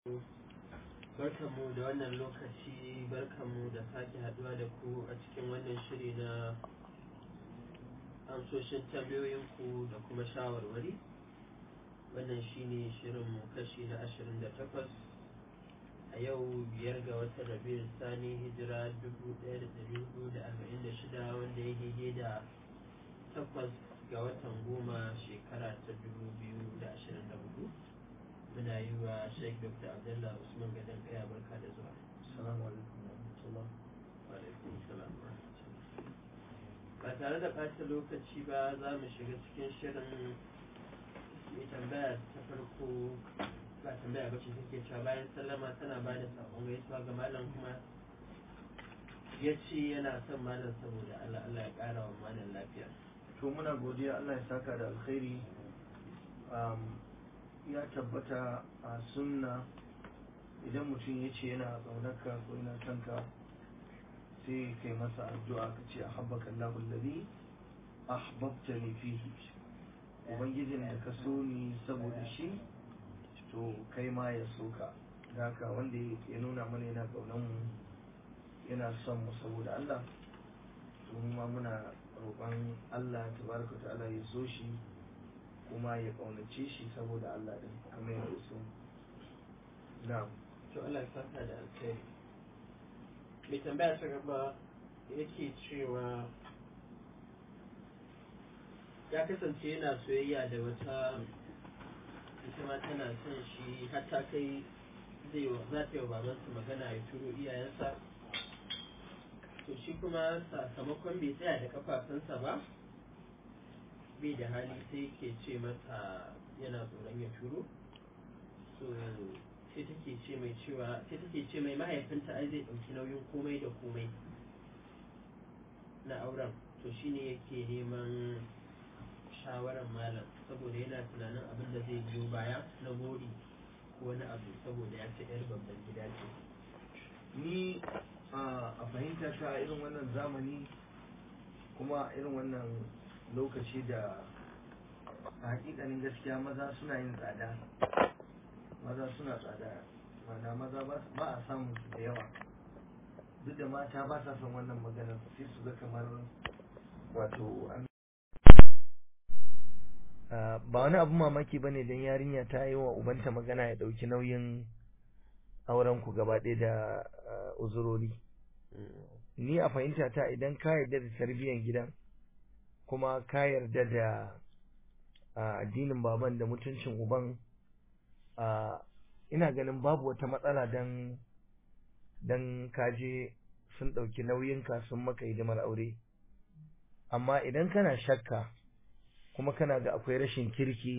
barkanmu da wannan lokaci barkanmu da sake haduwa da ku a cikin wannan shiri na amsoshin tambayoyinku da kuma shawarwari wannan shine shirinmu kashi na ashirin da takwas a yau biyar ga watan rabiul sani hijira dubu ɗaya da ɗari hudu da arba'in da shida wanda ya daidai da takwas ga watan goma shekara ta dubu biyu da ashirin da hudu muna yi wa sheik dr abdullah usman gadon kaya barka da zuwa Assalamu alaikum wa rahmatullah. Alaikum salam wa rahmatullah. ba tare da ɓata lokaci ba za mu shiga cikin shirin mai tambaya ta farko ba tambaya ba ce take cewa bayan sallama tana ba da saƙon gaisuwa ga malam kuma ya ce yana son malam saboda Allah Allah ya ƙara wa malam lafiya To muna godiya Allah ya saka da alkhairi. Um, ya tabbata a sunna idan mutum ya ce yana ƙaunarka ko yana kanka sai kai masa addu'a ka ce ahabbaka Allahu alladhi ahbabtani fihi ubangijin da ka so ni saboda shi to kai ma ya so ka da haka wanda ya nuna mana yana ƙaunar mu yana son mu saboda Allah to mu ma muna roƙon Allah tabaraka ta'ala ya so shi kuma ya ƙaunace shi saboda Allah din kamar yadda so na'am to Allah ya saka da alkhairi mai tambaya ta gaba yake cewa ya kasance yana soyayya da wata ita ma tana son shi har ta kai zai wa za ta yi wa babansa magana ya turo iyayensa to shi kuma sakamakon bai tsaya da kafafunsa ba bai da hali sai ke ce mata yana tsoron ya turo so sai take ce mai cewa sai take ce mai mahaifinta ai zai ɗauki nauyin komai da komai na auren to shine yake neman shawarar malam saboda yana tunanin abin da zai biyo baya na gori ko wani abu saboda ya ce yar babban gida ce ni a fahimta ta irin wannan zamani kuma irin wannan lokaci da a hakikanin gaskiya maza suna yin tsada maza suna tsada mana maza ba a samun su da yawa duk da mata ba sa son wannan magana sai su ga kamar wato an ba wani abu mamaki bane don yarinya ta yi wa ubanta magana ya ɗauki nauyin auren ku gaba ɗaya da uzurori ni a fahimta ta idan ka yarda da tarbiyyar gidan kuma ka yarda da addinin baban da mutuncin uban ina ganin babu wata matsala dan dan kaje sun ɗauki nauyinka sun maka hidimar aure amma idan kana shakka kuma kana ga akwai rashin kirki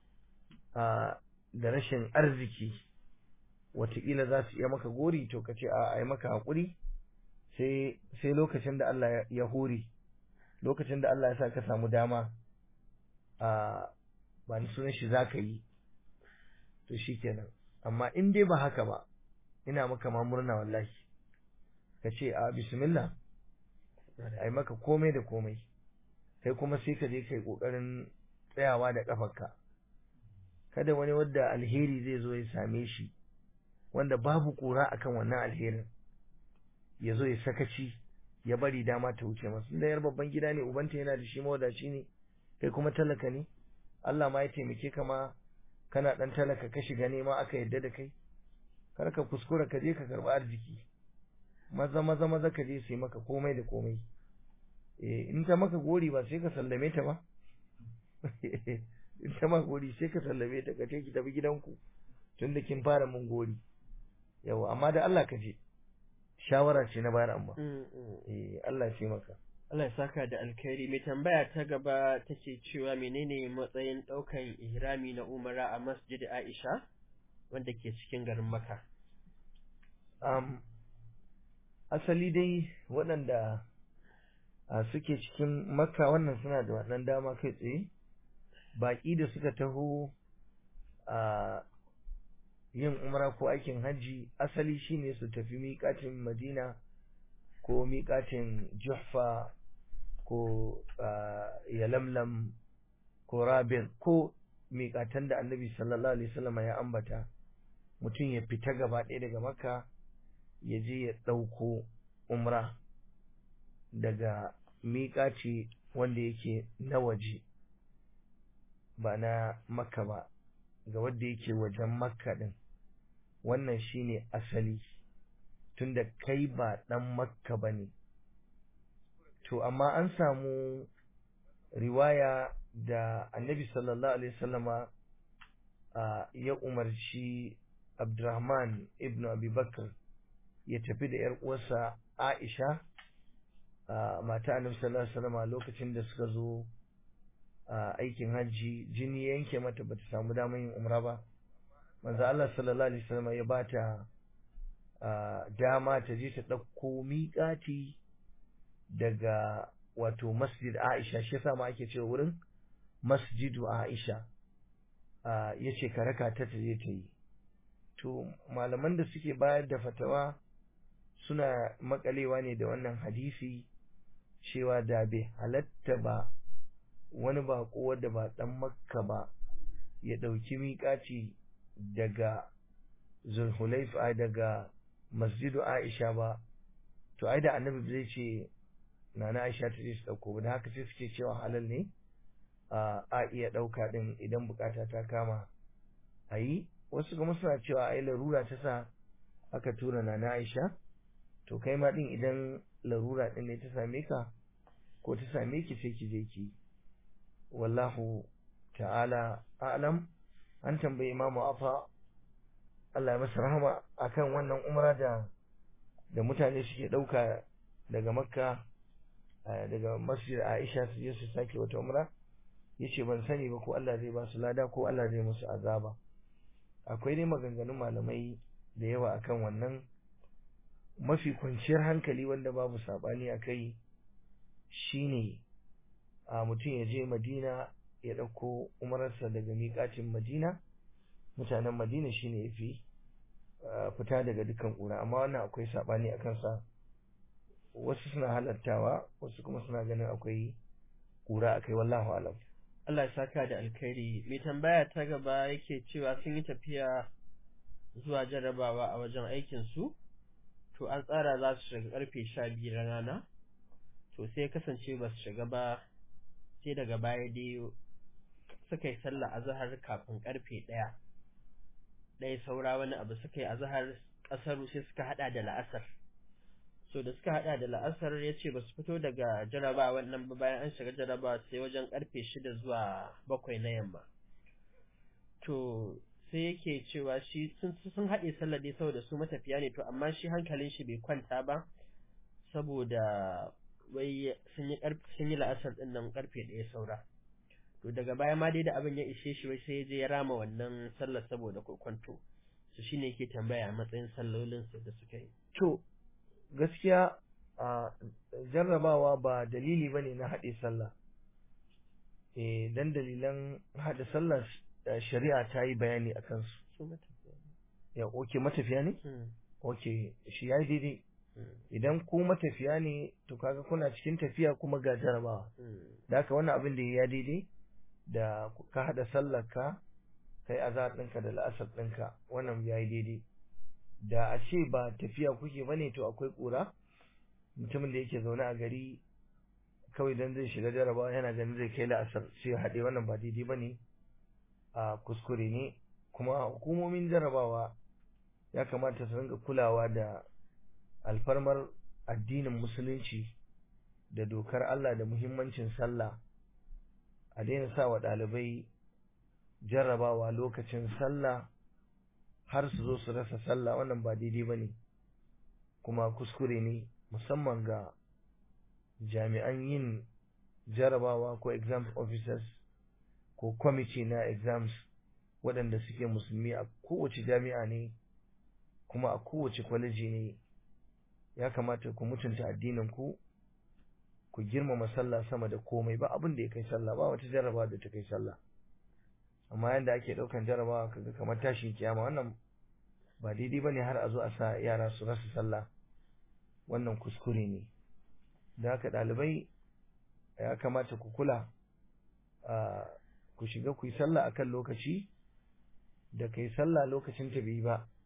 da rashin arziki wataƙila za su iya maka gori to ka ce a yi maka haƙuri sai lokacin da Allah ya hore lokacin da Allah ya sa ka samu dama a ba ni sunan shi za ka yi to shi kenan amma in dai ba haka ba ina maka ma murna wallahi ka ce a bismillah a yi maka komai da komai kai kuma sai ka je kai ƙoƙarin tsayawa da ƙafarka kada wani wadda alheri zai zo ya same shi wanda babu ƙura akan wannan alherin ya zo ya sakaci ya bari dama ta wuce masu da yar babban gida ne ubanta yana da shi mawadaci ne kai kuma talaka ne Allah ma ya taimake ka ma kana dan talaka ka shiga nema aka yadda da kai kar ka kuskura ka je ka karɓi arziki maza maza maza ka je sai maka komai da komai eh in ta maka gori ba sai ka sallame ta ba in ta maka gori sai ka sallame ta ka ce ki tafi gidanku tunda kin fara mun gori yawa amma da Allah ka je shawara ce na bayar amma eh Allah ya maka Allah ya saka da alkhairi mai tambaya ta gaba take cewa menene matsayin daukan ihrami na umara a masjid Aisha wanda ke cikin garin Makka um, asali dai waɗanda a suke cikin Makka wannan suna da wannan dama kai tsaye baƙi da suka taho a yin umra ko aikin hajji asali shine su tafi miƙatin Madina ko miƙatin Juhfa ko Yalamlam ko Rabin ko miƙatan da Annabi sallallahu alaihi wasallam ya ambata mutum ya fita gaba ɗaya daga makka ya je ya ɗauko umra daga miƙaci wanda yake na waje ba na makka ba ga wanda yake wajen makka ɗin wannan shine asali tunda kai ba ɗan makka ba ne to amma an samu riwaya da annabi sallallahu alaihi wasallama ya umarci abdurrahman ibn abubakar ya tafi da ‘yar uwarsa aisha mata annabi sallallahu alaihi wasallama lokacin da suka zo aikin hajji jini yanke mata bata samu damar yin umra ba manzo Allah sallallahu alaihi wasallama ya bata dama ta je ta ɗauko miƙati daga wato masjid Aisha shi yasa ma ake cewa wurin masjidu Aisha ya ce ka raka ta ta je ta yi to malaman da suke bayar da fatawa suna makalewa ne da wannan hadisi cewa da bai halatta ba wani bako wanda ba dan makka ba ya ɗauki miƙaci daga zulhulaifa daga masjidu Aisha ba to ai da annabi zai ce nana Aisha ta je su dauko da haka sai suke cewa halal ne a iya dauka din idan bukata ta kama ayi wasu kuma suna cewa ai larura ta sa aka tura nana Aisha to kai ma din idan larura din ne ta same ka ko ta same ki sai ki je ki wallahu ta'ala a'lam an tambayi imamu afa Allah ya masa rahama akan wannan umra da da mutane suke dauka daga makka daga masjid Aisha su je su sake wata umra yace ban sani ba ko Allah zai ba su lada ko Allah zai musu azaba akwai dai maganganun malamai da yawa akan wannan mafi kwanciyar hankali wanda babu sabani akai shine a mutum ya je Madina ya dauko umararsa daga miƙatin Madina mutanen Madina shine yafi fita daga dukkan ƙura amma wannan akwai sabani akan sa wasu suna halattawa wasu kuma suna ganin akwai kura akai wallahu alam Allah ya saka da alkhairi mai tambaya ta gaba yake cewa sun yi tafiya zuwa jarabawa a wajen aikin su to an tsara za su shiga karfe sha biyu na rana to sai kasance ba su shiga ba sai daga baya dai suka yi sallah azhar kafin karfe ɗaya ɗaya saura wani abu suka yi azhar ƙasar sai suka hada da la'asar so da suka hada da la'asar ya ce ba su fito daga jaraba wannan ba bayan an shiga jaraba sai wajen karfe shida zuwa bakwai na yamma to sai yake cewa shi sun haɗe sallar dai saboda su matafiya ne to amma shi hankalin shi bai kwanta ba saboda wai sun yi sun yi la'asar din nan karfe ɗaya saura to daga baya ma dai da abin ya ishe shi wai sai ya je ya rama wannan sallar saboda kwanto su shine yake tambaya matsayin sallolin su da suka yi to gaskiya a jarrabawa ba dalili bane na haɗe sallah eh dan dalilan haɗe sallah shari'a ta yi bayani a kansu ya oke matafiya ne oke shi ya yi daidai idan ku matafiya ne to kaga kuna cikin tafiya kuma ga jarabawa da haka wannan abin da ya daidai da ka haɗa sallar ka kai azar ɗinka da la'asar ɗinka wannan ya yi daidai da a ce ba tafiya kuke ba ne to akwai ƙura mutumin da yake zaune a gari kawai dan zai shiga jarabawa yana ganin zai kai la'asar sai haɗe wannan ba daidai ba ne a kuskure ne kuma hukumomin jarabawa ya kamata su ringa kulawa da alfarmar addinin musulunci da dokar Allah da muhimmancin sallah a daina sa wa ɗalibai jarrabawa lokacin sallah har su zo su rasa sallah wannan ba daidai ba ne kuma kuskure ne musamman ga jami'an yin jarrabawa ko exam officers ko kwamiti na exams waɗanda suke musulmi a kowace jami'a ne kuma a kowace kwaleji ne ya kamata ku mutunta addinin ku ku girmama sallah sama da komai ba abin da ya kai sallah ba wata jarrabawa da ta kai sallah amma yanda ake ɗaukan jarrabawa kaga kamar tashin kiyama wannan ba daidai bane har a zo a sa yara su rasa sallah wannan kuskure ne da haka ɗalibai ya kamata ku kula ku shiga ku yi sallah akan lokaci da kai sallah lokacin ta bai ba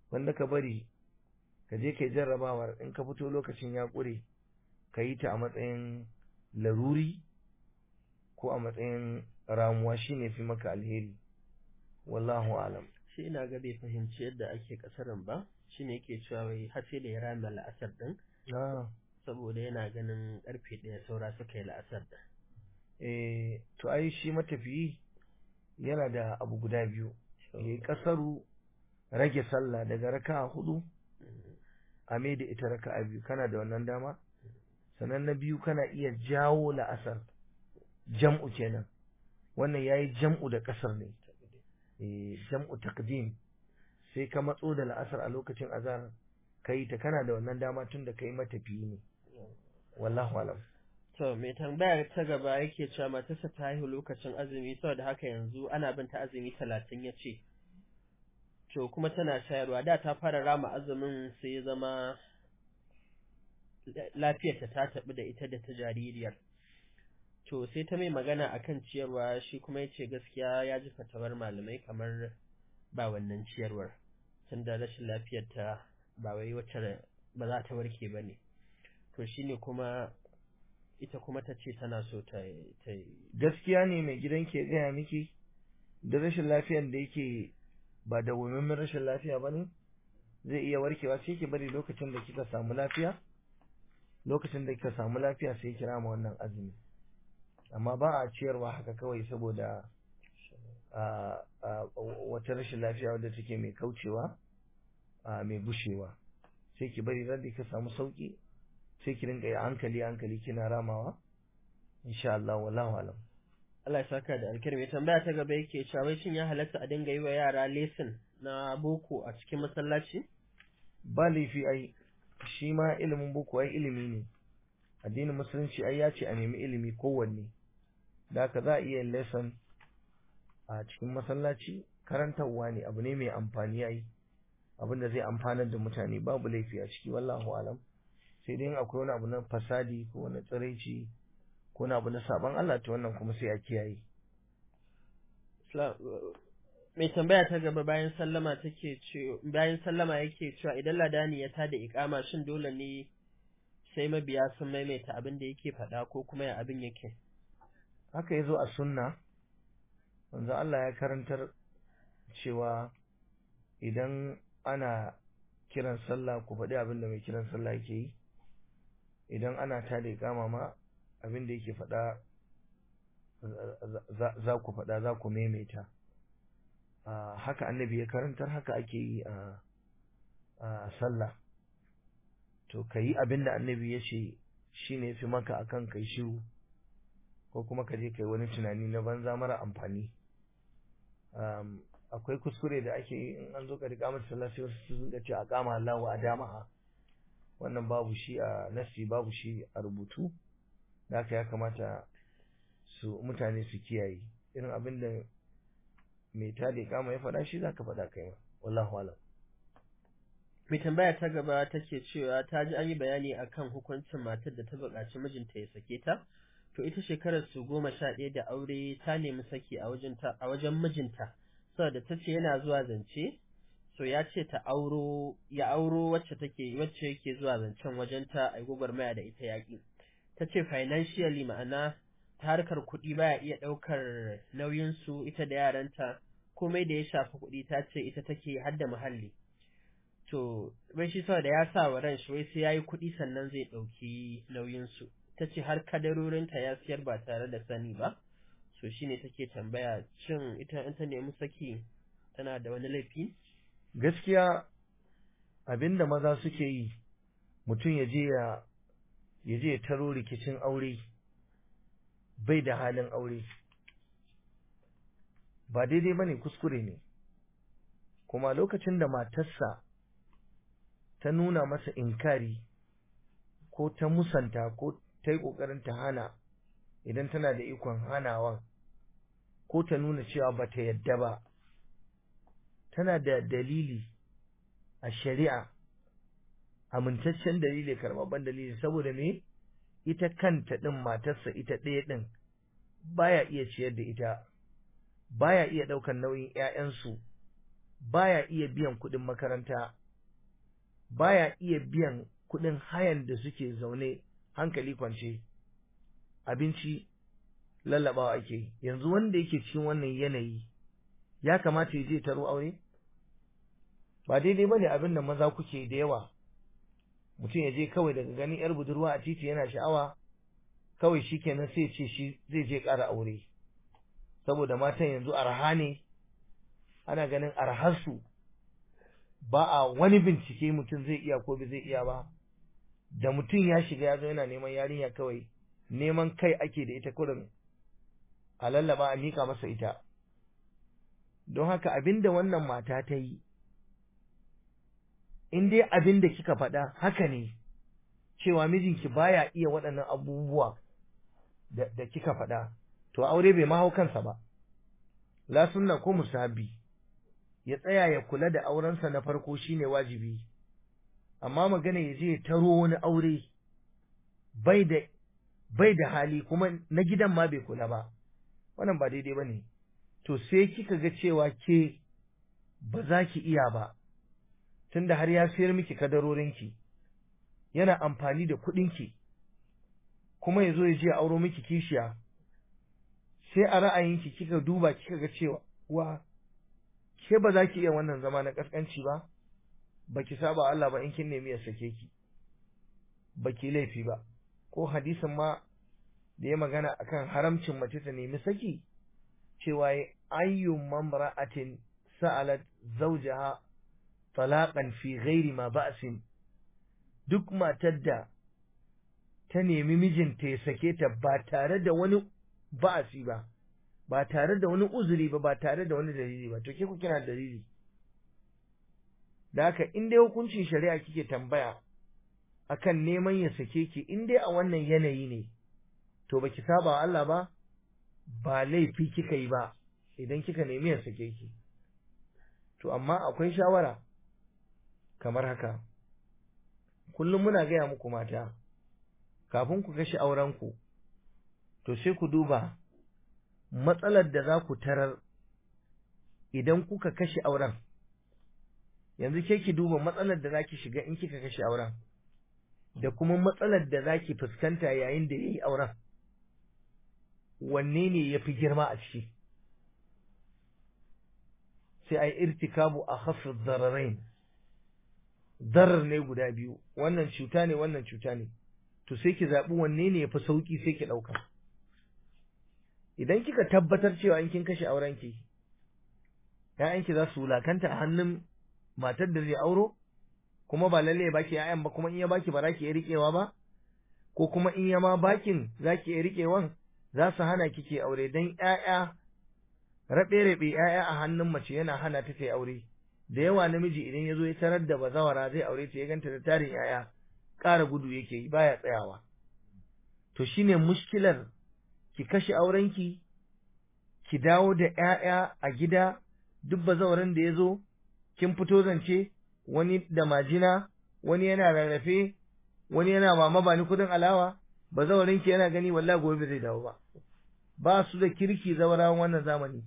wanda ka bari ka je kai jarrabawar in ka fito lokacin ya ƙure ka yi ta a matsayin laruri ko a matsayin ramuwa shine fi maka alheri wallahu alam shi ina ga bai fahimci yadda ake kasarin ba shine yake cewa wai har sai da ya rame la'asar din saboda yana ganin karfe ɗaya saura suka yi la'asar din eh to ai shi matafiyi yana da abu guda biyu yayi kasaru rage sallah daga raka'a hudu a mai da ita raka'a biyu kana da wannan dama sannan na biyu kana iya jawo la'asar jam'u kenan wannan yayi jam'u da kasar ne eh jam'u taqdim sai ka matso da la'asar a lokacin azhar kai ta kana da wannan dama tun da kai matafiyi ne wallahu alam to mai tambaya ta gaba yake cewa matarsa ta haihu lokacin azumi saboda haka yanzu ana bin ta azumi talatin ya ce to kuma tana shayarwa da ta fara rama azumin sai ya zama lafiyarta ta taɓi da ita da ta jaririyar to sai ta mai magana akan ciyarwa shi kuma ya ce gaskiya ya ji fatawar malamai kamar ba wannan ciyarwar tunda rashin lafiyarta ba wai wacce ba za ta warke ba ne to shine kuma ita kuma ta ce tana so ta gaskiya ne mai gidan ke gaya miki da rashin lafiyar da yake ba da wumin rashin lafiya ba ne zai iya warkewa sai ki bari lokacin da kika samu lafiya lokacin da kika samu lafiya sai kira ma wannan azumi amma ba a ciyarwa haka kawai saboda wata rashin lafiya wadda take mai kaucewa mai bushewa sai ki bari ran da ka samu sauki sai ki rinka yi hankali hankali kina ramawa insha Allah wallahu alam Allah ya saka da alkhairi tambaya ta gaba yake cewa wai shin ya halatta a dinga yi wa yara lesson na boko a cikin masallaci ba laifi ai shi ma ilimin boko ai ilimi ne addinin musulunci ai ya ce a nemi ilimi kowanne da haka za a iya lesson a cikin masallaci karantarwa ne abu ne mai amfani ai abin da zai amfanar da mutane babu laifi a ciki wallahu alam sai dai akwai wani abu na fasadi ko wani tsiraici ko wani abu na saban Allah ta wannan kuma sai a kiyaye mai tambaya ta gaba bayan sallama take ce bayan sallama yake cewa idan ladani ya tada ikama shin dole ne sai mabiya sun maimaita abin da yake faɗa ko kuma ya abin yake haka yazo a sunna wanzu Allah ya karantar cewa idan ana kiran sallah ku faɗi abin da mai kiran sallah yake yi idan ana tada ikama ma abin da yake faɗa za ku faɗa za ku maimaita haka annabi ya karantar haka ake yi a sallah to ka yi abin da annabi ya ce shi ne fi maka akan kai shiru ko kuma ka je kai wani tunani na banza mara amfani akwai kuskure da ake yi in an zo ka riƙa mata sallah sai wasu sun ce a kama Allah wa dama wannan babu shi a nasi babu shi a rubutu da haka ya kamata su mutane su kiyaye irin abin da mai tada kama ya faɗa shi zaka faɗa kai ma wallahu alam mai tambaya ta gaba take cewa ta ji an yi bayani akan hukuncin matar da ta buƙaci mijinta ya sake ta to ita shekarar su goma sha ɗaya da aure ta nemi saki a wajen a wajen mijinta saboda ta ce yana zuwa zance so ya ce ta auro ya auro wacce take wacce yake zuwa zancen wajenta a gwagwarmaya da ita yaƙi ta ce financially ma'ana ta harkar kuɗi baya iya ɗaukar nauyinsu ita da yaranta komai da ya shafi kuɗi ta ce ita take hadda muhalli to bai shi saboda ya sa wa ran shi wai sai yayi kuɗi sannan zai ɗauki nauyinsu ta ce har kadarorinta ya siyar ba tare da sani ba so shine take tambaya shin ita in ta nemi saki tana da wani laifi gaskiya abinda maza suke yi mutum ya je ya ya je ya taro rikicin aure bai da halin aure ba daidai bane kuskure ne kuma lokacin da matarsa ta nuna masa inkari ko ta musanta ko ta yi ƙoƙarin ta hana idan tana da ikon hanawan ko ta nuna cewa ba ta yadda ba tana da dalili a shari'a amintaccen dalili karɓaɓɓen dalili saboda me ita kanta ɗin matarsa ita ɗaya ɗin baya iya ciyar da ita baya iya ɗaukar nauyin ‘ya'yansu baya iya biyan kuɗin makaranta baya iya biyan kuɗin hayan da suke zaune hankali kwance abinci lallabawa ake yanzu wanda yake cikin wannan yanayi ya kamata ya je taro aure ba daidai bane abin da maza kuke da yawa mutum ya je kawai daga ganin yar budurwa a titi yana sha'awa kawai shikenan sai ce shi zai je ƙara aure saboda matan yanzu arha ne ana ganin arharsu ba a wani bincike mutum zai iya ko bai zai iya ba da mutum ya shiga ya zo yana neman yarinya kawai neman kai ake da ita kurin a lallaba a mika masa ita don haka abinda wannan mata ta yi in dai abin da kika faɗa haka ne cewa mijinki baya iya waɗannan abubuwa da, da kika faɗa to aure bai mahau kansa ba la sunna ko musabi ya tsaya ya kula da aurensa na farko shine wajibi amma magana ya je ya taro wani aure bai da bai da hali kuma na gidan ma bai kula ba wannan ba daidai bane to sai kika ga cewa ke ba za ki iya ba tunda har ya sayar miki kadarorinki yana amfani da kuɗinki kuma ya zo ya je ya auro miki kishiya sai a ra'ayinki kika duba kika ga cewa wa ke ba za ki iya wannan zama na kaskanci ba ba ki saba Allah ba in kin nemi ya sake ki ba ki laifi ba ko hadisin ma da ya magana akan haramcin mace ta nemi saki cewa ayyun mamra'atin sa'alat zawjaha talaqan fi ghairi ma ba'sin duk matar da ta nemi mijinta ya sake ta ba tare da wani ba'asi ba ba tare da wani uzuri ba ba tare da wani dalili ba to ke ku kina dalili da haka in dai hukuncin shari'a kike tambaya akan neman ya sake ki in dai a wannan yanayi ne to baki saba wa Allah ba ba laifi kika yi ba idan kika nemi ya sake ki to amma akwai shawara kamar haka kullum muna gaya muku mata kafin ku kashe aurenku to sai ku duba matsalar da za ku tarar idan kuka kashe auren yanzu ke ki duba matsalar da za ki shiga in kika kashe auren da kuma matsalar da za ki fuskanta yayin da ya yi auren wanne ne ya fi girma a ciki sai a yi irtikabu a hafin zararain zarar ne guda biyu wannan cuta ne wannan cuta ne to sai ki zaɓi wanne ne ya fi sauƙi sai ki ɗauka idan kika tabbatar cewa in kin kashe aurenki ‘ya'yanki za su wulakanta a hannun matar da zai auro kuma ba lalle ya baki ‘ya'yan ba kuma in ya baki ba za ki iya riƙewa ba ko kuma in ya ma bakin za ki iya riƙewan za su hana kike aure don ‘ya'ya raɓe-raɓe ‘ya'ya a hannun mace yana hana ta ta aure da yawa namiji idan ya zo ya tarar da bazawara zai aure ta ya ganta da tarin ‘ya'ya ƙara gudu yake yi baya tsayawa to shine mushkilar ki kashe aurenki ki dawo da ‘ya'ya a gida duk bazawaran da ya zo kin fito zance wani da majina wani yana rarrafe wani yana mama ba ni kudin alawa bazawarinki yana gani wallahi gobe zai dawo ba ba su da kirki zawarawan wannan zamani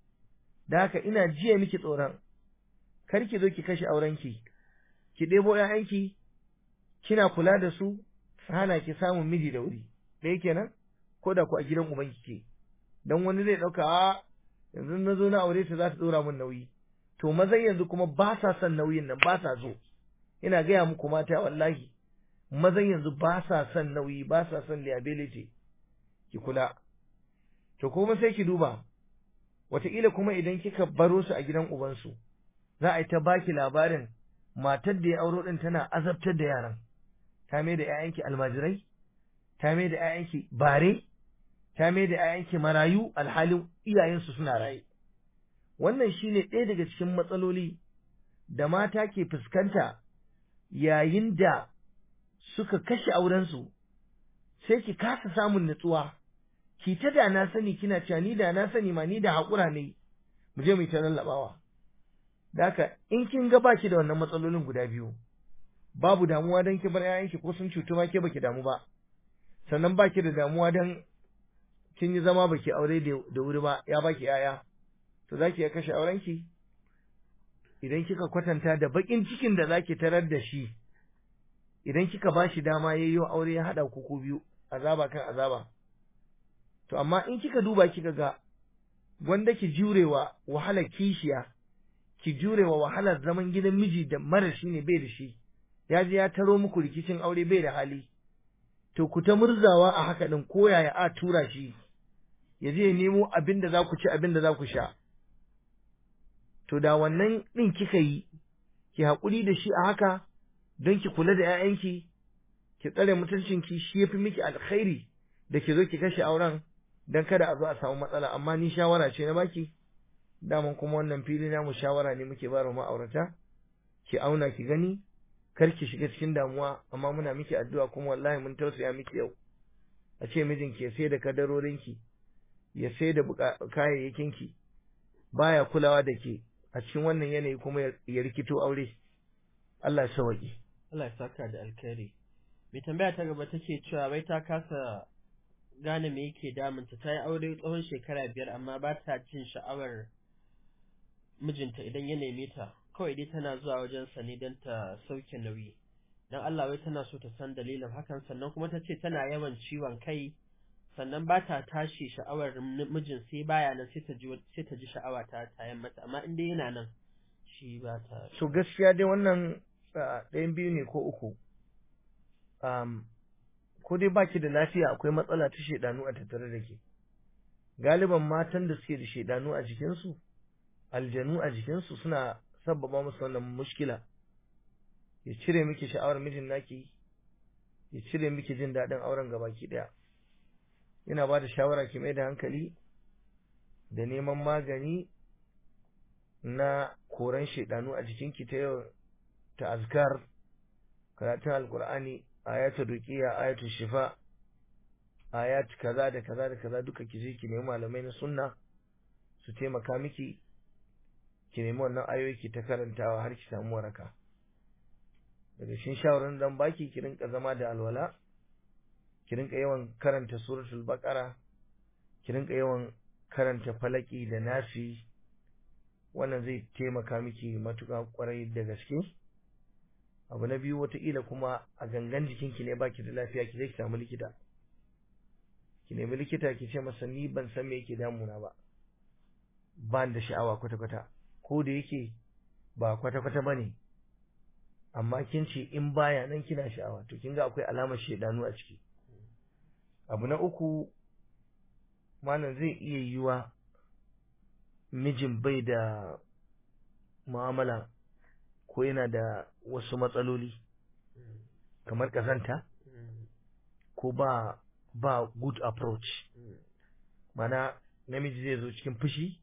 da haka ina jiya miki tsoron kar ki zo ki kashe aurenki ki ɗebo ‘ya'yanki kina kula da su hana ki samun miji da wuri ɗaya kenan ko da ku a gidan ubanki ke dan wani zai ɗauka a yanzu na zo na aure ta za ta ɗora min nauyi to mazan yanzu kuma ba sa son nauyin nan ba sa zo ina gaya muku mata wallahi mazan yanzu ba sa son nauyi ba sa son liability ki kula to kuma sai ki duba wataƙila kuma idan kika baro su a gidan ubansu za a yi ta baki labarin matar da ya auro ɗin tana azabtar da yaran ta mai da ‘ya'yanki almajirai ta mai da ‘ya'yanki bare ta mai da ‘ya'yanki marayu alhalin iyayensu suna raye wannan shine ɗaya daga cikin matsaloli da mata ke fuskanta yayin da suka kashe aurensu sai ki kasa samun nutsuwa ki ta da na sani kina cewa ni da na sani ma ni da haƙura ne mu je mu ta lallaɓawa da haka in kin ga baki da wannan matsalolin guda biyu babu damuwa don ki bar 'ya'yanki ko sun cutu ma ke baki damu ba sannan baki da damuwa don kin yi zama baki aure da wuri ba ya baki 'ya'ya to zaki iya kashe aurenki idan kika kwatanta da bakin cikin da zaki tarar da shi idan kika ba shi dama yayyo aure ya hada ku ku biyu azaba kan azaba to amma in kika duba kika ga wanda ki jurewa wahalar kishiya ki jurewa wahalar zaman gidan miji da mara shi ne bai da shi ya je ya taro muku rikicin aure bai da hali to ku ta murzawa a haka din ko yaya a tura shi ya je ya nemo abin da za ku ci abin da za ku sha to da wannan din kika yi ki haƙuri da shi a haka don ki kula da 'ya'yanki ki tsare mutuncinki shi yafi miki alkhairi da ki zo ki kashe auren don kada a zo a samu matsala amma ni shawara ce na baki daman kuma wannan fili namu shawara ne muke ba ma'aurata ki auna ki gani kar ki shiga cikin damuwa amma muna miki addu'a kuma wallahi mun tausaya miki yau a ce mijinki ya sai da kadarorinki ya sai da kayayyakinki baya kulawa da ke a cikin wannan yanayi kuma ya rikito aure Allah ya sauki Allah ya saka da alkhairi mai tambaya ta gaba take cewa bai ta kasa gane me yake damunta ta yi aure tsawon shekara biyar amma ba ta jin sha'awar mijinta idan ya neme ta kawai dai tana zuwa wajensa ne don ta sauke nauyi don Allah wai tana so ta san dalilin hakan sannan kuma ta ce tana yawan ciwon kai sannan ba ta tashi sha'awar mijin sai baya nan sai ta ji sai ta ji sha'awa ta tayan mata amma in dai yana nan shi ba ta so gaskiya dai wannan ɗayan biyu ne ko uku um, ko dai baki da lafiya akwai matsala ta shedanu a tattare da ke galiban matan da suke da shedanu a jikinsu aljanu a jikinsu suna sabbaba musu wannan mushkila ya cire miki sha'awar mijin naki ya cire miki jin daɗin auren gabaki ɗaya yana ba da shawara ki mai da hankali da neman magani na koran shedanu a jikinki ta yau ta azkar karatun alkur'ani ayatul ruqiya ayatul shifa ayat kaza da kaza da kaza duka ki je ki nemi malamai na sunna su taimaka miki ki nemi wannan ayoyi ki ta karantawa har ki samu waraka daga shin shawaran dan baki ki rinka zama da alwala ki rinka yawan karanta suratul baqara ki rinka yawan karanta falaki da nasi wannan zai taimaka miki matuƙa kwarai da gaske abu na biyu wataƙila kuma a gangan jikinki ne baki da lafiya ki je ki samu likita ki nemi likita ki ce masa ni ban san me yake damuna ba ba da sha'awa kwata-kwata ko da yake ba kwata-kwata ba ne amma kin ce in baya nan kina sha'awa to kin ga akwai alamar shaidanu a ciki abu na uku malam zai iya yiwa mijin bai da mu'amala ko yana da wasu matsaloli kamar kazanta ko ba ba good approach mana namiji zai zo cikin fushi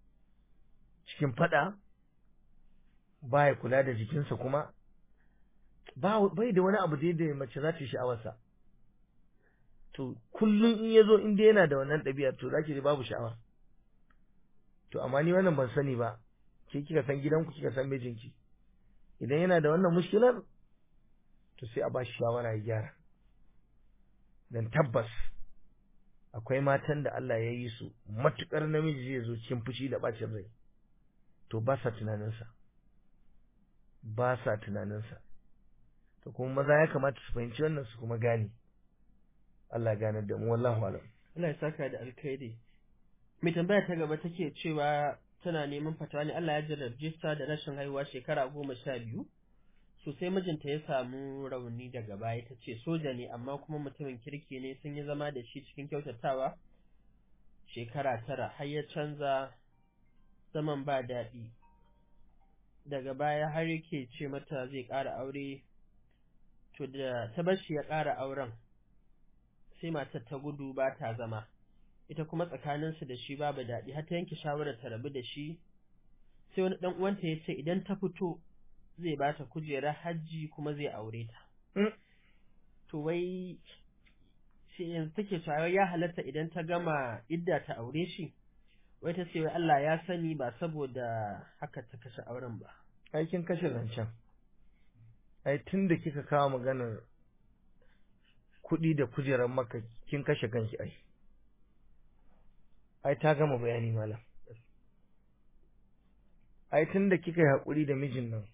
cikin fada baya kula da jikinsa kuma ba bai da wani abu da mace za ta yi sha'awarsa to kullum in ya zo inda yana da wannan ɗabi'a to za ki ji babu sha'awa to amma ni wannan ban sani ba ke kika san gidanku kika san mijinki idan yana da wannan mushkilar to sai a ba shi shawara ya gyara dan tabbas akwai matan da Allah ya yi su matukar namiji zai zo cikin fushi da bacin rai to ba sa tunaninsa ba sa tunaninsa to kuma maza ya kamata su fahimci wannan su kuma gane Allah gane da mu wallahu alam Allah ya saka da alkhairi mai tambaya ta gaba take cewa tana neman fatawa ne Allah ya jarrabce ta da rashin haihuwa shekara goma sha biyu sosai mijinta ya samu rauni daga baya ta ce soja ne amma kuma mutumin kirki ne sun yi zama da shi cikin kyautatawa shekara tara har ya canza zaman ba daɗi daga baya har yake ce mata zai ƙara aure to da ta bar shi ya ƙara auren sai matar ta gudu ba ta zama ita kuma tsakaninsu da shi babu daɗi har ta yanke shawarar ta rabu da shi sai wani ɗan uwanta ya ce idan ta fito zai ba ta kujerar hajji kuma zai aure ta to wai shi yanzu take cewa ya halatta idan ta gama idda ta aure shi wai ta ce wai Allah ya sani ba saboda haka ta kashe auren ba ai kin kashe zancen ai tunda kika kawo maganar kuɗi da kujerar maka kin kashe kanki ai ai ta gama bayani malam ai tun da kika yi haƙuri da mijin nan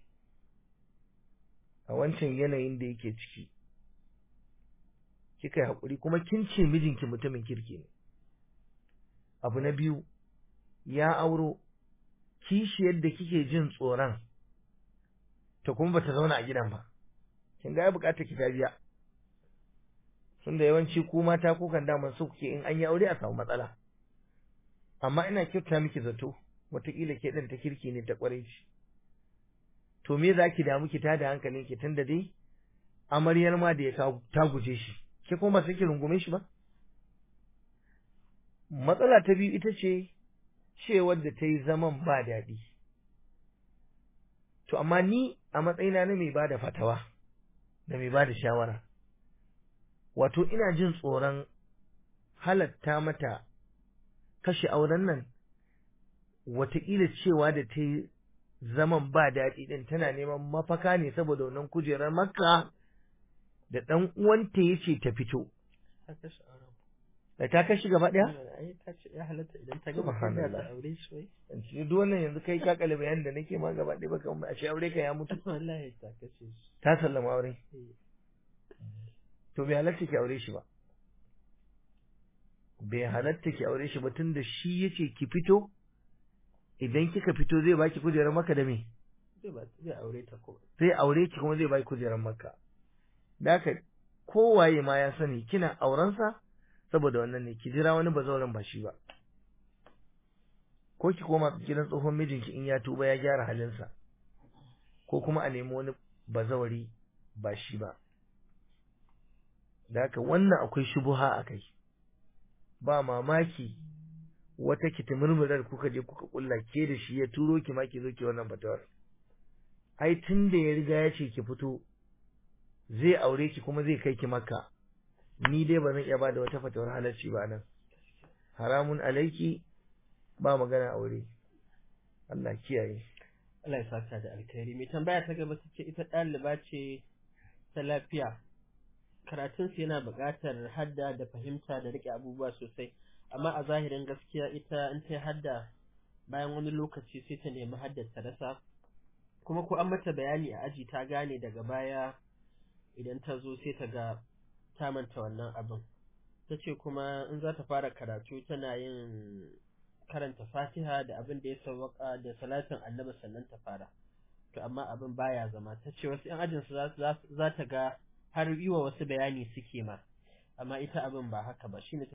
a wancan yanayin da yake ciki kika yi haƙuri kuma kin ce mijinki mutumin kirki ne abu na biyu ya auro kishi yadda kike jin tsoron to kuma bata zauna a gidan ba kin ga ya bukata ki ta biya tunda yawanci ku mata ku kan daman su kuke in an yi aure a samu matsala amma ina kyauta miki zato wataƙila ke ɗin ta kirki ne ta ƙwarai ce to me za ki damu ki tada hankalin ki tunda dai amaryar ma da ya ta guje shi ke kuma sai ki rungume shi ba matsala ta biyu ita ce cewar da ta yi zaman ba daɗi to amma ni a matsayina na mai ba da fatawa da mai ba da shawara wato ina jin tsoron halatta mata kashe auren nan wataƙila cewa da ta yi zaman ba daɗi ɗin tana neman mafaka ne saboda wannan kujerar makka da ɗan uwanta ya ce ta fito da ta kashi gaba ɗaya? ya halatta idan ta gama kunya ta aure shi wai shi duk wannan yanzu kai ka kalli bayanin da nake ma gaba ɗaya baka a ce aure ka ya mutu wallahi ta kashe shi ta sallama aure to bai halatta ki aure shi ba bai halatta ki aure shi ba tunda shi yace ki fito idan kika fito zai baki kujerar maka da me zai aure ta ko zai aure ki kuma zai baki kujerar maka da haka kowaye ma ya sani kina aurensa saboda wannan ne ki jira wani bazauren ba shi ba ko ki koma gidan tsohon mijinki in ya tuba ya gyara halinsa ko kuma a nemi wani bazawari ba shi ba da haka wannan akwai shubuha a kai ba mamaki wata kitimurmurar kuka je kuka kulla ke da shi ya turo ki ma ki zo ki wannan fatawar ai tun da ya riga ya ce ki fito zai aure ki kuma zai kai ki makka ni dai ba zan iya bada wata fatawar halarci ba nan haramun alaiki ba magana aure Allah kiyaye Allah ya saka da alkhairi mai tambaya ta gaba ce ita ɗaliba ce ta lafiya karatunsu yana buƙatar hadda da fahimta da riƙe abubuwa sosai amma a zahirin gaskiya ita in ta hadda bayan wani lokaci sai ta nemi haddar ta rasa kuma ko an mata bayani a aji ta gane daga baya idan ta zo sai ta ga ta manta wannan abin ta ce kuma in za ta fara karatu tana yin karanta fatiha da abin da ya sawwaka da salatin annabi sannan ta fara to amma abin baya zama ta ce wasu 'yan ajinsu za ta ga har yi wa wasu bayani suke ma amma ita abin ba haka ba shine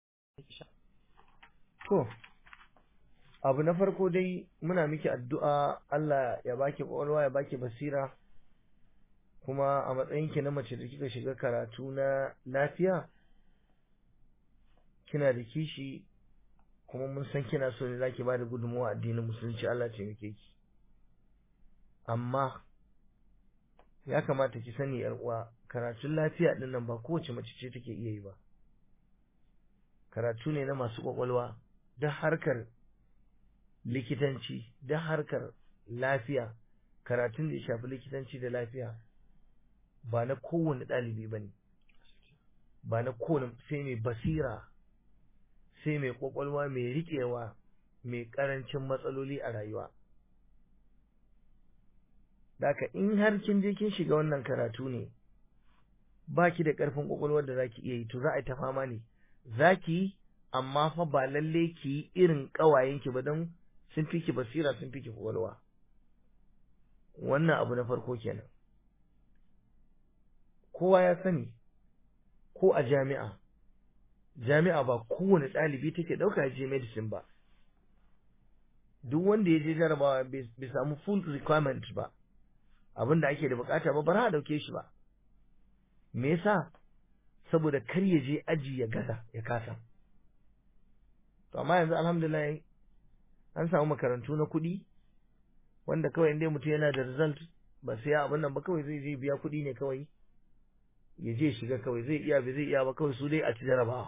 to abu na farko dai muna miki addu'a Allah ya baki kwakwalwa ya baki basira kuma a matsayinki na mace da kika shiga karatu na lafiya kina da kishi kuma mun san kina so ne zaki bada gudunmawa addinin musulunci Allah ce muke ki amma ya kamata ki sani yar uwa karatun lafiya din nan ba kowace mace ce take iya yi ba karatu ne na masu kwakwalwa da harkar likitanci da harkar lafiya karatun da ya shafi likitanci da lafiya ba na kowane ɗalibi ba ne ba na kowane sai mai basira sai mai kwakwalwa mai riƙewa mai ƙarancin matsaloli a rayuwa Daka in har kin je kin shiga wannan karatu ne ba ki da ƙarfin kwakwalwar da za ki iya yi to za a yi ta fama ne za ki yi amma fa ba lalle ki yi irin ƙawayenki ba don sun fi ki basira sun fi ki kwakwalwa wannan abu na farko kenan kowa ya sani ko a jami'a jami'a ba kowane ɗalibi take ɗauka ya je medicine ba duk wanda ya je jarabawa bai samu full requirement ba abin da ake da bukata ba bara a ɗauke shi ba me yasa saboda kar ya je aji ya gaza ya kasa to amma yanzu alhamdulillah an samu makarantu na kuɗi wanda kawai inda mutum yana da result ba sai ya abin nan ba kawai zai je biya kuɗi ne kawai ya je shiga kawai zai iya ba zai iya ba kawai su dai a ci jarabawa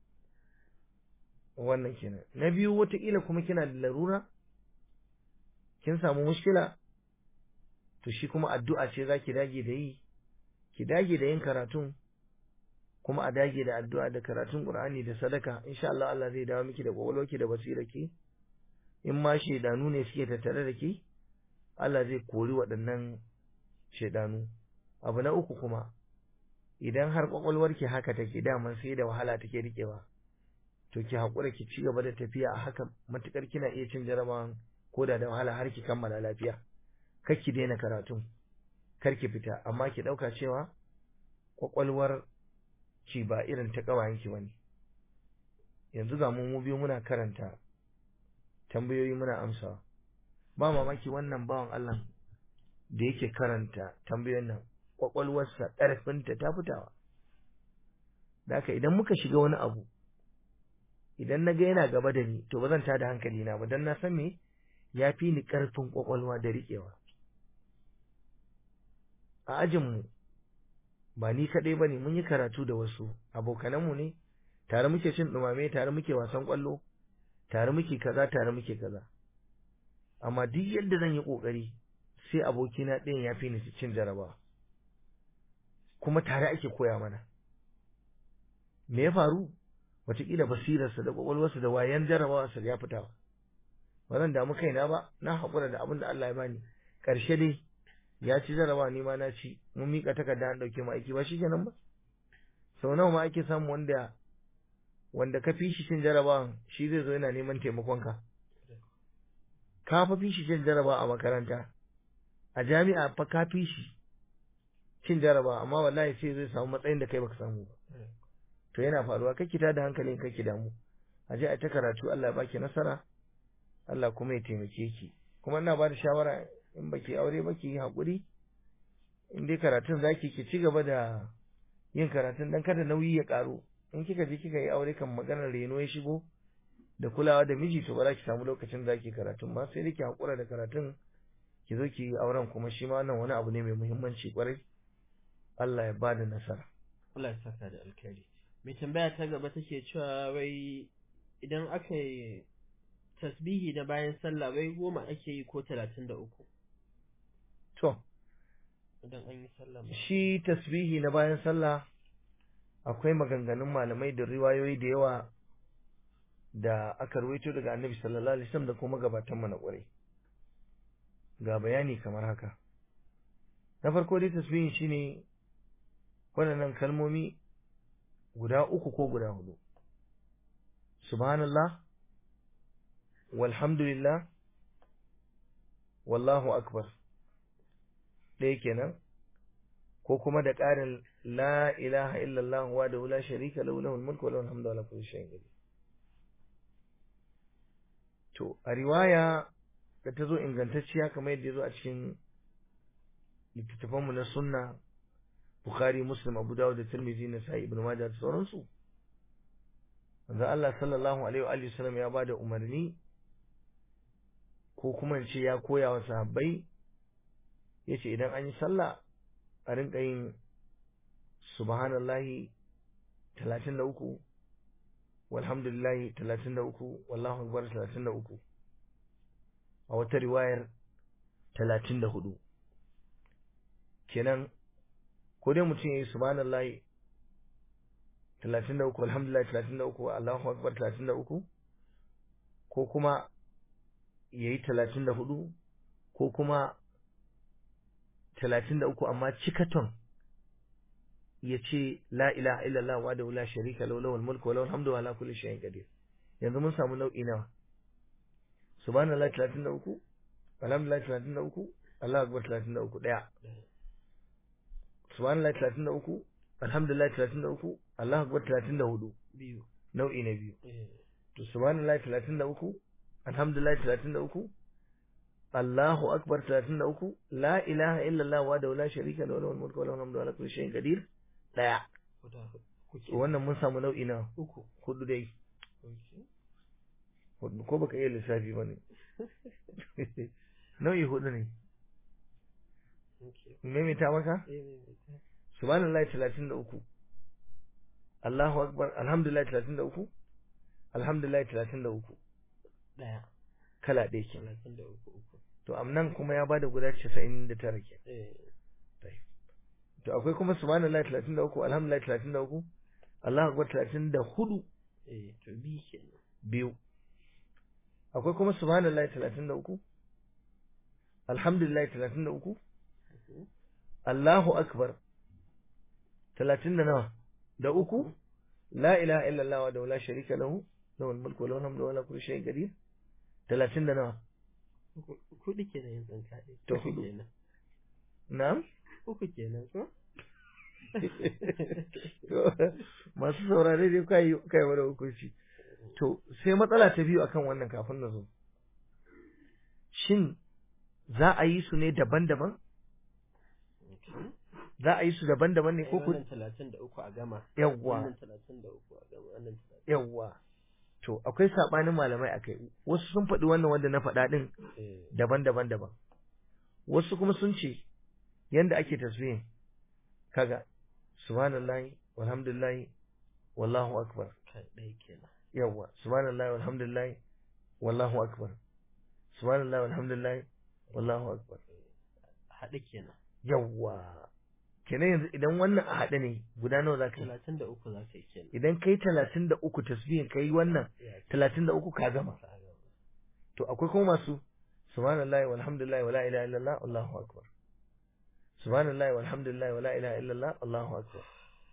wannan kenan na biyu wataƙila kuma kina da larura kin samu mushkila to shi kuma addu'a ce za ki dage da yi ki dage da yin karatun kuma a dage da addu'a da karatun Qur'ani da sadaka insha Allah Allah zai dawo miki da kwakwalwarki da basirarki in ma shaidanu ne suke tattare da ke Allah zai kori waɗannan shaidanu abu na uku kuma idan har kwakwalwarki haka take daman sai da wahala take rikewa to ki haƙura ki ci gaba da tafiya a haka matukar kina iya cin jarabawan ko da da wahala har ki kammala lafiya kar ki daina karatun kar ki fita amma ki ɗauka cewa kwakwalwar ki ba irin ta ƙawayen ki bane yanzu ga mu biyu muna karanta tambayoyi muna amsawa ba mamaki wannan bawan Allah da yake karanta tambayoyin nan kwakwalwarsa ƙarfinta ta fitawa da haka idan muka shiga wani abu idan na ga yana gaba da ni to ba zan tada hankali na ba don na san me ya fi ni ƙarfin kwakwalwa da riƙewa a ajinmu ba ni kaɗai ba ne mun yi karatu da wasu abokananmu ne tare muke cin ɗumame tare muke wasan ƙwallo tare muke kaza tare muke kaza amma duk yadda zan yi ƙoƙari sai abokina ɗayan ya fi ni cin jarabawa kuma tare ake koya mana me ya faru wataƙila basirarsa da ƙwaƙwalwarsa da wayan jarabawarsa ya fita ba zan damu kaina ba na haƙura da abin da Allah ya bani ƙarshe dai ya ci jarabawa ni ma na ci mun miƙa takarda an ɗauke mu aiki ba shi kenan ba sau nawa ma ake samu wanda wanda ka fi shi cin jarabawan shi zai zo yana neman taimakonka ka fa fi shi cin jarabawa a makaranta a jami'a fa ka fi shi cin jarabawa amma wallahi sai zai samu matsayin da kai baka samu ba to yana faruwa kake tada hankalin kake damu a je a ta karatu Allah ya baki nasara Allah kuma ya taimake ki kuma ina ba da shawara in baki aure ba ki yi haƙuri in dai karatun zaki ki ci gaba da yin karatun dan kada nauyi ya ƙaru in kika je kika yi aure kan maganar reno ya shigo da kulawa da miji to ba za ki samu lokacin da zaki karatun ba sai dai ki haƙura da karatun ki zo ki yi auren kuma shi ma wannan wani abu ne mai muhimmanci kwarai Allah ya ba da nasara Allah ya saka da alkhairi mai tambaya ta gaba take cewa wai idan aka yi tasbihi da bayan sallah wai goma ake yi ko talatin da uku to idan an yi sallah shi tasbihi na bayan sallah akwai maganganun malamai da riwayoyi da yawa da aka rawaito daga annabi sallallahu alaihi wasallam da kuma gabatan mu na kwarai ga bayani kamar haka na farko dai tasbihin shine waɗannan kalmomi guda uku ko guda hudu subhanallah walhamdulillah wallahu akbar ɗaya kenan ko kuma da ƙarin la ilaha illallah wa da la sharika lahu lahul mulku wa lahul hamdu ala kulli shay'in qadir to a riwaya da ta zo ingantacciya kamar yadda ya zo a cikin littattafanmu na sunna bukhari muslim abu dawud da tirmidhi na sa'i ibn majah da sauransu manzo Allah sallallahu alaihi wa alihi wasallam ya bada umarni ko kuma ce ya koya wa sahabbai yace idan an yi sallah a rinka yin subhanallahi 33 walhamdulillahi 33 wallahu akbar 33 a wata riwayar 34 kenan ko dai mutum ya yi subhanallahi 33 alhamdulillah 33 Allahu akbar 33 ko kuma yayi 34 ko kuma 33 amma cikaton ya ce la ilaha illallah wa da la sharika lahu lahul mulku wa lahul hamdu wa ala kulli shay'in qadir yanzu mun samu nau'i nawa subhanallahi 33 alhamdulillah 33 Allahu akbar 33 daya subhanallah 33 alhamdulillah 33 Allah akbar 34 biyu nau'i na biyu eh to subhanallah 33 alhamdulillah 33 Allahu akbar 33 la ilaha illallah wa da la sharika lahu lahul mulku wa lahul hamdu wa ala kulli shay'in qadir daya guda hudu to wannan mun samu nau'i na uku hudu dai okay hudu ko baka iya lissafi bane nau'i hudu ne okay maimaita maka eh ne ne ta subhanallahi 33 Allahu akbar alhamdulillah 33 alhamdulillah 33 daya kala ɗaya ke talatin da uku uku to amnan kuma ya bada guda 99 ke eh to akwai kuma subhanallahi 33 alhamdulillah 33 Allahu akbar 34 eh to bi kenan biyu akwai kuma subhanallahi talatin da uku alhamdulillah talatin da uku Allahu akbar talatin da nawa da uku la ilaha illallah wa la sharika lahu lahul mulku wa lahul hamdu wa la kulli shay'in qadir talatin da nawa Kuɗi kenan yin tsanka ɗaya. To, Uku hudu. kenan. na'am Uku kenan ko? To, masu saurare dai kai kai wani hukunci to sai matsala ta biyu akan wannan kafin na zo shin za a yi su ne daban-daban za a yi su daban-daban ne ko ku Wannan talatin da uku a gama. yawwa Wannan talatin da uku a gama. Wannan talatin. yawwa to akwai sabanin malamai akai wasu sun faɗi wannan wanda na faɗa din Eh, daban-daban daban wasu kuma sun ce yanda ake tasbihin kaga subhanallahi walhamdulillahi wallahu akbar kai ɗaya kenan. yawwa subhanallahi walhamdulillahi wallahu akbar subhanallahi walhamdulillahi wallahu akbar Haɗe kenan. yawwa kenan yanzu idan wannan a haɗe ne guda nawa za ka yi Talatin da uku za ka yi kenan. idan kai talatin da uku tasbihin kai wannan Ya ce, talatin da uku ka gama ka gama. to akwai kuma masu subhanallahi walhamdulillahi wala ilaha illallah wallahu akbar subhanallahi walhamdulillahi wala ilaha illallah wallahu akbar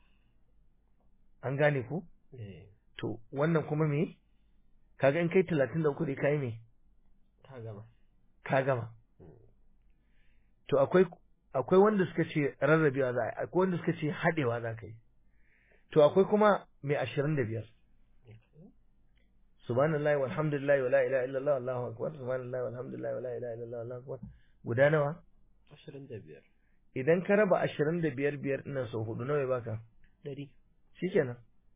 an gane ku Eh, to wannan kuma me kaga in kai talatin da uku dai kai me ka gama. ka gama Mm. to akwai akwai wanda suka ce rarrabewa za a yi akwai wanda suka ce haɗewa za ka yi to akwai kuma mai ashirin da biyar Okay. subhanallahi walhamdulillahi wala ilaha illallah wallahu akbar subhanallahi walhamdulillahi wala ilaha illallah wallahu akbar guda nawa Ashirin da biyar. idan ka raba ashirin da biyar biyar ɗinnan sau hudu nawa ya baka Ɗari. shikenan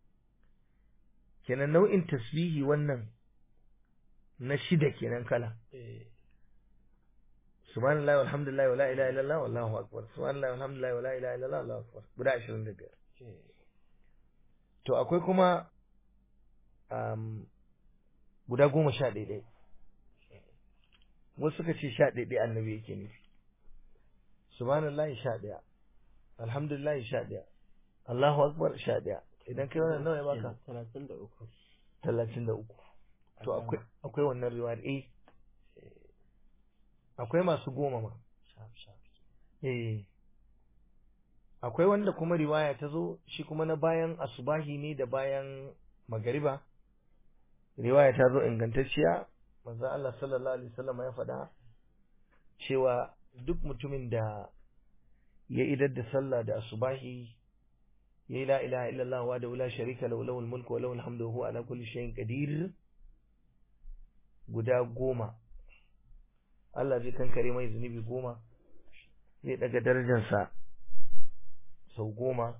kenan nau'in tasbihi wannan na shida kenan kala Eh, subhanallahi walhamdulillahi wala ilaha illallah wallahu akbar subhanallahi walhamdulillahi wala ilaha illallah wallahu akbar guda ashirin da biyar eh, to akwai kuma um, guda goma sha ɗaya ɗaya wasu suka ce sha ɗaya ɗaya annabi yake nufi subhanallahi sha ɗaya alhamdulillahi sha ɗaya allahu akbar sha ɗaya idan kai wannan nawa ya baka kenan, Talatin da uku. talatin da uku to A akwai gama. akwai wannan riwayar eh Eh, akwai masu goma ma sharp, sharp. eh akwai wanda kuma riwaya ta zo shi kuma na bayan asubahi ne da bayan magariba riwaya ta zo ingantacciya manzo Allah sallallahu alaihi wasallam ya faɗa cewa duk mutumin da ya idar da sallah da asubahi ya la ilaha illallah wa da la sharika lahu lahul mulku wa lahul hamdu wa huwa ala kulli shay'in qadir guda goma Allah zai kankare mai zunubi goma zai daga darajarsa sau goma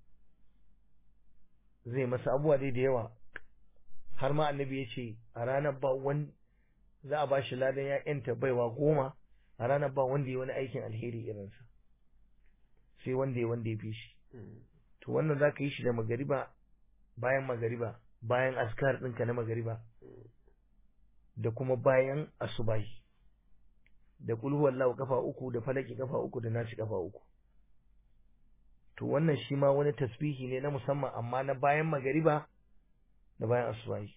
zai masa abubuwa dai da yawa har ma annabi ya ce a ranar ba wani za a ba shi ladan ya yanta baiwa goma a ranar ba wanda ya wani aikin alheri irinsa sai wanda ya wanda ya fi shi Mm. to wannan za ka yi shi da magariba bayan magariba bayan askar ɗinka na magariba da kuma bayan asubahi da kulhu wallahu kafa uku da falaki kafa uku da nasi kafa uku to wannan shi ma wani tasbihi ne na musamman amma na bayan magariba da bayan asubahi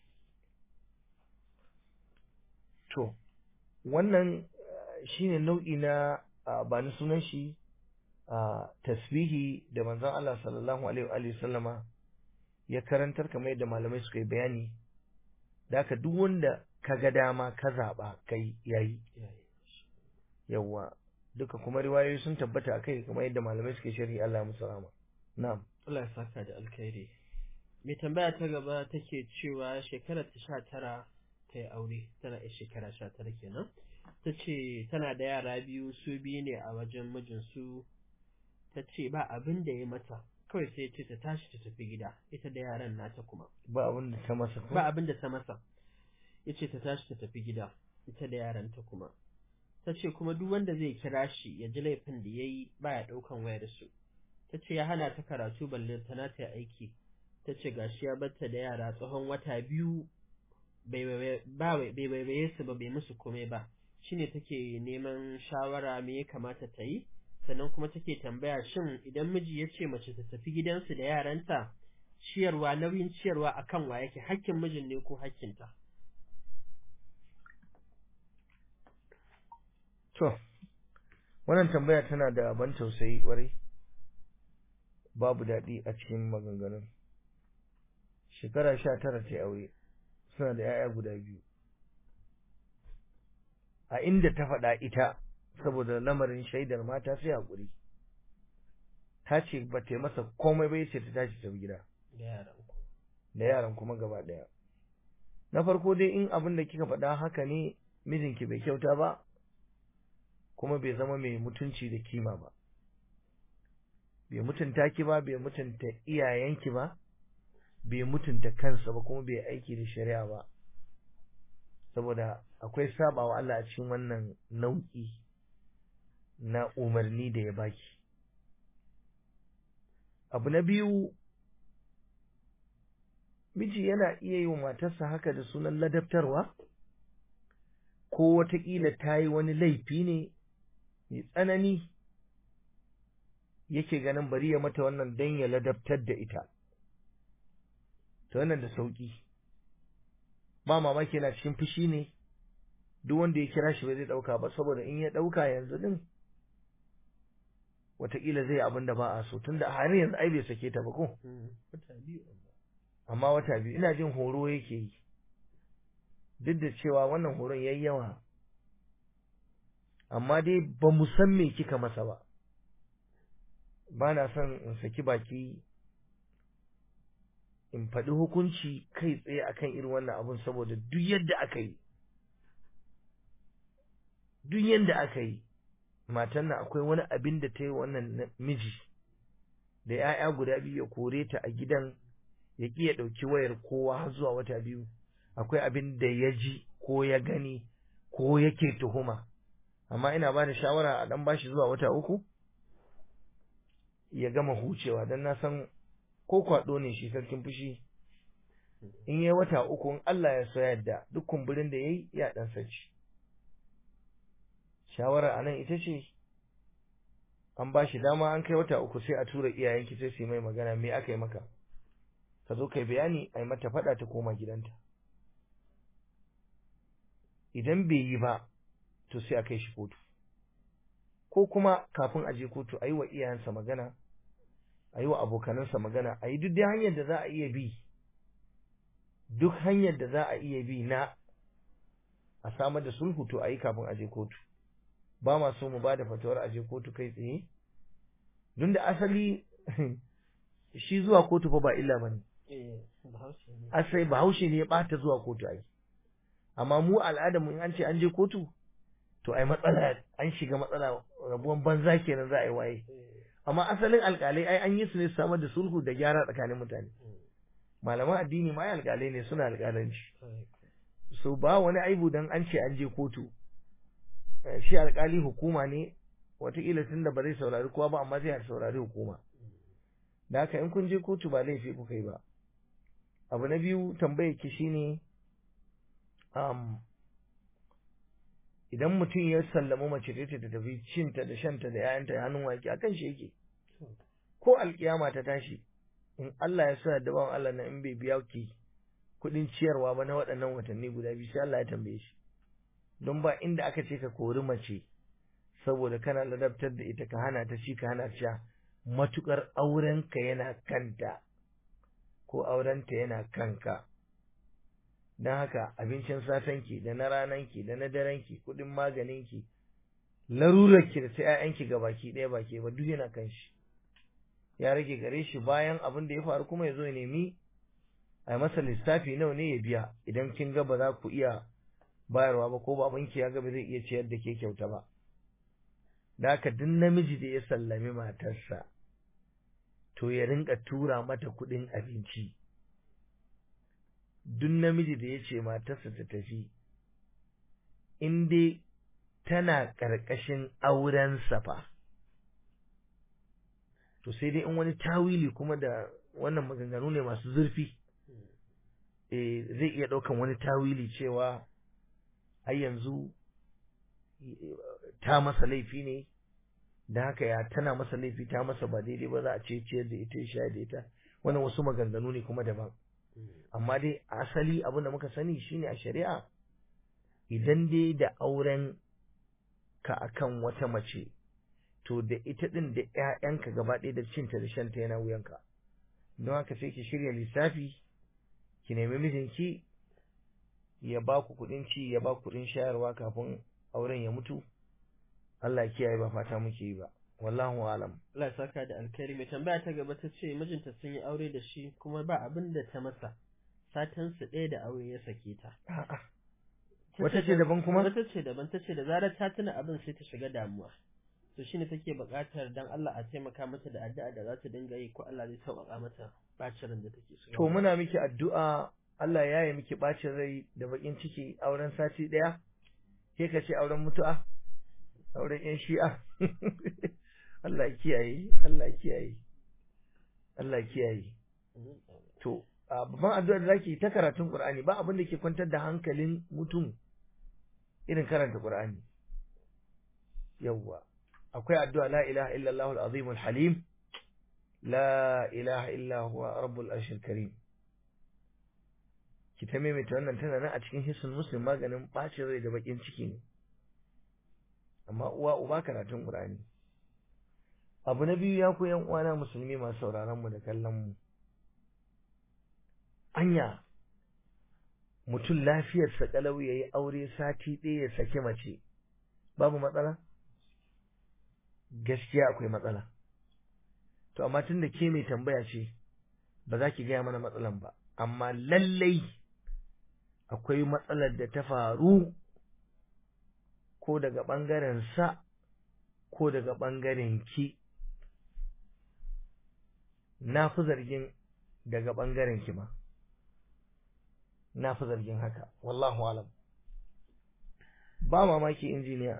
to wannan eh, shine nau'i na ah, ba ni sunan shi ah, tasbihi da manzon Allah sallallahu alaihi wa alihi sallama ya karantar kamar yadda malamai suka yi bayani da haka duk wanda ka ga dama ka zaɓa kai yayi Ya yi. yawwa duka kuma riwayoyi sun tabbata a kai kamar yadda malamai suke sharhi Allah ya musu rahama na'am Allah ya saka da alkhairi. Mai tambaya ta gaba take cewa shekarar ta sha tara ta yi aure, tana yi shekara sha tara kenan. Ta ce tana da yara biyu su biyu ne a wajen mijinsu. Ta ce ba abin da ya mata, kawai sai ce ta tashi ta tafi gida, ita da yaran nata kuma. ba abin da ta masa ko Ba abin da ta masa. Ya ce ta tashi ta tafi gida, ita da yaranta kuma. Ta ce kuma duk wanda zai kira shi ya ji laifin da ya yi baya ɗaukan wayar su. ta ce ya hana ta karatu balle tana ta aiki ta ce gashi ya batta da yara tsawon wata biyu bai waiwaye su ba bai musu komai ba shine take neman shawara me ya kamata ta yi sannan kuma take tambaya shin idan miji ya ce mace ta tafi gidansu da yaranta ciyarwa nauyin ciyarwa akan wa yake hakkin mijin ne ko hakkinta To, wannan tambaya tana da ban tausayi ƙwarai, babu daɗi a cikin maganganun. Shekara sha tara ta aure, suna da ‘ya'ya guda biyu. A inda ta faɗa ita, saboda lamarin shaidar mata sai haƙuri. Ta ce ba ta yi masa komai ba ce ta tashi ta gida. da yaran ku Da yaran kuma gaba ɗaya. Na farko dai in abin da kika faɗa haka ne mijinki bai kyauta ba, kuma bai zama mai mutunci da kima ba bai mutunta ki ba bai mutunta iyayenki ba bai mutunta kansa ba kuma bai aiki da shari'a ba saboda akwai sabawa Allah a cikin wannan nau'i na umarni da ya baki abu na biyu miji yana iya yi wa matarsa haka da sunan ladabtarwa ko wataƙila ta yi wani laifi ne mai tsanani yake ganin bari ya mata wannan don ya ladabtar da ita ta wannan da sauƙi ba mamaki yana cikin fushi ne duk wanda ya kira shi ba zai ɗauka ba saboda in ya ɗauka yanzu din wataƙila zai abin da ba a so tunda har yanzu ai bai sake ta ba ko wata biyu amma wata biyu ina jin horo yake yi duk da cewa wannan horon yayi yawa amma dai ba mu san me kika masa ba ba na son in saki baki in faɗi hukunci kai tsaye akan irin wannan abun saboda duk yadda aka yi duk yadda aka yi matan nan akwai wani abin da ta yi wannan miji da ‘ya'ya guda biyu ya kore ta a gidan ya ƙi ya ɗauki wayar kowa har zuwa wata biyu akwai abin da ya ji ko ya gani ko yake tuhuma amma ina ba da shawara a ɗan bashi zuwa wata uku ya gama hucewa don na san ko kwaɗo ne shi sarkin fushi in yi wata uku in Allah ya so yadda duk kumburin da ya yi ya ɗan saci shawara a nan ita ce an ba shi dama an kai wata uku sai a tura iyayenki sai su yi mai magana me aka yi maka ka zo kai bayani a yi mata faɗa ta koma gidanta idan bai yi ba to sai a kai shi kotu ko kuma kafin a je kotu a yi wa iyayensa magana a yi wa abokanansa magana a yi duk dai hanyar da za a iya bi duk hanyar da za a iya bi na a samar da sulhu to a yi kafin a je kotu ba ma so mu ba da fatawar a je kotu kai tsaye don da asali shi zuwa kotu fa ba illa ba ne eh bahaushe ne asai bahaushe ne ya ɓata zuwa kotu ai amma mu al'adar mu in an ce an je kotu to ai matsala an shiga matsala rabuwan banza kenan za a yi waye amma asalin alƙalai ai an yi su ne su samar da sulhu da gyara tsakanin mutane malaman addini ma ai alƙalai ne suna alƙalanci so ba wani aibu dan an ce an je kotu Eh, shi alƙali hukuma ne wataƙila tun da ba zai saurari kowa ba amma zai saurari hukuma da haka in kun je kotu ba laifi kuka yi ba abu na biyu tambayar ki shine um, idan mutum ya sallama mace ta ta tafi cinta da shanta da ‘ya'yanta hannun wake akan shi yake ko alkiyama ta tashi in Allah ya sa da bawan Allah na in bai biya ki kuɗin ciyarwa ba na waɗannan watanni guda biyu sai Allah ya tambaye shi don ba inda aka ce ka kori mace saboda kana ladabtar da ita ka hana ta ci ka hana ta sha matukar aurenka yana kanta ko aurenta yana kanka don haka abincin satanki da na rananki da na darenki kuɗin maganinki larurarki da ta ‘ya'yanki ga baki ɗaya baki ba duk yana kan shi ya rage gare shi bayan abin da ya faru kuma ya zo ya nemi a yi masa lissafi nawa ne ya biya idan kin ga ba za ku iya bayarwa ba ko babanki ya ga ba zai iya ciyar da ke kyauta ba da haka duk namiji da ya sallami matarsa to ya rinka tura mata kuɗin abinci duk namiji da ya ce matarsa ta tafi in dai tana ƙarƙashin aurensa fa to sai dai in wani tawili kuma da wannan maganganu ne masu zurfi eh zai iya ɗaukan wani tawili cewa ai yanzu ta masa laifi ne da haka ya tana masa laifi ta masa ba daidai ba za a ce ciyar da ita ya da ita wannan wasu maganganu ne kuma daban amma dai asali abin da muka sani shine a shari'a idan dai da auren ka akan wata mace to da ita din da ƴaƴanka gaba ɗaya da cinta da shanta yana wuyanka don haka sai ki shirya lissafi ki nemi mijinki ya ba ku kuɗin ci ya ba ku kuɗin shayarwa kafin auren ya mutu Allah ya kiyaye ba fata muke yi ba wallahu alam Allah ya saka da alkhairi mai tambaya ta gaba ta ce mijinta sun yi aure da shi kuma ba abin da ta masa satan su ɗaya da aure ya sake ta a'a wata ce daban kuma wata ce daban ta ce da zarar ta tuna abin sai ta shiga damuwa to shine take buƙatar dan Allah a taimaka mata da addu'a da za ta dinga yi ko Allah zai sauƙaƙa mata bacin ran da take so to muna miki addu'a Allah ya yi miki bacin rai da bakin ciki auren sati ɗaya ke ka ce auren mutu'a auren yan shi'a Allah ya kiyaye Allah ya kiyaye Allah ya kiyaye to a babban addu'ar da zaki ta karatun Qur'ani ba abin da ke kwantar da hankalin mutum irin karanta Qur'ani yawwa akwai addu'a la ilaha illallah al-azim al-halim la ilaha illa huwa rabbul arshil karim ki ta maimaita wannan tana nan a cikin hissun muslim maganin bacin rai da bakin ciki ne amma uwa uba karatun Qur'ani abu na biyu ya ku yan uwana musulmi masu sauraron mu da kallon mu anya mutum lafiyarsa kalau ya yi aure sati ɗaya ya saki mace babu matsala gaskiya akwai matsala to amma tun da ke mai tambaya ce ba za ki gaya mana matsalan ba amma lallai akwai matsalar da ta faru ko daga ɓangaren sa ko daga ɓangaren ki na fi zargin daga ɓangaren ki ma na fi zargin haka wallahu alam ba mamaki injiniya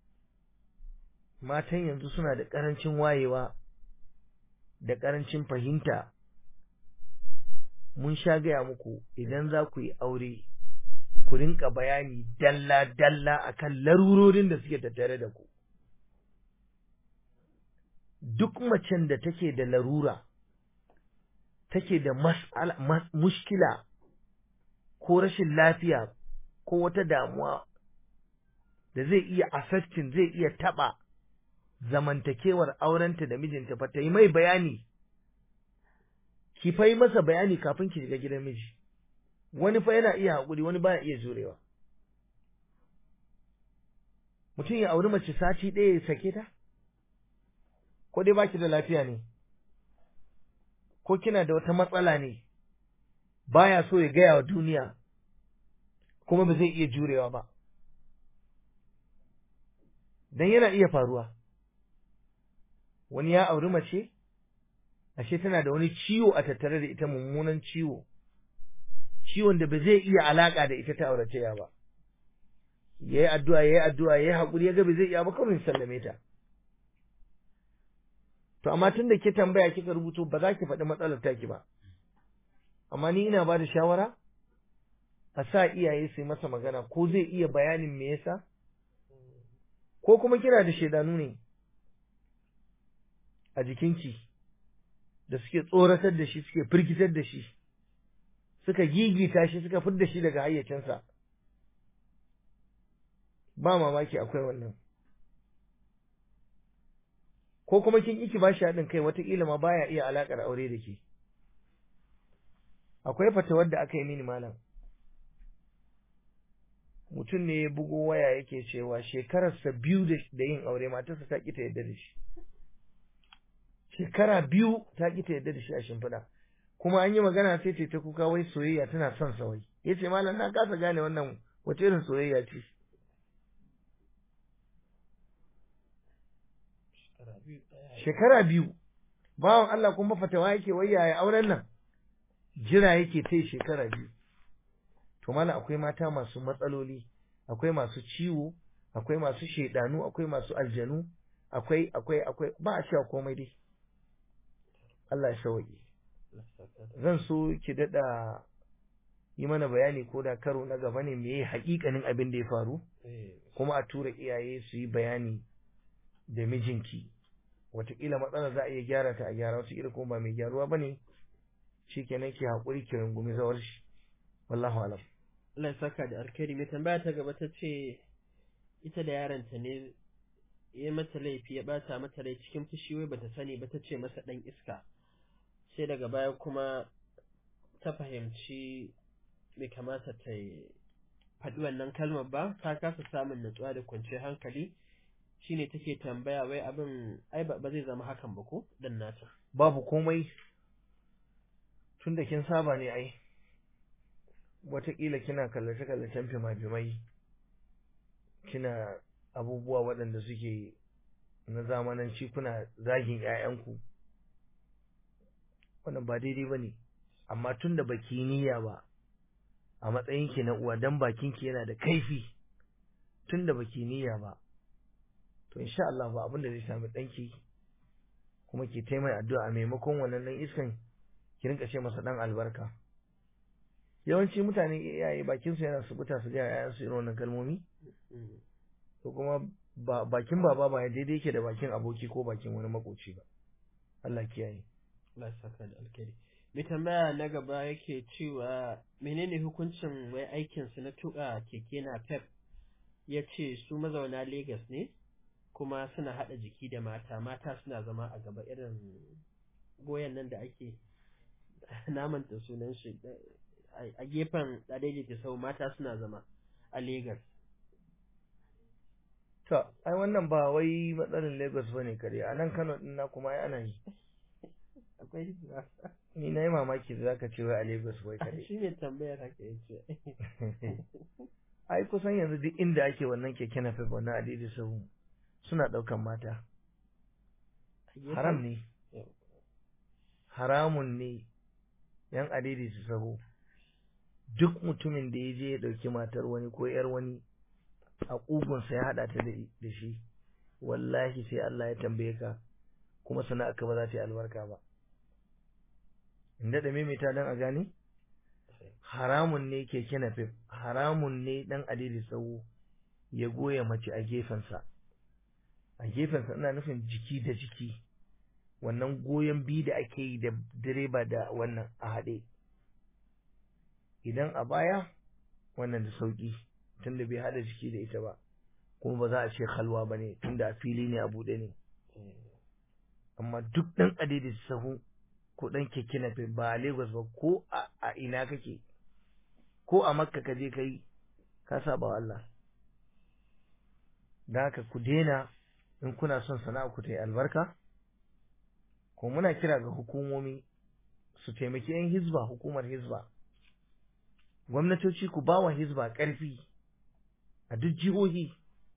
matan yanzu suna da ƙarancin wayewa da ƙarancin fahimta mun sha gaya muku idan za ku yi aure ku rinka bayani dalla-dalla akan larurorin da suke tattare da ku duk macen da take da larura take da mushkila ko rashin lafiya ko wata damuwa da zai iya affecting zai iya taba zamantakewar aurenta da mijinta fa ta yi mai bayani ki fa yi masa bayani kafin ki shiga gidan miji wani fa yana iya haƙuri wani baya iya jurewa mutum ya auri mace sati ɗaya ya sake ta ko dai baki da lafiya ne ko kina da wata matsala ne baya so ya gaya wa duniya kuma ba zai iya jurewa ba dan yana iya faruwa wani ya auri mace ashe tana da wani ciwo a tattare da ita mummunan ciwo ciwon da ba zai iya alaka da ita ta aurataya ba yayi addu'a yayi addu'a yayi hakuri yaga ba zai iya ba kawai sallame ta to amma tun da ke tambaya kika rubuto ba za ki faɗi matsalar taki ba amma ni ina ba da shawara a sa iyaye su yi masa magana ko zai iya bayanin me yasa ko kuma kina da shaidanu ne a jikinki da suke tsoratar da shi suke firgitar da shi suka gigita shi suka fidda shi daga hayyacinsa ba mamaki akwai wannan ko kuma kin iki ba shi haɗin kai wataƙila ma baya iya alaƙar aure da ke akwai fatawar da aka yi mini malam mutum ne ya bugo waya yake cewa shekararsa biyu da yin aure matarsa ta ƙi ta yadda da shi shekara biyu ta ƙi ta yadda da shi a shimfiɗa kuma an yi magana sai ce ta kuka wai soyayya tana son sa wai ya ce malam na kasa gane wannan wace irin soyayya ce shekara biyu bawan Allah kuma fatawa yake wai yaya auren nan jira yake ta shekara biyu to mana akwai mata masu matsaloli akwai masu ciwo akwai masu shedanu akwai masu aljanu akwai akwai akwai ba a cewa komai dai Allah ya sauke zan so ki dada yi mana bayani ko da karo na gaba ne meye hakikanin abin da ya faru kuma a tura iyaye su yi bayani da mijinki wataƙila matsalar za a iya gyara ta a gyara wataƙila kuma ba mai gyaruwa ba ne shi kenan ki haƙuri ki rungumi zawar shi wallahu alam Allah ya saka da alkhairi mai tambaya ta gaba ta ce ita da yaronta ne ya mata laifi ya bata mata rai cikin fushi wai bata sani ba ta ce masa dan iska sai daga baya kuma ta fahimci bai kamata ta faɗi wannan kalmar ba ta kasa samun natsuwa da kwanciyar hankali shine take tambaya wai abin ai ba zai zama hakan ba ko dan nata babu komai tun da kin saba ne ai wataƙila kina kallace-kallacen fima-fimai kina abubuwa waɗanda suke na zamananci kuna zagin 'ya'yanku wannan ba daidai ba ne amma tun da baki niyya ba a matsayinki na uwa dan bakinki yana da kaifi tun da baki niyya ba to insha Allah ba abin da zai sami ɗanki kuma ke taimai addu'a a maimakon wannan ɗan iskan ki rinka ce masa ɗan albarka yawanci mutane iyaye bakin su yana subuta su ga yayan su irin wannan kalmomi to kuma ba bakin baba ba daidai yake da bakin aboki ko bakin wani makoci ba Allah kiyaye Allah saka da alkhairi mai tambaya na gaba yake cewa menene hukuncin wai aikin su na tuka keke na pep ya ce su mazauna Lagos ne kuma suna haɗa jiki da mata mata suna zama a gaba irin goyon nan da ake namanta sunan shi a gefen daidaita sau mata suna zama a Legas. To, ai wannan ba wai matsalin Lagos ba ne kare, a nan Kano ɗin na kuma ai ana yi. Akwai Ni na yi mamaki da zaka ce wai a Lagos wai kare. Shi ne tambayar haka ya ce. Ai kusan yanzu duk inda ake wannan keke na fefa wannan adidi sahu suna ɗaukan mata. Haram ne. Haramun ne yan adidi su sahu. Duk mutumin da ya je ya ɗauki matar wani ko ‘yar wani a ƙugunsa ya haɗa ta da shi, wallahi sai Allah ya tambaye ka, kuma sana'a ka ba za ta yi albarka ba. Inda da maimaita don a gane? Haramun ne keke napep, haramun ne ɗan adidi tsawo ya goya mace a gefensa. A gefensa ina nufin jiki da jiki, wannan goyon bi da ake yi da direba da wannan a haɗe. Idan a baya, wannan da sauƙi. tunda bai hada jiki da ita ba kuma ba za a ce halwa ba ne tunda a fili ne a buɗe ne amma duk ɗan adidi sahu ko ɗan keke na ba a Lagos ba ko a ina kake ko a makka ka je kai ka saba wa Allah da haka ku daina in kuna son sana'a ku ta yi albarka ko muna kira ga hukumomi su taimaki 'yan hizba hukumar hizba gwamnatoci ku ba wa hizba ƙarfi a duk jihohi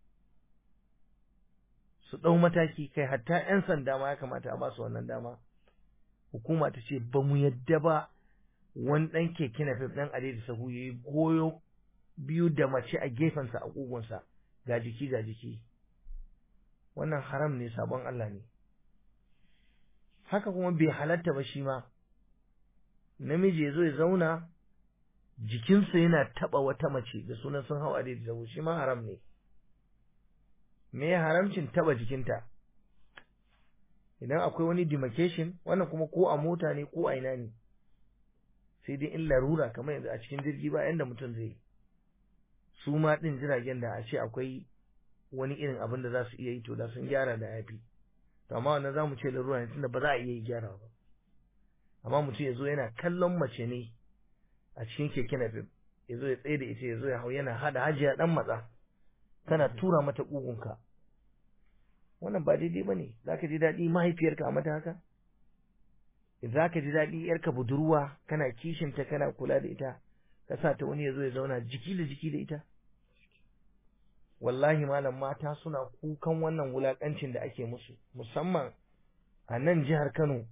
su ɗau mataki kai hatta 'yan sanda ma ya kamata a basu wannan dama hukuma ta ce ba mu yadda ba wani ɗan keke na fif ɗan adai da sahu ya yi goyo biyu da mace a gefensa a ƙugunsa ga jiki ga jiki wannan haram ne sabon Allah ne haka kuma bai halatta ba shi ma namiji ya zo ya zauna jikinsa yana taba wata mace da sunan sun hau adai da shi ma haram ne me ya haramcin taba jikinta idan akwai wani demarcation wannan kuma ko a mota ne ko a ina ne sai dai in larura kamar yanzu a cikin jirgi ba yanda mutum zai su ma din jiragen da a ce akwai wani irin abin da za su iya yi to da sun gyara da yafi to amma wannan za mu ce larura ne tunda ba za a iya yi gyara ba amma mutum ya zo yana kallon mace ne a cikin keke na fim ya zo ya tsaye da ita ya zo ya hau yana hada hajiya dan matsa kana tura mata ƙugunka wannan ba daidai ba ne za ka ji daɗi mahaifiyarka a mata haka za ka ji daɗi yarka budurwa kana kishinta kana kula da ita ka sa ta wani ya zo ya zauna jiki da jiki da ita wallahi malam mata suna kukan wannan wulakancin da ake musu musamman a nan jihar Kano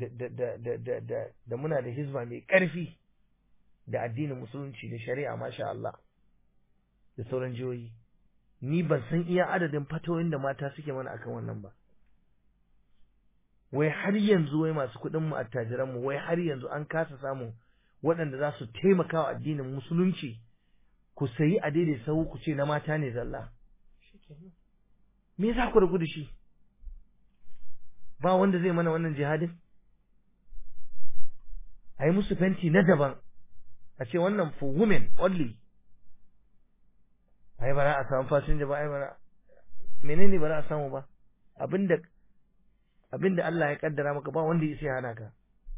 da muna da hizba mai ƙarfi da addinin musulunci da shari'a masha Allah da sauran jihohi ni ban san iya adadin fatoyin da mata suke mana akan wannan ba wai har yanzu wai masu kuɗin mu attajiran mu wai har yanzu an kasa samun waɗanda za su taimaka wa addinin musulunci ku sayi a daidai sau ku ce na mata ne zalla me za ku rabu da shi ba wanda zai mana wannan jihadin a yi musu fenti na daban a ce wannan for women only ai bara a samu fasinja ba ai bara menene ba za a samu ba abinda abinda Allah ya kaddara maka ba wanda ya hana ka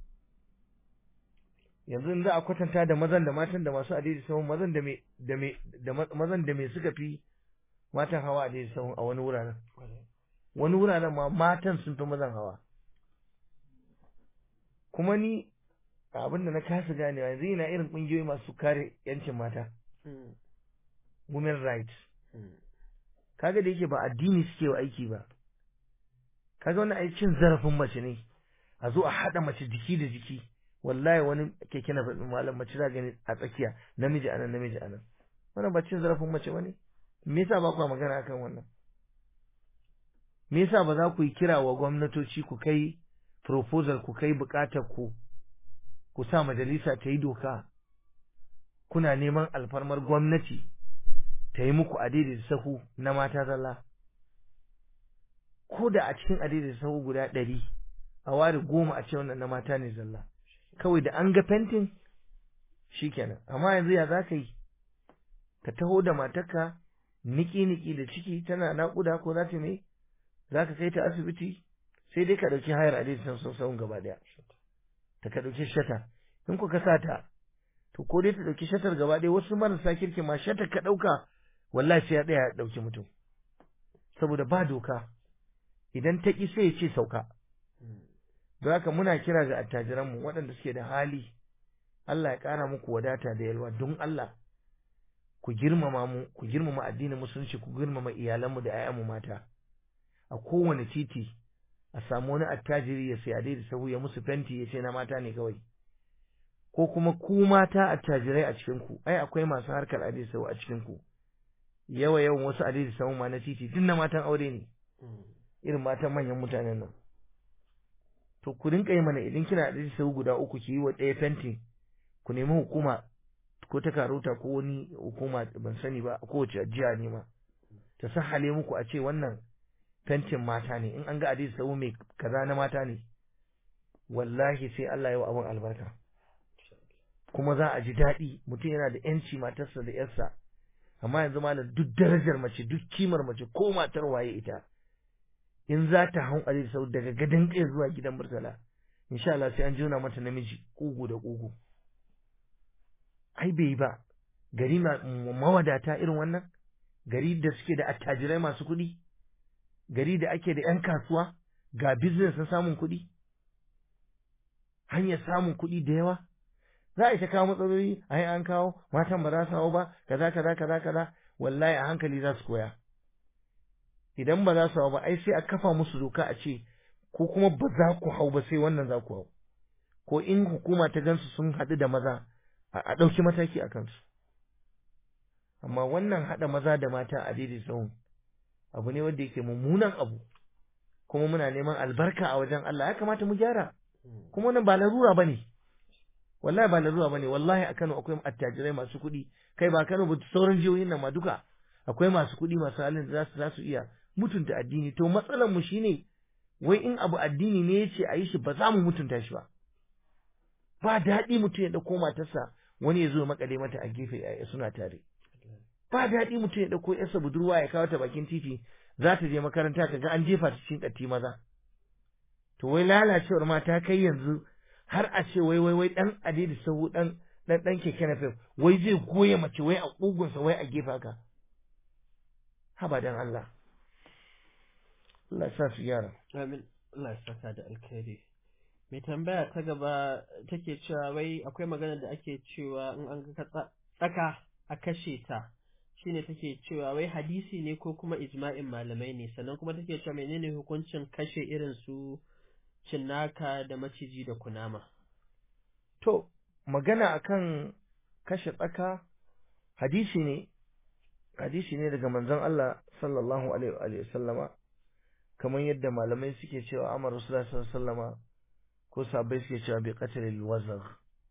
yanzu in za a kwatanta da mazan da matan da masu adidi sahun mazan da me da me da mazan da me suka fi matan hawa adidi sahun a wani wuraren wani wuraren ma matan sun fi mazan hawa kuma ni abin da na kasa ganewa yanzu ina irin kungiyoyi masu kare yancin mata women rights kaga da yake ba addini suke wa aiki ba kaga wannan aikin zarafin mace ne a zo a haɗa mace jiki da jiki wallahi wani keke na faɗin malam mace za gani a tsakiya namiji anan namiji anan wannan ba cin zarafin mace bane me yasa ba ku magana akan wannan me yasa ba za ku yi kira wa gwamnatoci ku kai proposal ku kai bukatar ku ku sa majalisa ta yi doka kuna neman alfarmar gwamnati ta yi muku adaidaita sahu na mata zalla ko da a cikin adaidaita sahu guda ɗari a ware goma a ce wannan na mata ne zalla kawai da an ga fentin shikenan amma yanzu ya za ka yi ka taho da matarka niki-niki da ciki tana naƙuda ko za ta me za ka kai ta asibiti sai dai ka ɗauki hayar adaidaita sahun gaba ɗaya ta ka ɗauki shata in ku ka sa ta to ko dai ta ɗauki shatar gaba ɗaya wasu marasa kirki ma shatar ka ɗauka wallahi sai ya ɗaya ya ɗauki mutum saboda ba doka idan ta ƙi sai ya ce sauka don haka muna kira ga attajiranmu waɗanda suke da hali Allah ya ƙara muku wadata da yalwa don Allah ku girmama mu ku girmama addinin musulunci ku girmama iyalanmu da 'ya'yanmu mata a kowane titi a samu wani attajiri ya sai a da sahu ya musu fenti ya ce na mata ne kawai ko kuma ku mata attajirai a cikin ku ai akwai masu harkar adai sahu a cikin ku yawa yawan wasu adai sahu ma na titi duk na matan aure ne irin matan manyan mutanen nan to ku rinka yi mana idan kina adai sahu guda uku ki yi wa ɗaya fentin ku nemi hukuma ko ta karota ko wani hukuma ban sani ba kowace jiya ne ma ta sahale muku a ce wannan fentin mata ne in an ga adai sahu mai kaza na mata ne wallahi sai Allah ya wa abin albarka kuma za a ji daɗi mutum yana da yanci matarsa da yarsa amma yanzu malam duk darajar mace duk kimar mace ko matar waye ita in za ta hau a sau daga gadon kai zuwa gidan murtala insha Allah sai an jona mata namiji kugu da kugu ai bai ba gari mawadata irin wannan gari da suke da attajirai masu kuɗi gari da ake da 'yan kasuwa ga business na samun kuɗi hanyar samun kuɗi da yawa za a yi ta kawo matsaloli ai an kawo matan ba za su hau ba kaza kaza kaza kaza wallahi a hankali za su koya idan ba za su hau ba ai sai a kafa musu doka a ce ko kuma ba za ku hau ba sai wannan za ku hau ko in hukuma ta gansu sun haɗu da maza a ɗauki mataki a kansu amma wannan haɗa maza da mata a daidai sahun abu ne wanda yake mummunan abu kuma muna neman albarka a wajen Allah ya kamata mu gyara kuma wannan ba larura bane wallahi ba larura bane wallahi a Kano akwai attajirai masu kuɗi kai ba Kano ba sauran jihohin nan ma duka akwai masu kuɗi masu halin da zasu zasu iya mutunta addini to matsalar mu shine wai in abu addini ne yace a yi shi ba za mu mutunta shi ba ba daɗi mutum ya ɗauko matarsa wani ya zo makale mata a gefe suna tare ba daɗi mutum ya ɗauko yarsa budurwa ya kawo ta bakin titi za ta je makaranta ka ga an jefa ta cikin ƙatti maza to wai lalacewar ma ta kai yanzu har a ce wai wai wai dan adidi sahu dan dan dan keke na fef wai zai goye mace wai a kugunsa wai a gefa ka haba dan Allah Allah ya sa su gyara amin Allah ya saka da alkhairi mai tambaya ta gaba take cewa wai akwai magana da ake cewa in an ga tsaka a kashe ta shine take cewa wai hadisi ne ko kuma ijma'in malamai ne sannan kuma take cewa menene hukuncin kashe irin su cinnaka da maciji da kunama to magana akan kashe tsaka hadisi ne hadisi ne daga manzon Allah sallallahu alaihi wa sallama kamar yadda malamai suke cewa amar rasulullah sallallahu alaihi wa sallama ko sahabbai suke cewa bi qatlil wazagh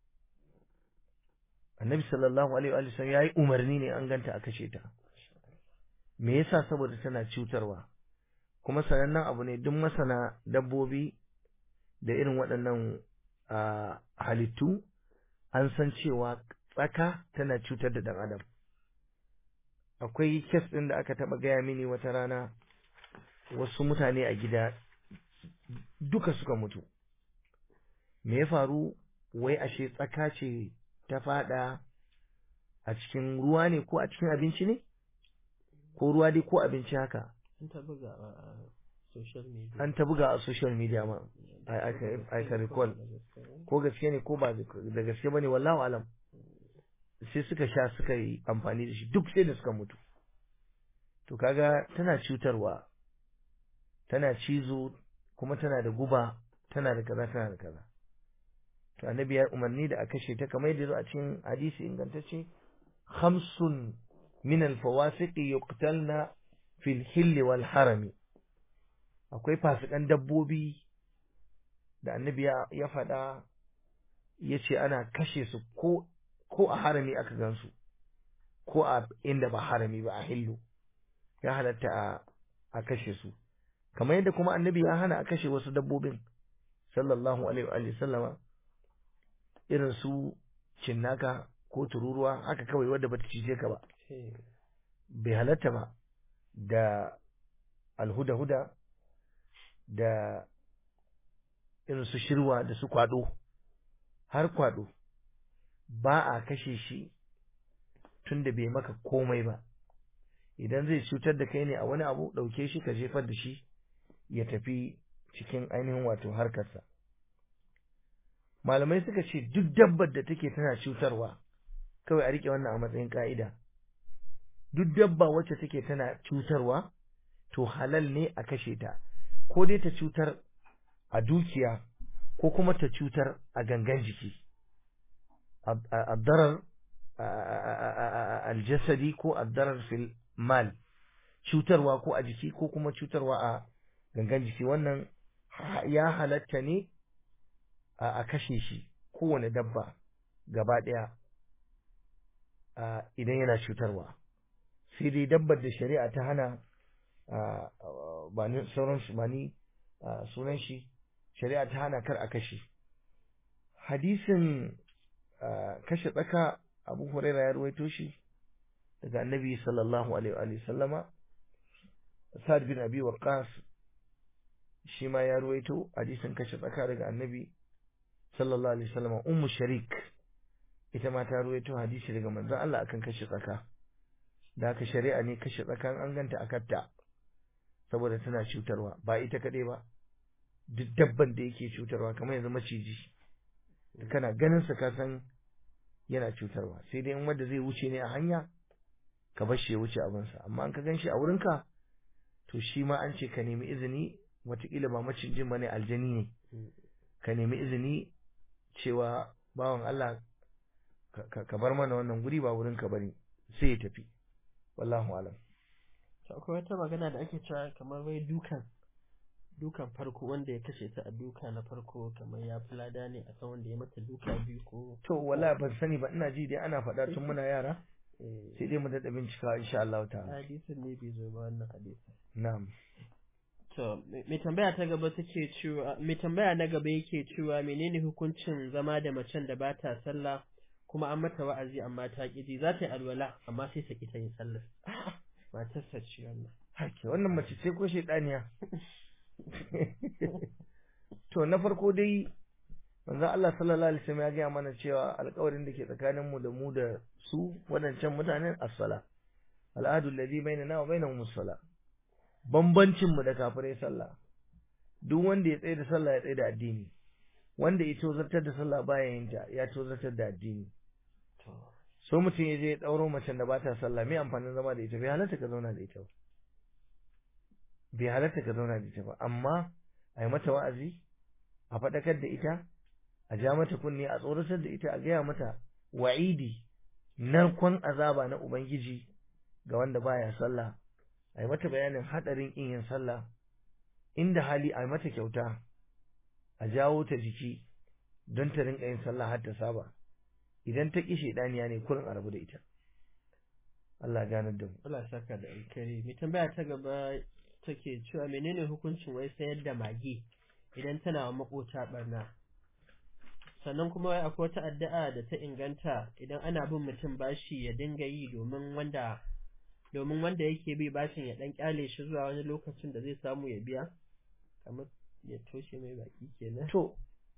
annabi sallallahu alaihi wa sallam yayi umarni ne an ganta a kashe ta me yasa saboda tana cutarwa kuma sanannen abu ne duk masana dabbobi da irin waɗannan halittu an san cewa tsaka tana cutar da ɗan adam akwai kes ɗin da aka taɓa gaya mini wata rana wasu mutane a gida duka suka mutu me ya faru wai ashe tsaka ce ta fada a cikin ruwa ne ko a cikin abinci ne ko ruwa dai ko abinci haka an ta buga a social media an ta buga a social media ma I can recall ko gaske ne ko ba da gaske bane wallahu alam sai suka sha suka yi amfani da shi duk sai da suka mutu to kaga tana cutarwa tana cizo kuma tana da guba tana da kaza tana da kaza to annabi ya umarni da a kashe ta kamar yadda zo a cikin hadisi ingantacce khamsun min al-fawasiq yuqtalna fil hill wal harami akwai fasikan dabbobi da annabi ya faɗa ya ce ana kashe su ko ko a harami aka gansu ko a inda ba harami ba a hillu ya halatta a a kashe su kamar yadda kuma annabi ya hana a kashe wasu dabbobin sallallahu alaihi wa sallama irin su cinnaka ko tururuwa haka kawai wadda bata cije ka ba bai halatta ba da alhuda-huda da irin su shirwa da su kwado har kwado ba a kashe shi tun da bai maka komai ba idan zai cutar da kai ne a wani abu ɗauke shi ka jefar da shi ya tafi cikin ainihin wato harkarsa malamai suka ce duk dabbar da take tana cutarwa kawai a rike wannan a matsayin ka'ida duk dabba wacce take tana cutarwa to halal ne a kashe ta ko dai ta cutar a dukiya ko kuma ta cutar a gangan jiki addarar aljasadi ko addarar fil mal cutarwa ko a jiki ko kuma cutarwa a gangan jiki wannan ya halatta ne a kashe shi kowane dabba gaba ɗaya idan yana cutarwa sai dai dabbar da shari'a ta hana ba ni sauran ba ni sunan shi shari'a ta hana kar a kashe hadisin kashe tsaka abu huraira ya ruwaito shi daga annabi sallallahu alaihi wa sallama sa'ad bin abi waqas shi ma ya ruwaito hadisin kashe tsaka daga annabi sallallahu alaihi wasallam ummu sharik ita ma ta ruwaito hadisi daga manzon Allah akan kashe tsaka da haka shari'a ne kashe tsakan an ganta akatta saboda tana cutarwa ba ita kaɗai ba duk dabban da yake cutarwa kamar yanzu maciji kana ganin sa ka san yana cutarwa sai dai in wanda zai wuce ne a hanya ka bar shi ya wuce abinsa amma an ka gan shi a wurinka to shi ma an ce ka nemi izini wataƙila ba macijin ba ne aljani ne ka nemi izini cewa bawan Allah ka bar mana wannan guri ba wurinka ba ne sai ya tafi wallahu alam to akwai wata magana da ake cewa kamar wai dukan dukan farko wanda ya kashe ta a duka na farko kamar ya fi lada ne a kan wanda ya mata duka biyu ko to wala ban sani ba ina ji dai ana faɗa tun muna yara sai dai mu daɗa bincika insha Allah ta'ala hadisin ne bai zo ba wannan hadisin na'am to mai tambaya ta gaba take cewa mai tambaya na gaba yake cewa menene hukuncin zama da macen da ba ta sallah kuma an mata wa'azi amma ta ƙiji za ta yi alwala amma sai ta ƙi ta yin sallar matarsa ce wannan hake wannan mace ce ko shaidaniya to na farko dai manzo Allah sallallahu alaihi wasallam ya gaya mana cewa alƙawarin da ke tsakanin mu da mu da su wadancan mutanen as-sala al'adu alladhi bainana wa bainahum as-sala bambancin mu da kafirai sallah duk wanda ya tsaye da sallah ya tsaye da addini wanda ya tozartar da sallah baya yin ta ya tozartar da addini so mutum ya je ya ɗauro macen da ba ta sallah me amfanin zama da ita bai halatta ka zauna da ita ba bai halatta ka zauna da ita ba amma a yi mata wa'azi a faɗakar da ita a ja mata kunne a tsoratar da ita a gaya mata wa'idi narkon azaba na ubangiji ga wanda baya sallah a yi mata bayanin haɗarin ƙin yin sallah inda hali a yi mata kyauta a jawo ta jiki don ta rinka yin sallah har ta saba idan ta ƙi shaidaniya ne kurin a rabu da ita Allah ganar da mu Allah saka da alkari mai tambaya ta gaba take cewa menene hukuncin wai sayar da mage idan tana wa makota barna sannan kuma wai akwai wata addu'a da ta inganta idan ana bin mutum bashi ya dinga yi domin wanda domin wanda yake bi bashin ya dan kyale shi zuwa wani lokacin da zai samu ya biya kamar ya toshe mai baki kenan to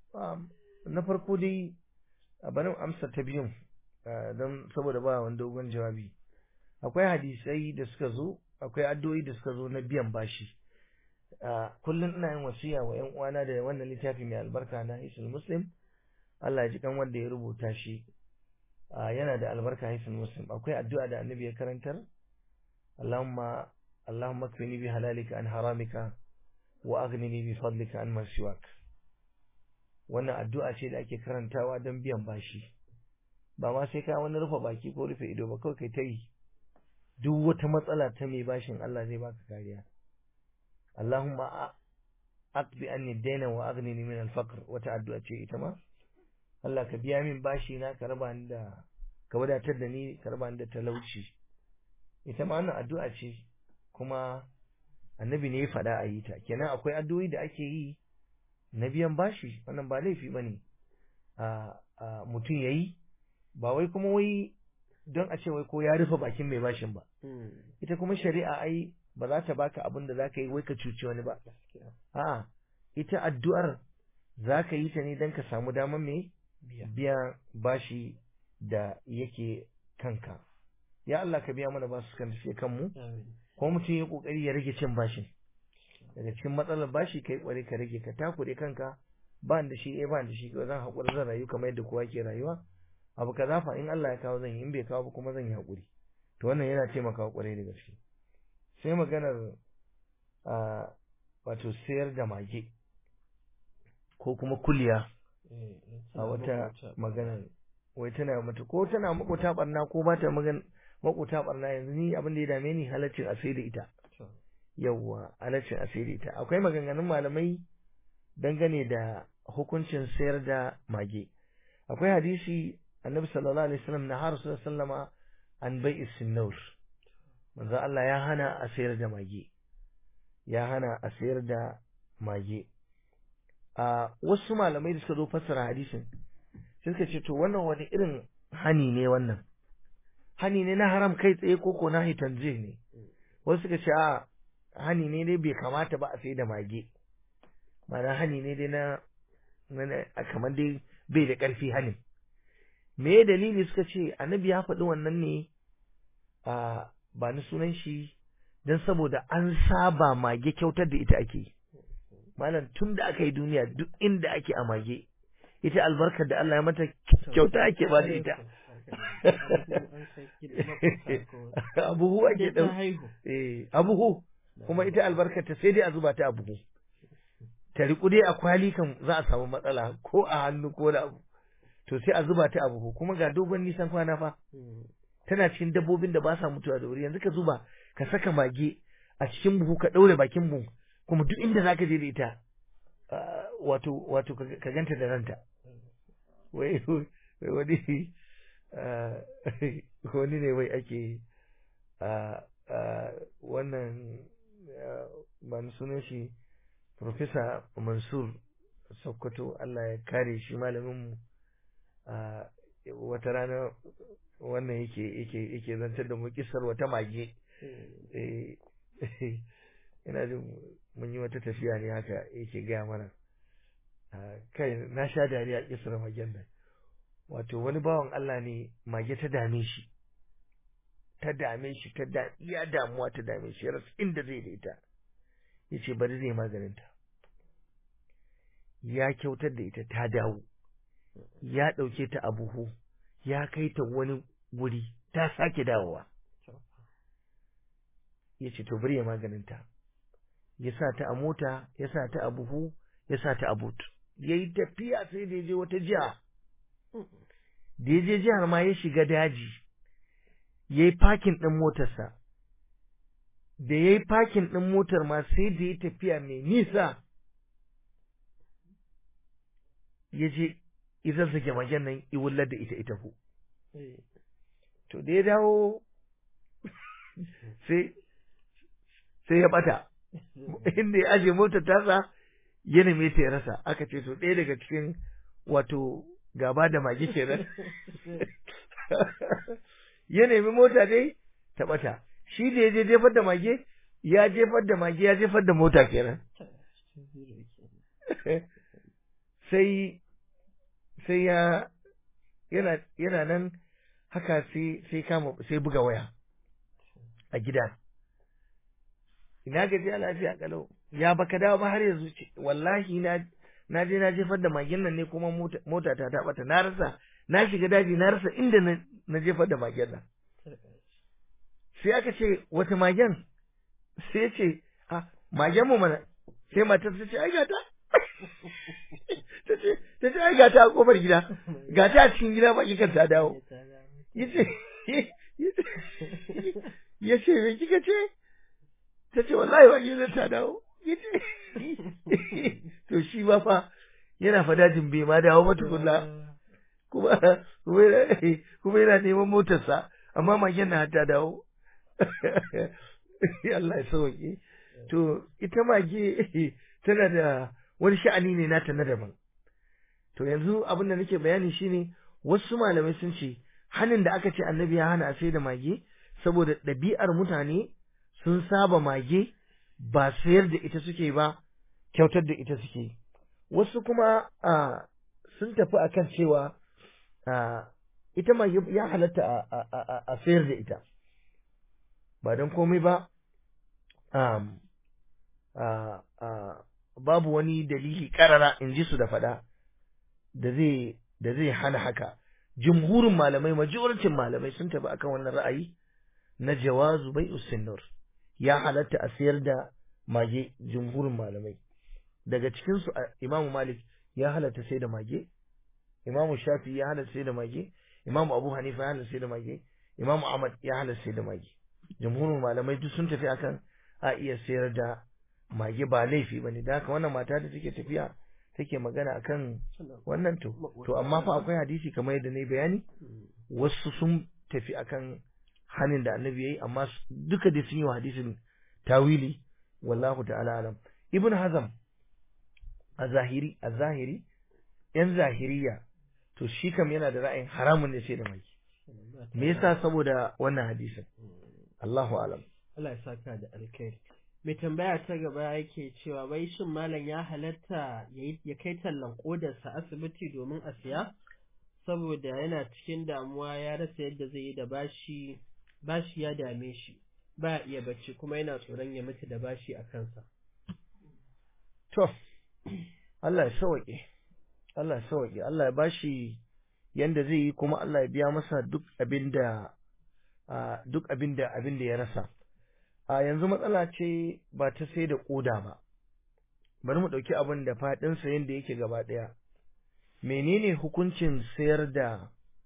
na farko dai a barin amsa ta biyun don saboda ba wani dogon jawabi akwai hadisai da suka zo akwai addu'o'i da suka zo na biyan bashi kullum ina yin wasiya wa ƴan uwana da wannan littafi mai albarka na Hisul Muslim Allah ya ji kan wanda ya rubuta shi yana da albarka Hisul Muslim akwai addu'a da Annabi ya karantar Allahumma Allahumma kfini bi halalika an haramika wa aghnini bi fadlika an ma siwak wannan addu'a ce da ake karantawa don biyan bashi ba ma sai ka wani rufe baki ko rufe ido ba kawai kai ta yi duk wata matsala ta mai bashin Allah zai baka kariya Allahumma aqbi anni dayna wa aghnini min al-faqr wata addu'a ce ita ma Allah ka biya min bashi na ka raba ni da ka wadatar da ni ka raba ni da talauci ita ma wannan addu'a ce kuma annabi ne ya faɗa a yi ta kenan akwai addu'o'i da ake yi na biyan bashi wannan ba laifi bane a mutum yayi ba wai kuma wai don a ce wai ko ya rufe bakin mai bashin ba ita kuma shari'a ai ba za ta baka abin da zaka yi wai ka cuci wani ba a'a ita addu'ar zaka yi ta ne don ka samu damar me biya bashi da yake kanka ya Allah ka biya mana basu kan tafiye kanmu ko mutum ya kokari ya rage cin bashin daga cikin matsalar bashi kai kware ka rage ka takure kanka ba da shi eh ba da shi zan haƙura zan rayu kamar yadda kowa ke rayuwa abu kaza fa in Allah ya kawo zan yi in bai kawo ba kuma zan yi haƙuri to wannan yana taimakawa kwarai da gaske sai maganar a wato sayar da mage ko kuma kuliya a wata maganar wai tana mata ko tana makota barna ko ba ta magan makota barna yanzu ni abin da ya dame ni halaccin a sai da ita yawwa halaccin a sai da ita akwai maganganun malamai dangane da hukuncin sayar da mage akwai hadisi annabi sallallahu alaihi wasallam na har sallama an bai isinnur manzo Allah ya hana a sayar da mage ya hana a sayar da mage a wasu malamai da suka zo fassara hadisin sai suka ce to wannan wani irin hani ne wannan hani ne na haram kai tsaye ko ko na hitanzih ne wasu suka ce a hani ne dai bai kamata ba a sai da mage ma'ana hani ne dai na kamar dai bai da ƙarfi hanin me dalili suka ce annabi ya faɗi wannan ne a ba ni sunan shi don saboda an saba mage kyautar da ita ake malam tun da aka yi duniya duk inda ake a mage ita albarkar da Allah ya mata kyauta ake ba da ita abuhu ake ɗau abuhu kuma ita albarkar ta sai dai a zuba ta abuhu ta riƙu dai a kwali kan za a samu matsala ko a hannu ko da abu to sai a zuba ta a buhu kuma ga dogon nisan kwana fa tana cikin dabbobin da ba sa mutuwa da wuri yanzu ka zuba ka saka mage a cikin buhu ka ɗaure bakin buhu kuma duk inda zaka je da ita wato wato ka ganta da ranta wai wani wani ne wai ake wannan ba sunan shi Profesa Mansur Sokoto Allah ya kare shi malaminmu a wata rana wannan yake yake yake zantar da mu kisar wata mage ina jin mun yi wata tafiya ne haka yake gaya mana kai na sha dariya kisar magen nan wato wani bawan Allah ne mage ta dame shi ta dame shi ta da iya damuwa ta dame shi ras inda zai da ita yace bari zai maganinta ya kyautar da ita ta dawo ya ɗauke ta a buhu ya kai ta wani guri ta sake dawowa ya ce to bari ya maganinta ya sa ta a mota ya sa ta a buhu ya sa ta a but ya yi tafiya sai da ya je wata jiha da ya je jihar ma ya shiga daji ya yi fakin ɗin motarsa da ya yi fakin ɗin motar ma sai da ya tafiya mai nisa ya je izar sake magen nan iwullar da ita ita ku. To da ya dawo sai sai ya bata inda ya aje motar tasa ya neme ta ya rasa aka ce to ɗaya daga cikin wato gaba da mage kenan ya nemi mota dai ta bata shi da ya je jefar da mage ya jefar da mage ya jefar da mota kenan sai sai ya yana yana nan haka sai sai kama sai buga waya a gida ina gaji a lafiya kalau ya baka dawo ba har yanzu ce wallahi na na je na jefar da magen nan ne kuma mota ta ta bata na rasa na shiga daji na rasa inda na jefar da magen nan sai aka ce wata magen sai ce a magen mu mana sai matar ta ce ai gata ta ce ta ce ai gata a kofar gida gata a cikin gida ba kikan ta dawo yace yace me kika ce ta ce wallahi ba gidan ta dawo yace to shi ba fa yana fadajin bai ma dawo ba tukunna kuma kuma yana neman motarsa amma magen na ta dawo Allah ya sauke to ita mage tana da wani sha'ani ne nata na daban to yanzu abin da nake bayani shine wasu malamai sun ce hanin da aka ce annabi ya hana a sai da mage saboda ɗabi'ar mutane sun saba mage ba sayar da ita suke ba kyautar da ita suke wasu kuma sun tafi akan cewa ita mage ya halatta a sayar da ita ba don komai ba babu wani dalili karara in ji su da faɗa da zai da zai hana haka jumhurin malamai majorancin malamai sun tafi akan wannan ra'ayi na jawazu bai usinnur ya halatta a sayar da mage jumhurin malamai daga cikin su imamu malik ya halatta sai da mage imamu shafi ya halatta sai da mage imamu abu hanifa ya halatta sai da mage imamu ahmad ya halatta sai da mage jumhurin malamai duk sun tafi akan a iya sayar da mage ba laifi bane da haka wannan mata da take tafiya take magana akan wannan to to amma fa akwai hadisi kamar yadda nayi bayani wasu sun tafi akan hanin da annabi yayi amma duka da sun yi wa hadisin tawili wallahu ta'ala alam ibn hazam a zahiri a zahiri yan zahiriya to shi kam yana da ra'ayin haramun ne sai da mai me yasa saboda wannan hadisin Allahu alam Allah ya saka da alkhairi mai tambaya ta gaba yake cewa wai shin malam ya halatta ya kai tallan kodarsa asibiti domin a siya saboda yana cikin damuwa ya rasa yadda zai yi da bashi bashi ya dame shi ba iya bacci kuma yana tsoron ya mutu da bashi a kansa to Allah ya sauke Allah ya sauke Allah ya bashi yanda zai yi kuma Allah ya biya masa duk abinda duk abinda abinda ya rasa a yanzu matsala ce ba ta sai da koda ba bari mu ɗauki abin da faɗinsa yadda yake gaba ɗaya menene hukuncin sayar da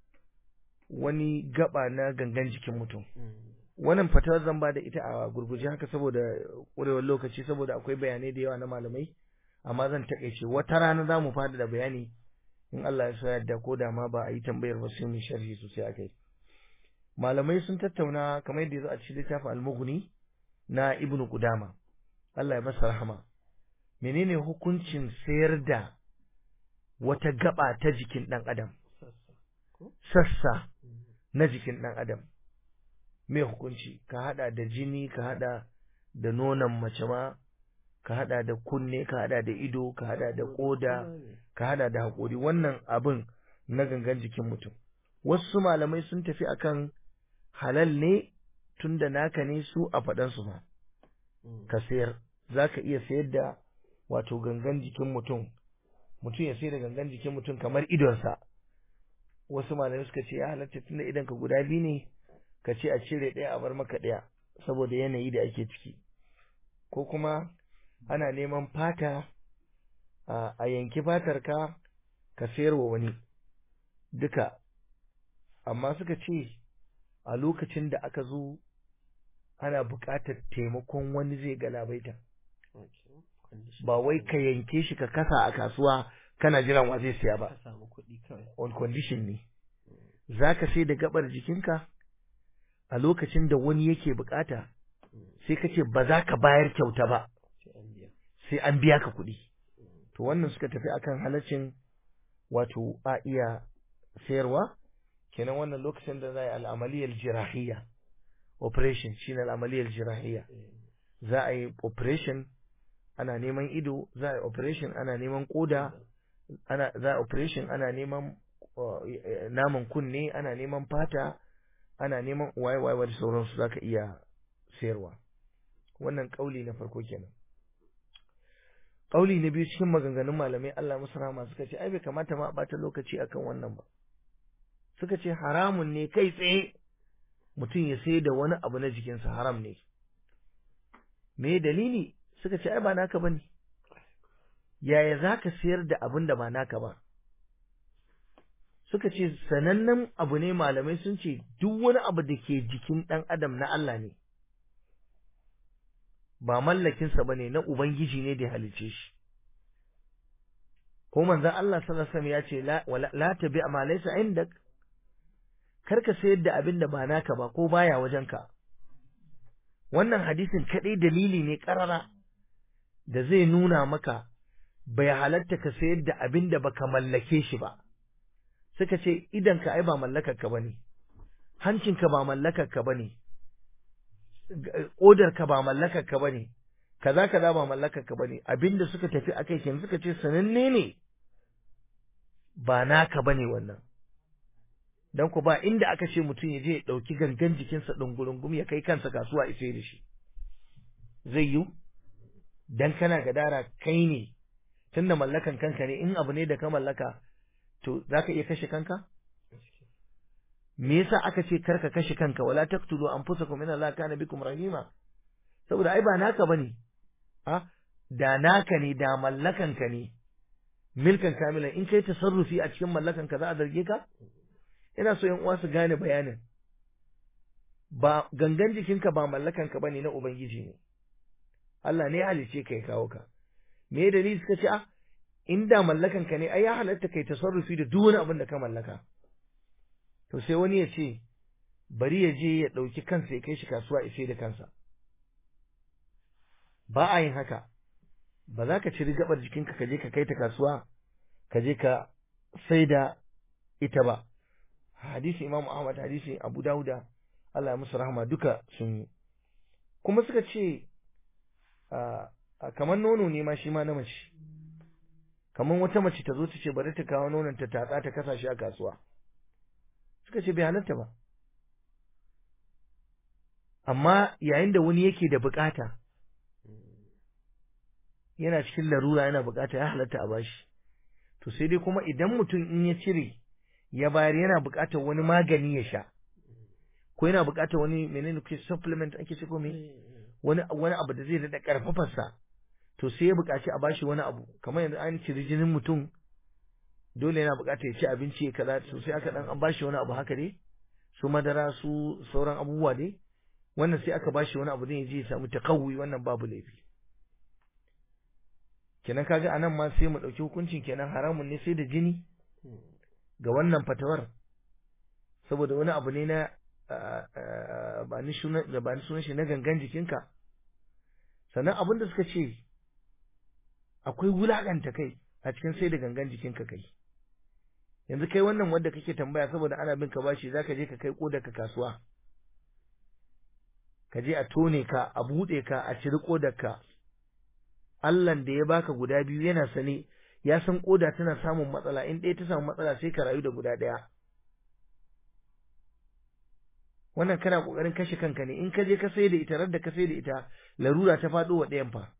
wani gaba na gangan jikin mutum wannan fatawar zan ba da ita a gurguje haka saboda ƙurewar lokaci saboda akwai bayanai da yawa na malamai amma zan takaice wata rana za mu fada da bayani in Allah ya so yadda ko da ma ba a yi tambayar ba sai mu sharhi sosai akai malamai sun tattauna kamar yadda ya zo a cikin littafin al-mughni na ibnu qudama Allah ya masa rahama menene hukuncin sayar da wata gaba ta jikin dan adam sassa na jikin dan adam me hukunci ka hada da jini ka hada da nonon mace ma ka hada da kunne ka hada da ido ka hada da koda ka hada da hakori wannan abin na gangan jikin mutum wasu malamai sun tafi akan halal ne tunda naka ne su a faɗansu ma ka sayar za ka iya sayar da wato gangan jikin mutum mutum ya sayar da gangan jikin mutum kamar idonsa wasu malamai suka ce ya halatta tunda idan ka guda biyu ne ka ce a cire ɗaya a bar maka ɗaya saboda yanayi da ake ciki ko kuma ana neman fata a yanki fatar ka ka sayar wa wani duka amma suka ce a lokacin da aka zo ana buƙatar taimakon wani zai galabaita ba wai ka yanke shi ka kasa a kasuwa kana jiran wa zai siya ba on condition ne za ka sai da gabar jikinka a lokacin da wani yake bukata sai ka ce ba za ka bayar kyauta ba sai an biya ka kuɗi to wannan suka tafi akan halaccin wato a iya sayarwa kenan wannan lokacin da za a yi al'amaliyar jirahiyya operation shine al'amaliyar jirahiyya za a yi operation ana neman ido za a yi operation ana neman koda ana za a operation ana neman naman kunne ana neman fata ana neman waye-waye da sauransu za ka iya sayarwa wannan kauli na farko kenan kauli na biyu cikin maganganun malamai Allah musu rahama suka ce ai bai kamata ma a bata lokaci akan wannan ba suka ce haramun ne kai tsaye mutum ya sai da wani abu na jikinsa haram ne me dalili suka ce ai ba naka bane yaya zaka sayar da abin da ba naka ba suka ce sanannen abu ne malamai sun ce duk wani abu da ke jikin ɗan adam na Allah ne ba mallakinsa ba ne na Ubangiji ne da halice shi ko manzan Allah sallallahu alaihi ya ce la tabi ma laysa indak kar ka sayar da abin da ba naka ba ko baya wajenka wannan hadisin kadai dalili ne karara da zai nuna maka bai halatta ka sayar da abin da baka mallake shi ba suka ce idanka ai ba mallakarka bane hancinka ba mallakarka bane ka ba mallakarka bane kaza kaza ba mallakarka bane abinda suka tafi akai kin suka ce sananne ne ba naka bane wannan dan ku ba inda aka ce mutum ya je ya dauki gangan jikinsa dungurungum ya kai kansa kasuwa isai da shi zai yi dan kana gadara kai ne tunda mallakan kanka ne in abu ne da ka mallaka to za ka iya kashe kanka? Me yasa aka ce karka kashe kanka wala taqtulu anfusakum inna Allaha kana bikum rahima saboda ai ba naka bane a da naka ne da mallakan ka ne milkan kamilan in kai tasarrufi a cikin mallakan ka za a zarge ka ina so yan uwa su gane bayanin ba gangan jikinka ba mallakan ka bane na ubangiji ne Allah ne ya halice ka ya kawo ka me dalili suka ce a inda mallakan ka ne ai ya halatta kai tasarrufi da duk wani abin da ka mallaka to sai wani ya ce bari ya je ya ɗauki kansa ya kai shi kasuwa ya sai da kansa ba a yin haka ba za ka ciri gabar jikinka ka je ka kai ta kasuwa ka je ka sai da ita ba hadisi imamu ahmad hadisi abu dauda Allah ya musu rahama duka sun yi kuma suka ce kamar nono ne ma shi ma na mace kamar wata mace ta zo ta ce bari ta kawo nonon ta tatsa ta kasa shi a kasuwa suka ce bai halatta ba amma yayin da wani yake da bukata yana cikin larura yana bukata ya halatta a bashi to sai dai kuma idan mutum in ya cire ya bayar yana bukatar wani magani ya sha ko yana bukatar wani menene ke supplement ake ce ko me wani wani abu da zai daɗa karfafarsa to sai ya buƙaci a bashi wani abu kamar yanzu an ciri jinin mutum dole yana buƙatar ya ci abinci ya kaza to sai aka dan an bashi wani abu haka dai su madara su sauran abubuwa dai wannan sai aka bashi wani abu zai je ya samu takawwi wannan babu laifi kenan kaga anan ma sai mu ɗauki hukuncin kenan haramun ne sai da jini ga wannan fatawar saboda wani abu ne na ba ni sunan shi na gangan jikinka sannan abin da suka ce akwai wulaƙanta kai a cikin sai da gangan jikinka kai yanzu kai wannan wanda kake tambaya saboda ana bin ka bashi zaka je ka kai kodar ka kasuwa ka je a tone ka a buɗe ka a ciri kodar ka Allahn da ya baka guda biyu yana sane ya san koda tana samun matsala in ɗaya ta samu matsala sai ka rayu da guda ɗaya wannan kana kokarin kashe kanka ne in ka je ka sai da ita da ka sai da ita larura ta faɗo wa ɗayan fa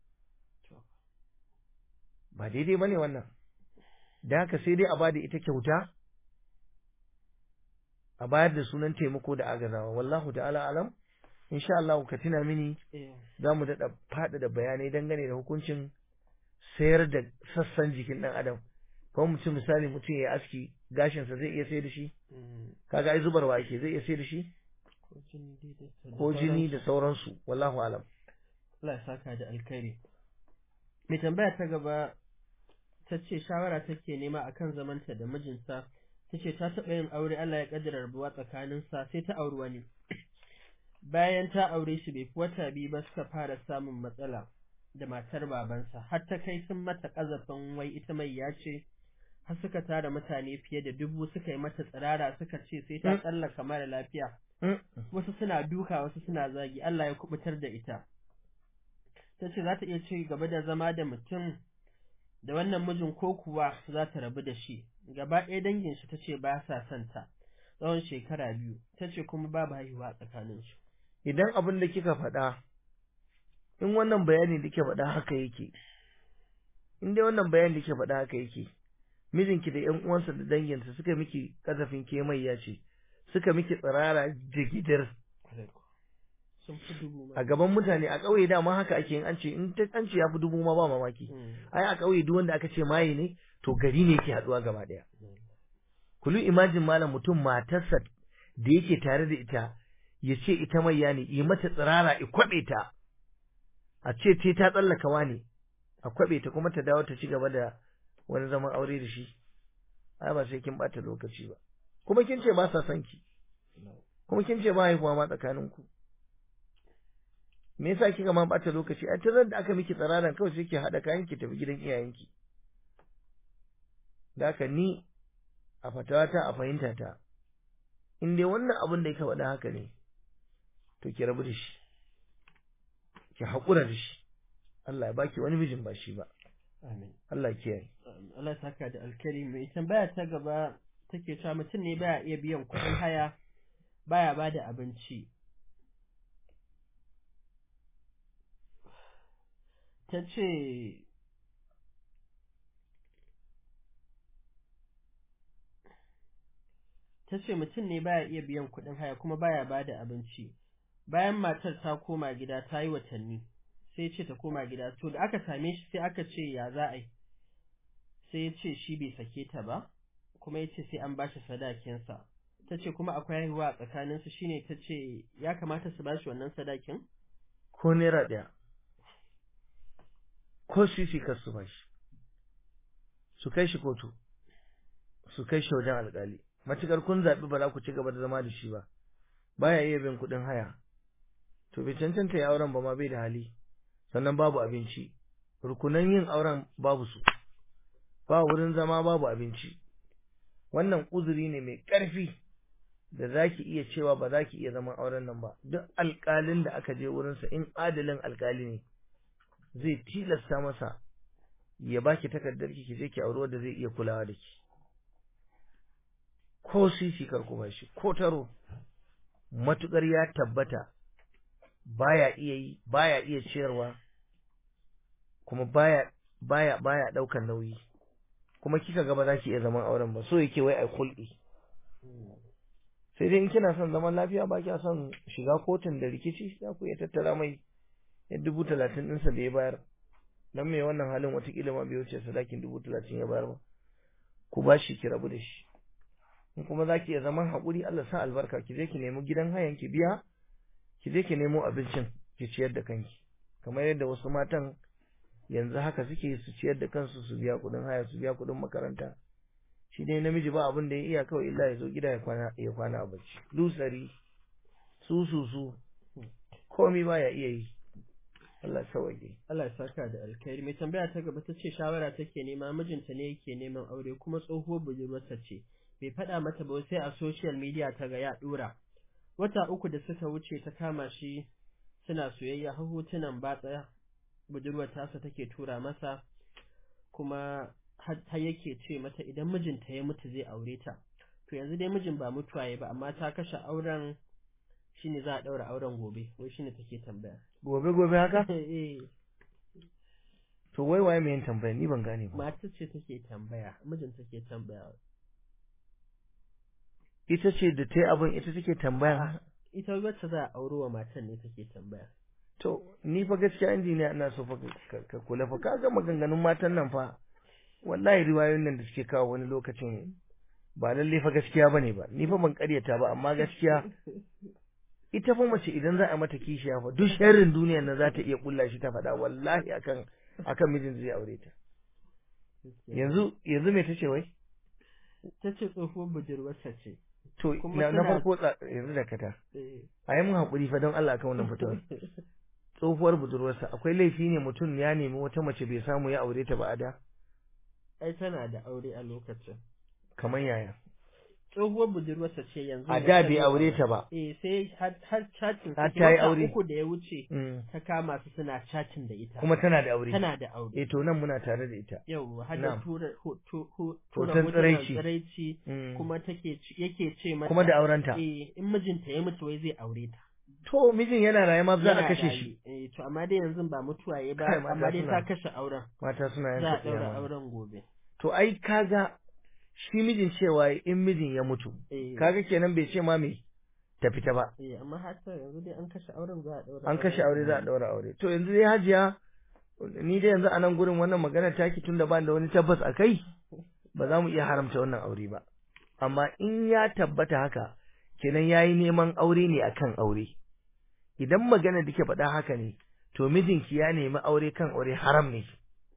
ba daidai bane wannan da haka sai dai a bada ita kyauta a bayar da sunan taimako da agazawa wallahu ta'ala alam insha Allah ka tuna mini za mu daɗa faɗa da bayanai dangane da hukuncin sayar da sassan jikin ɗan adam kuma mutum misali mutum ya aski gashinsa zai iya sai da shi kaga ai zubarwa ake zai iya sai da shi ko jini da sauransu wallahu alam Allah ya saka da alkhairi mai tambaya ta gaba ta ce shawara take nema akan zamanta da mijinsa ta ce ta taɓa yin aure Allah ya ƙaddara rabuwa tsakaninsa sai ta auri wani bayan ta aure shi bai fi wata biyu ba suka fara samun matsala da matar babansa har ta kai sun mata ƙazafin wai ita mai ya ce har suka tara mutane fiye da dubu suka yi mata tsirara suka ce sai ta Mm. tsallaka mara lafiya Mm. wasu suna duka wasu suna zagi Allah ya kubutar da ita ta ce za ta iya ci gaba da zama da mutum da wannan mijin ko kuwa za ta rabu da shi gaba ɗaya dangin shi ta ce ba sa son ta tsawon shekara biyu ta ce kuma babu haihuwa tsakaninsu idan abin da kika faɗa in wannan bayani da kike faɗa haka yake in dai wannan bayani da kike faɗa haka yake mijinki da ƴan uwansa da danginsa suka miki kasafin ke mai ya ce suka miki tsirara jigidar sun fi dubu ma. a gaban mutane a ƙauye dama haka ake yin an ce in ta an ce ya fi dubu ma ba mamaki Mm. ai a ƙauye duk wanda aka ce maye ne to gari ne yake haɗuwa gaba ɗaya kulu imajin malam mutum matarsa da yake tare da ita ya ce ita mai ya ne yi mata tsirara i kwaɓe ta a ce ce ta tsallaka wani a kwaɓe ta kuma ta dawo ta ci gaba da wani zaman aure da shi ai ba sai kin ɓata lokaci ba kuma kin ce ba sa son ki kuma kin ce ba haihuwa ma tsakaninku me yasa kika ma ɓata lokaci ai tun da aka miki tsiraran kawai sai ki haɗa kayan ki tafi gidan iyayenki da haka ni a fatawata a fahimta ta in dai wannan abin da yake faɗa haka ne to ki rabu da shi ki haƙura da shi Allah ya baki wani mijin ba shi ba Amin. Allah ya kiyaye Allah ya saka da alkari mai tambaya ta gaba take cewa mutum ne baya iya biyan kuɗin haya baya ba da abinci ta ce ta ce mutum ne baya iya biyan kuɗin haya kuma baya ba da abinci bayan matar ta koma gida ta yi watanni sai ce ta koma gida to da aka same shi sai aka ce ya za a yi sai ya ce shi bai sake ta ba kuma ya ce sai an bashi sadakinsa ta ce kuma akwai haihuwa a tsakaninsu shine ta ce ya kamata su bashi wannan sadakin ko naira ɗaya ko sisi kar su bashi su kai shi kotu su kai shi wajen alƙali matukar kun zaɓi ba za ku ci gaba da zama da shi ba baya iya bin kuɗin haya to bai cancanta ya auren ba ma bai da hali sannan babu abinci rukunan yin auren babu su ba wurin zama babu abinci wannan uzuri ne mai ƙarfi da za ki iya cewa ba za ki iya zaman auren nan ba duk alƙalin da aka je wurinsa in adalin alƙali ne zai tilasta masa ya baki takardar ki je ki auri wanda zai iya kulawa da ki ko sisi kar ku bashi ko taro matukar ya tabbata baya iya yi baya iya ciyarwa kuma baya baya baya daukar nauyi kuma kika ga ba za ki iya zaman auren ba so yake wai ai kulɗi sai dai in kina son zaman lafiya ba kya son shiga kotun da rikici za ku iya tattara mai ya dubu talatin ɗinsa da ya bayar dan mai wannan halin watakila ma bai wuce sadakin dubu talatin ya bayar ba ku ba shi ki rabu da shi in kuma za ki iya zaman haƙuri Allah sa albarka ki je ki nemi gidan hayan ki biya ki je ki nemo abincin ki ciyar da kanki kamar yadda wasu matan yanzu haka suke su ciyar da kansu su biya kuɗin haya su biya kuɗin makaranta shi dai namiji ba abin da ya iya kawai illa ya zo gida ya kwana ya kwana a bacci lusari su su su komai ba ya iya yi Allah sauke Allah ya saka da alkhairi mai tambaya ta gaba ta ce shawara take nema mijinta ne yake neman aure kuma tsohuwar budurwarsa ce bai faɗa mata ba sai a social media ta ga ya ɗora wata uku da suka wuce ta kama shi suna soyayya har hotunan batsa budurwar tasa take tura masa kuma har yake ce mata idan mijinta ya mutu zai aure ta to yanzu dai mijin ba mutuwa ya ba amma ta kashe auren shine za a ɗaura auren gobe wai shine take tambaya gobe gobe haka eh to wai waye mai yin tambaya ni ban gane ba matar ce take tambaya mijin take tambaya ita ce da ta yi abin ita take tambaya ita wacce za a auro wa matan ne take tambaya to ni fa gaskiya injiniya ina so fa ka- ka kula fa ka ga maganganun matan nan fa wallahi riwayoyin nan da suke kawo wani lokacin ba lalle fa gaskiya bane ba ni fa ban karyata ba amma gaskiya ita fa mace idan za a mata kishiya fa duk sharrin duniyar nan za ta iya kulla shi ta faɗa wallahi akan akan mijin zai aure ta yanzu yanzu me tace wai ta ce tsohuwar budurwarsa ce to Kuma na na tana- farko tsa- yanzu da kata Eh. a yi mun haƙuri fa don Allah akan wannan fitowar tsohuwar budurwarsa akwai laifi ne mutum ya nemi wata mace bai samu ya aure ta ba a da ai tana da aure a lokacin kamar yaya tsohuwar budurwarsa ce yanzu a da da ta bai zo- aure ta ba eh sai har har chatting Har suke. ta yi Wata aure. uku da ya wuce Mm. ta kama su suna chatting da ita kuma tana da aure tana da aure eh to nan muna tare da ita yau har da Na'am. tura ho- to- ho- tura Hoton hotunan tsiraici. tsiraici Mm. kuma take ce- yake ce mata kuma da aurenta eh in mijinta ya mutu wai zai aure ta to mijin yana raye ma za a Yana kashe raye. shi eh to amma dai yanzu ba mutuwa ya ba Kai, mata amma dai suna- ta kashe auren mata suna za a yanka daura tsiyama auren gobe to ai kaga shi mijin cewa in mijin ya mutu eh kaga kenan bai ce ma me ta fita ba eh amma har ta yanzu dai an kashe auren za a daura an kashe aure za a daura aure to yanzu dai hajiya ni dai yanzu a nan gurin wannan magana taki tunda ba da wani tabbas a kai ba za mu iya haramta wannan aure ba amma in ya tabbata haka kenan yayi neman aure ne akan aure idan magana da ke faɗa haka ne to mijinki ya nemi aure kan aure haram ne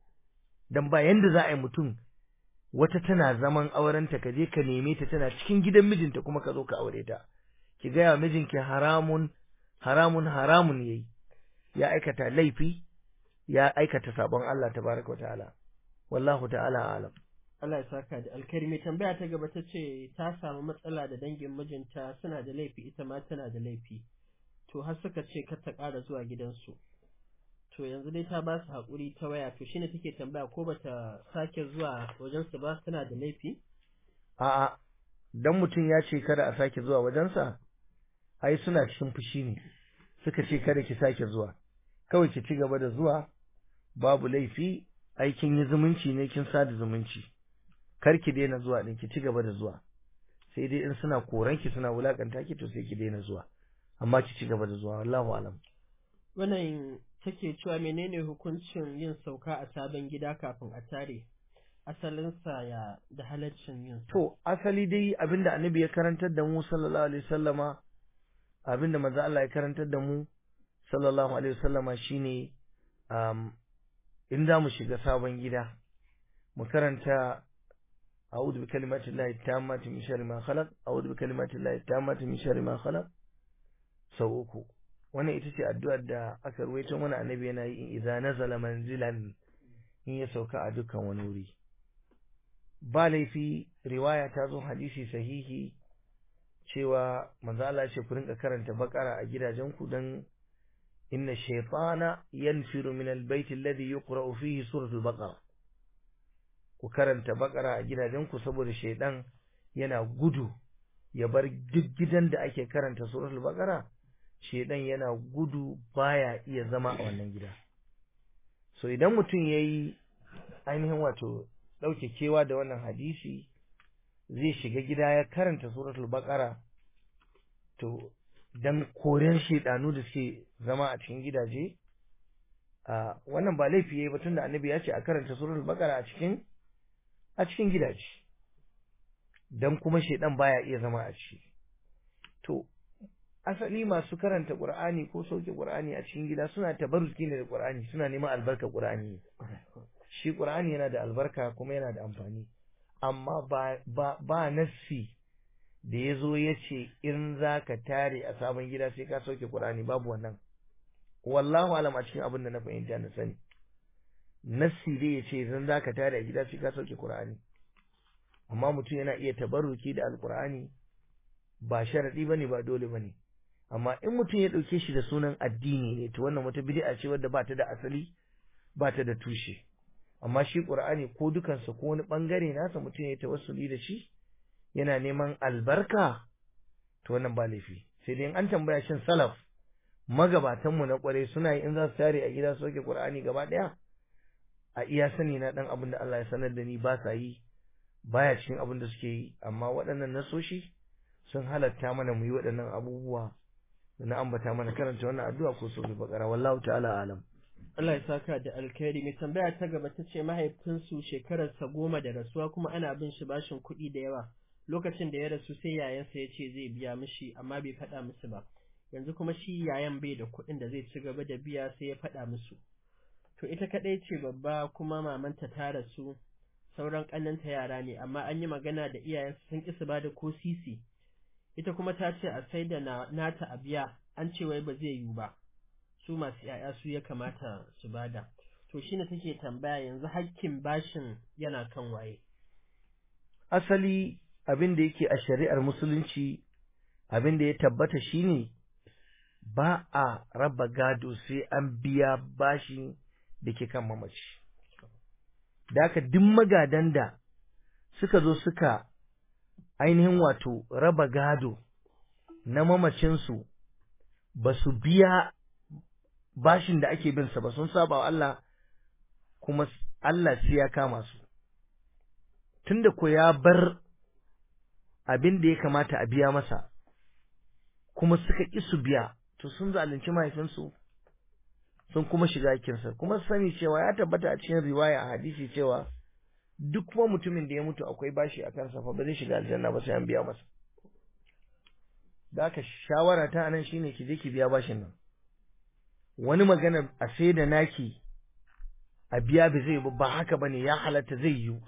dan ba yanda za a yi mutum wata tana zaman aurenta ka je ka neme ta tana cikin gidan mijinta kuma ka zo ka aure ta ki gaya wa mijinki haramun haramun haramun yayi ya aikata laifi ya aikata sabon Allah tabaraka ta'ala wallahu ta'ala alam Allah ya saka da alkhairi mai tambaya ta gaba ta ce ta samu matsala da dangin mijinta suna da laifi ita ma tana da laifi to har suka ce kar ta ƙara zuwa gidansu to yanzu dai ta ba su haƙuri ta waya to shine take tambaya ko bata sake zuwa wajensu ba tana da laifi a'a dan mutum ya ce kada a sake zuwa wajensa ai suna cikin fushi ne suka ce kada ki sake zuwa kawai ki ci gaba da zuwa babu laifi aikin yi zumunci ne kin sada zumunci kar ki daina zuwa din ki ci gaba da zuwa sai dai in suna koran ki suna wulakanta ki to sai ki daina zuwa amma ki ci gaba da zuwa wallahu alam wannan take cewa menene hukuncin yin sauka a sabon gida kafin a tare asalinsa ya da halaccin yin sa to asali dai abinda annabi ya karantar da mu sallallahu alaihi wasallama abinda manzo Allah ya karantar da mu sallallahu alaihi wasallama shine um, in za mu shiga sabon gida mu karanta a'udhu bi kalimati llahi tammati min sharri ma khalaq a'udhu bi kalimati llahi tammati min sharri ma khalaq sau uku wannan ita ce addu'ar da aka ruwaito mana annabi yana yi in idza nazala manzilan in ya sauka a dukkan wani wuri ba laifi riwaya ta zo hadisi sahihi cewa manzo Allah ya ce ku rinka karanta bakara a gidajenku dan inna shaytana yanfiru min albayt alladhi yuqra'u fihi suratul baqara ku karanta bakara a gidajenku saboda shaydan yana gudu ya bar duk gidan da ake karanta suratul baqara shaydan yana gudu baya iya zama a wannan gida so idan mutum yayi ainihin wato dauke kewa da wannan hadisi zai shiga gida ya karanta suratul baqara to dan koren shedanu da suke zama a cikin gidaje a wannan ba laifi yayi ba tunda annabi ya ce a karanta suratul baqara a cikin a cikin gidaje dan kuma shedan baya iya zama a ciki to asali masu karanta qur'ani ko sauke qur'ani a cikin gida suna tabarruki ne da qur'ani suna neman albarka qur'ani shi qur'ani yana da albarka kuma yana da amfani amma ba ba ba nassi da ya zo ya ce in za ka tare a sabon gida sai ka sauke Qur'ani babu wannan wallahu alam a cikin abin da na fahimta na sani nassi dai ya ce idan za ka tare a gida sai ka sauke Qur'ani amma mutum yana iya tabarruki da alqur'ani ba sharadi bane ba dole bane amma in mutum ya dauke shi da sunan addini ne to wannan wata bid'a ce wadda ba ta da asali ba ta da tushe amma shi Qur'ani ko dukansa ko wani bangare nasa mutum ya tawassuli da shi yana neman albarka to wannan ba laifi sai dai an tambaya shin salaf magabatan mu na kware suna yi in za su tare a gida su soke Qur'ani gaba daya a iya sani na dan abin da Allah ya sanar da ni ba sa yi baya cikin abin da suke yi amma waɗannan nasoshi sun halatta mana mu yi waɗannan abubuwa da na ambata mana karanta wannan addu'a ko soke bakara wallahu ta'ala alam Allah ya saka da alkhairi mai tambaya ta gaba ta ce mahaifinsu shekararsa goma da rasuwa kuma ana bin shi bashin kuɗi da yawa lokacin da ya rasu sai yayansa ya ce zai biya mishi amma bai faɗa musu ba yanzu kuma shi yayan bai da kuɗin da zai ci gaba da biya sai ya faɗa musu to ita kaɗai ce babba kuma mamanta ta rasu sauran ƙannanta yara ne amma an yi magana da iyayensu sun ƙi su ba da ko sisi ita kuma ta ce a sai da nata a biya an ce wai ba zai yiwu ba su masu ‘ya'ya su ya kamata su bada to shine take tambaya yanzu hakkin bashin yana kan waye asali abin da yake a shari'ar musulunci abin da ya tabbata shine ba a raba gado sai an biya bashi da ke kan mamaci da haka duk magadan da suka zo suka ainihin wato raba gado na mamacinsu ba su biya bashin da ake binsa ba sun saba wa Allah kuma Allah sai ya kama su tunda ko ya bar abin da ya kamata a biya masa kuma suka ƙi su biya to sun zalunci mahaifinsu sun kuma shiga kinsa kuma sani cewa ya tabbata a cikin riwaya a hadisi cewa duk kuma mutumin da ya mutu akwai bashi a kansa fa ba zai shiga aljanna ba sai an biya masa da aka shawara ta anan shine ki je ki biya bashin nan wani magana a sai da naki a biya ba zai ba haka bane ya halatta zai yiwu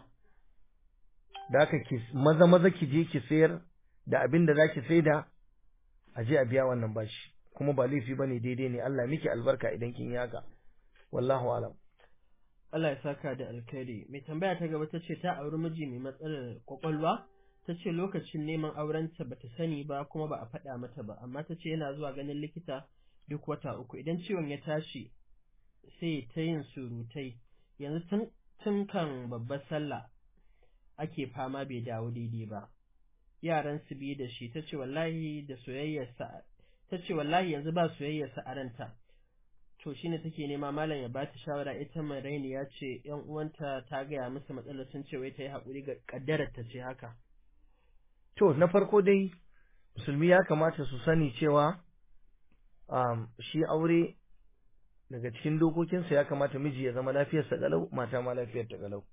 da aka ki maza maza ki je ki sayar da abin da zaki saida a je a biya wannan bashi kuma ba laifi bane daidai ne Allah miki albarka idan kin yi haka wallahu alam Allah ya saka da alkhairi mai tambaya ta gaba tace ta auri miji mai matsalar kwakwalwa tace lokacin neman aurenta bata sani ba kuma ba a faɗa mata ba amma tace yana zuwa ganin likita duk wata uku idan ciwon ya tashi sai ta yin surutai yanzu tun tun kan babbar sallah ake fama bai dawo daidai ba yaran su biyu da shi tace wallahi da soyayyarsa tace wallahi yanzu ba soyayyarsa a ranta to shine take nema malam ya bata shawara ita Maraini ya ce yan uwanta ta gaya musu matsalar sun ce wai ta yi haƙuri ga kaddarar ta ce haka to na farko dai musulmi ya kamata su sani cewa um, shi aure daga cikin dokokinsa ya kamata miji ya zama lafiyarsa galau mata ma lafiyar ta galau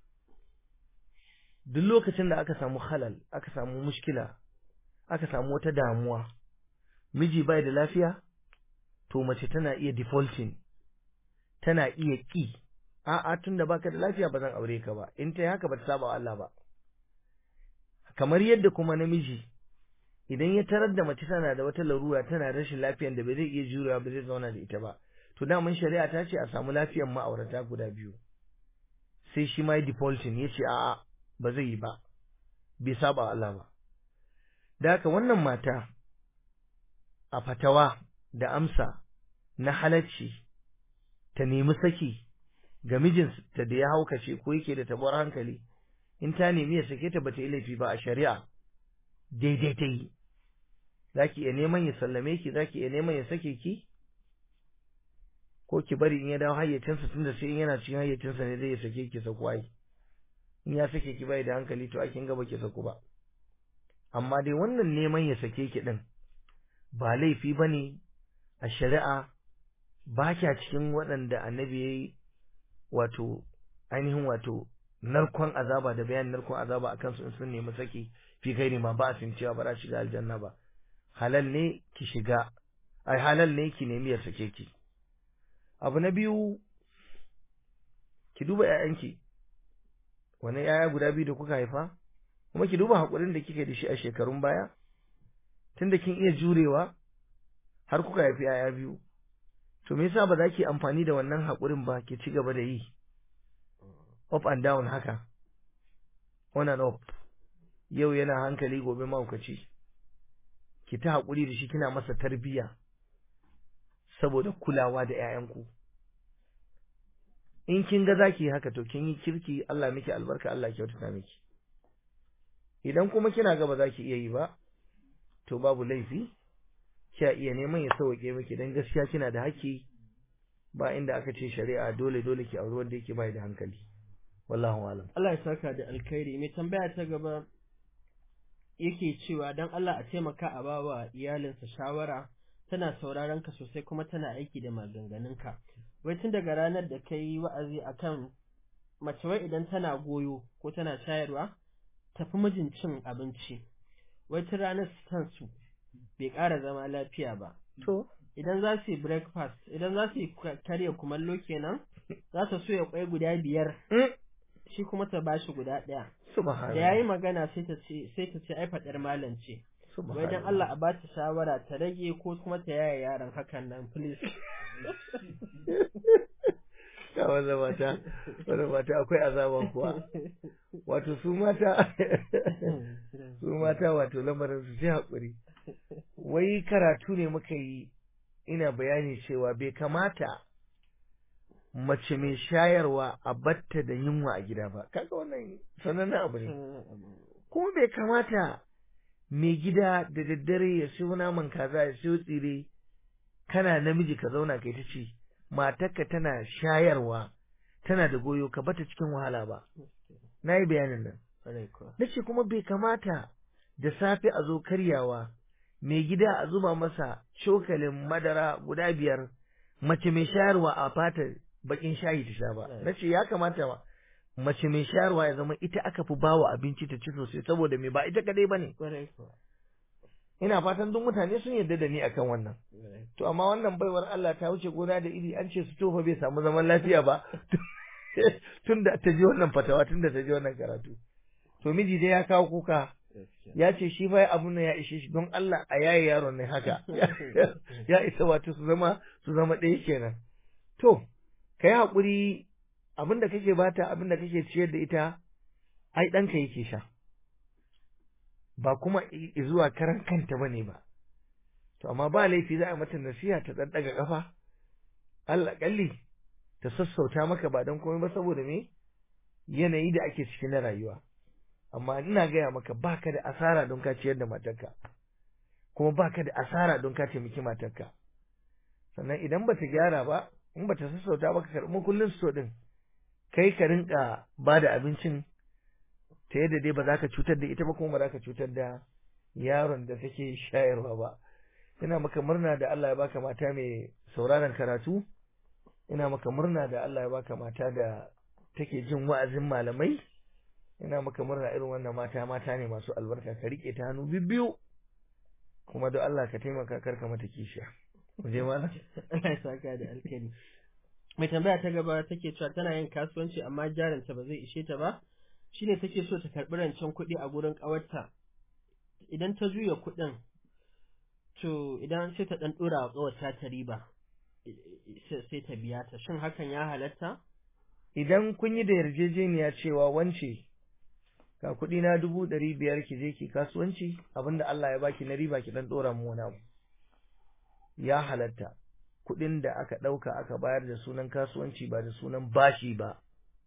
duk lokacin da aka samu halal aka samu mushkila aka samu wata damuwa miji bai da lafiya to mace tana iya defaulting tana iya ki a'a tunda baka da lafiya ba zan aure ka ba in ta haka ba ta saba wa Allah ba kamar yadda kuma namiji idan ya tarar da mace tana da wata larura tana rashin lafiyar da bai zai iya jurewa ba zai zauna da ita ba to daman shari'a ta ce a samu lafiyar ma'aurata guda biyu sai shi ma defaulting ya ce a'a ba zai yi ba bai saba wa Allah ba da haka wannan mata a fatawa da amsa na halacci ta nemi saki ga mijinta da ya haukace ko yake da tabuwar hankali in ta nemi ya sake ta bata yi laifi ba a shari'a daidai ta yi zaki iya neman ya sallame ki zaki iya neman ya sake ki ko ki bari in ya dawo hayyacinsa tunda sai in yana cikin hayyacinsa ne zai ya sake ki saku ai in ya sake ki bai da hankali to akin gaba ki saku ba amma dai wannan neman ya sake ki din ba laifi bane a shari'a ba kya cikin waɗanda annabi ya yi wato ainihin wato narkon azaba da bayan narkon azaba a kansu in sun nemi saki fi kai ma ba sun cewa ba za shiga aljanna ba halal ne ki shiga ai halal ne ki nemi ya sake ki abu na biyu ki duba ƴaƴanki wani ƴaƴa guda biyu da kuka haifa kuma ki duba haƙurin da kike da shi a shekarun baya tunda kin iya jurewa har kuka haifi ƴaƴa biyu to me yasa ba za ki amfani da wannan haƙurin ba ki ci gaba da yi up and down haka on and up yau yana hankali gobe mahaukaci ki ta haƙuri da shi kina masa tarbiyya saboda kulawa da ƴaƴanku in kin ga zaki haka to kin yi kirki Allah miki albarka Allah kyautata miki idan kuma kina ga ba za ki iya yi ba to babu laifi kya iya neman ya sauke miki dan gaskiya kina da haƙƙi ba inda aka ce shari'a dole dole ki auri wanda yake bai da hankali wallahu alam Allah ya saka da alkhairi mai tambaya ta gaba yake cewa dan Allah a taimaka a bawa iyalinsa shawara tana sauraron ka sosai kuma tana aiki da maganganunka wai tun daga ranar da kai wa'azi akan mace wai idan tana goyo ko tana shayarwa tafi mijin cin abinci wai tun ranar su bai ƙara zama lafiya ba to idan za su yi breakfast idan za su yi karya kumallo kenan za ta soya kwai guda biyar shi kuma ta bashi guda ɗaya da yayi magana sai ta ce sai ta ce ai fadar malam ce wai dan Allah a bata shawara ta rage ko kuma ta yaya yaron hakan nan please ga wanda mata wanda mata akwai azaba kuwa wato su mata su mata wato lamarin su sai hakuri wai karatu ne muka yi ina bayani cewa bai kamata mace mai shayarwa a batta da yunwa a gida ba kaga wannan sanannen abu ne kuma bai kamata mai gida da daddare ya siyo naman kaza ya siyo tsire kana namiji ka zauna kai ta ci matarka tana shayarwa tana da goyo ka bata cikin wahala ba na yi bayanin nan na ce kuma bai kamata da safe a zo karyawa mai gida a zuba masa cokalin madara guda biyar mace mai shayarwa a fata bakin shayi ta sha ba na ce ya kamata ma mace mai shayarwa ya zama ita aka fi bawa abinci ta ci sosai saboda me ba ita kadai bane ina fatan duk mutane sun yarda da ni akan wannan to amma wannan baiwar Allah ta wuce gona da iri an ce su tofa bai samu zaman lafiya ba tunda ta ji wannan fatawa tunda ta ji wannan karatu to miji dai ya kawo kuka ya ce shi fa abun nan ya ishe shi don Allah a yaye yaron ne haka ya isa wato su zama su zama ɗaya kenan to kai hakuri abin da kake bata abin da kake ciyar da ita ai ɗanka yake sha ba kuma zuwa karan kanta bane ba to amma ba laifi za a mata nasiha ta dan daga kafa Allah kalli ta sassauta maka ba dan komai ba saboda me yanayi da ake ciki na rayuwa amma ina gaya maka baka da asara don ka ciyar da matarka kuma baka da asara don ka taimaki matarka sannan idan bata gyara ba in bata sassauta ba ka karɓi kullun so din kai ka rinka ba da abincin ta yadda dai ba za ka cutar da ita ba kuma ba za ka cutar da yaron da take shayarwa ba ina maka murna da Allah ya baka mata mai sauraron karatu ina maka murna da Allah ya baka mata da take jin wa'azin malamai ina maka murna irin wannan mata mata ne masu albarka ka rike ta hannu bibbiyu kuma don Allah ka taimaka karka mata kishiya mu je mana Allah ya saka da alkhairi mai tambaya ta gaba take cewa tana yin kasuwanci amma jarinta ba zai ishe ta ba shine take so ta karɓi rancen kuɗi a gurin ƙawarta idan ta juya kuɗin to idan sai ta ɗan ɗora wa ƙawarta ta riba sai ta biya ta shin hakan ya halatta idan kun yi da yarjejeniya cewa wance ga kuɗi na dubu ɗari biyar ki je ki kasuwanci abinda Allah ya baki na riba ki ɗan ɗora mu wani abu ya halatta kuɗin da aka ɗauka aka bayar da sunan kasuwanci ba da sunan bashi ba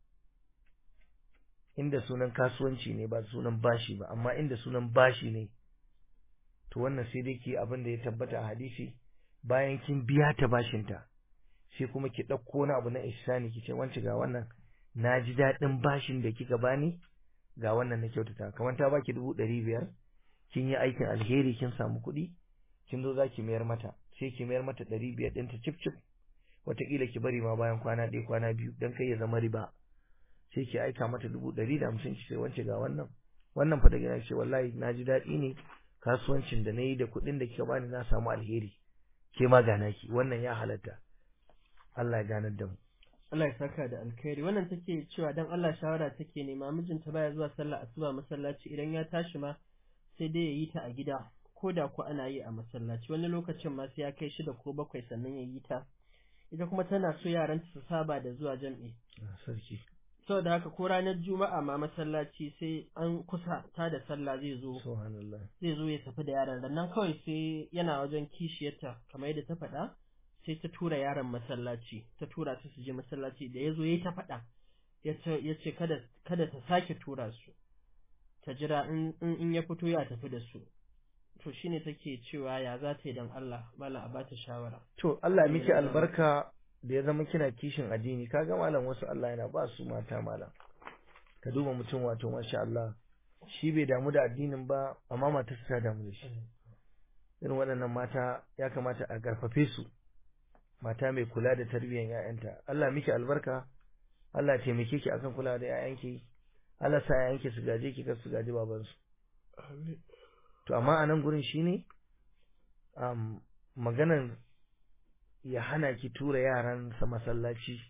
inda sunan kasuwanci ne ba sunan bashi ba amma inda sunan bashi ne to wannan sai dai ki abin da ya tabbata a hadisi bayan kin biya ta bashinta sai kuma ki ɗauko wani abu na ihsani ki ce wance ga wannan na ji daɗin bashin da kika bani ga wannan na kyautata kamar ta baki dubu ɗari biyar kin yi aikin alheri kin samu kuɗi kin zo za ki mayar mata sai ki mayar mata ɗari biyar ɗinta cif cif wataƙila ki bari ma bayan kwana ɗaya kwana biyu don kai ya zama riba sai ki aika mata dubu ɗari da hamsin ki sai wance ga wannan wannan fa da gina ce wallahi na ji daɗi ne kasuwancin da na yi da kuɗin da kika bani na samu alheri ke ma gana ki wannan ya halatta Allah ya ganar da mu Allah ya saka da alkhairi wannan take cewa dan Allah shawara take nema mijinta baya zuwa sallah asuba masallaci idan ya tashi ma sai dai ya yi ta a gida ko da ko ana yi a masallaci wani lokacin ma sai ya kai shida ko bakwai sannan ya yi ta ita kuma tana so yaranta su saba da zuwa jam'i sarki saboda haka ko ranar juma'a ma masallaci sai an kusa ta da sallah zai zo subhanallah zai zo ya tafi da yaron nan kawai sai yana wajen kishiyarta kamar yadda ta faɗa sai ta tura yaron masallaci ta tura su su je masallaci da ya zo ya ta faɗa ya ce kada kada ta sake tura su ta jira in in ya fito ya tafi da su to shine take cewa ya za ta yi don Allah malam a bata shawara to Allah ya miki albarka da ya zama kina kishin addini kaga malam wasu Allah yana ba su mata malam ka duba mutum wato masha Allah shi bai damu da addinin ba amma matarsa ta damu da shi irin waɗannan mata ya kamata a garfafe su mata mai kula da tarbiyyar ƴaƴanta Allah miki albarka Allah ya taimake ki akan kula da ƴaƴanki Allah sa ƴaƴanki su gaje ki kar su gaji babansu to amma a nan gurin shine um, maganar ya hana ki tura yaransa masallaci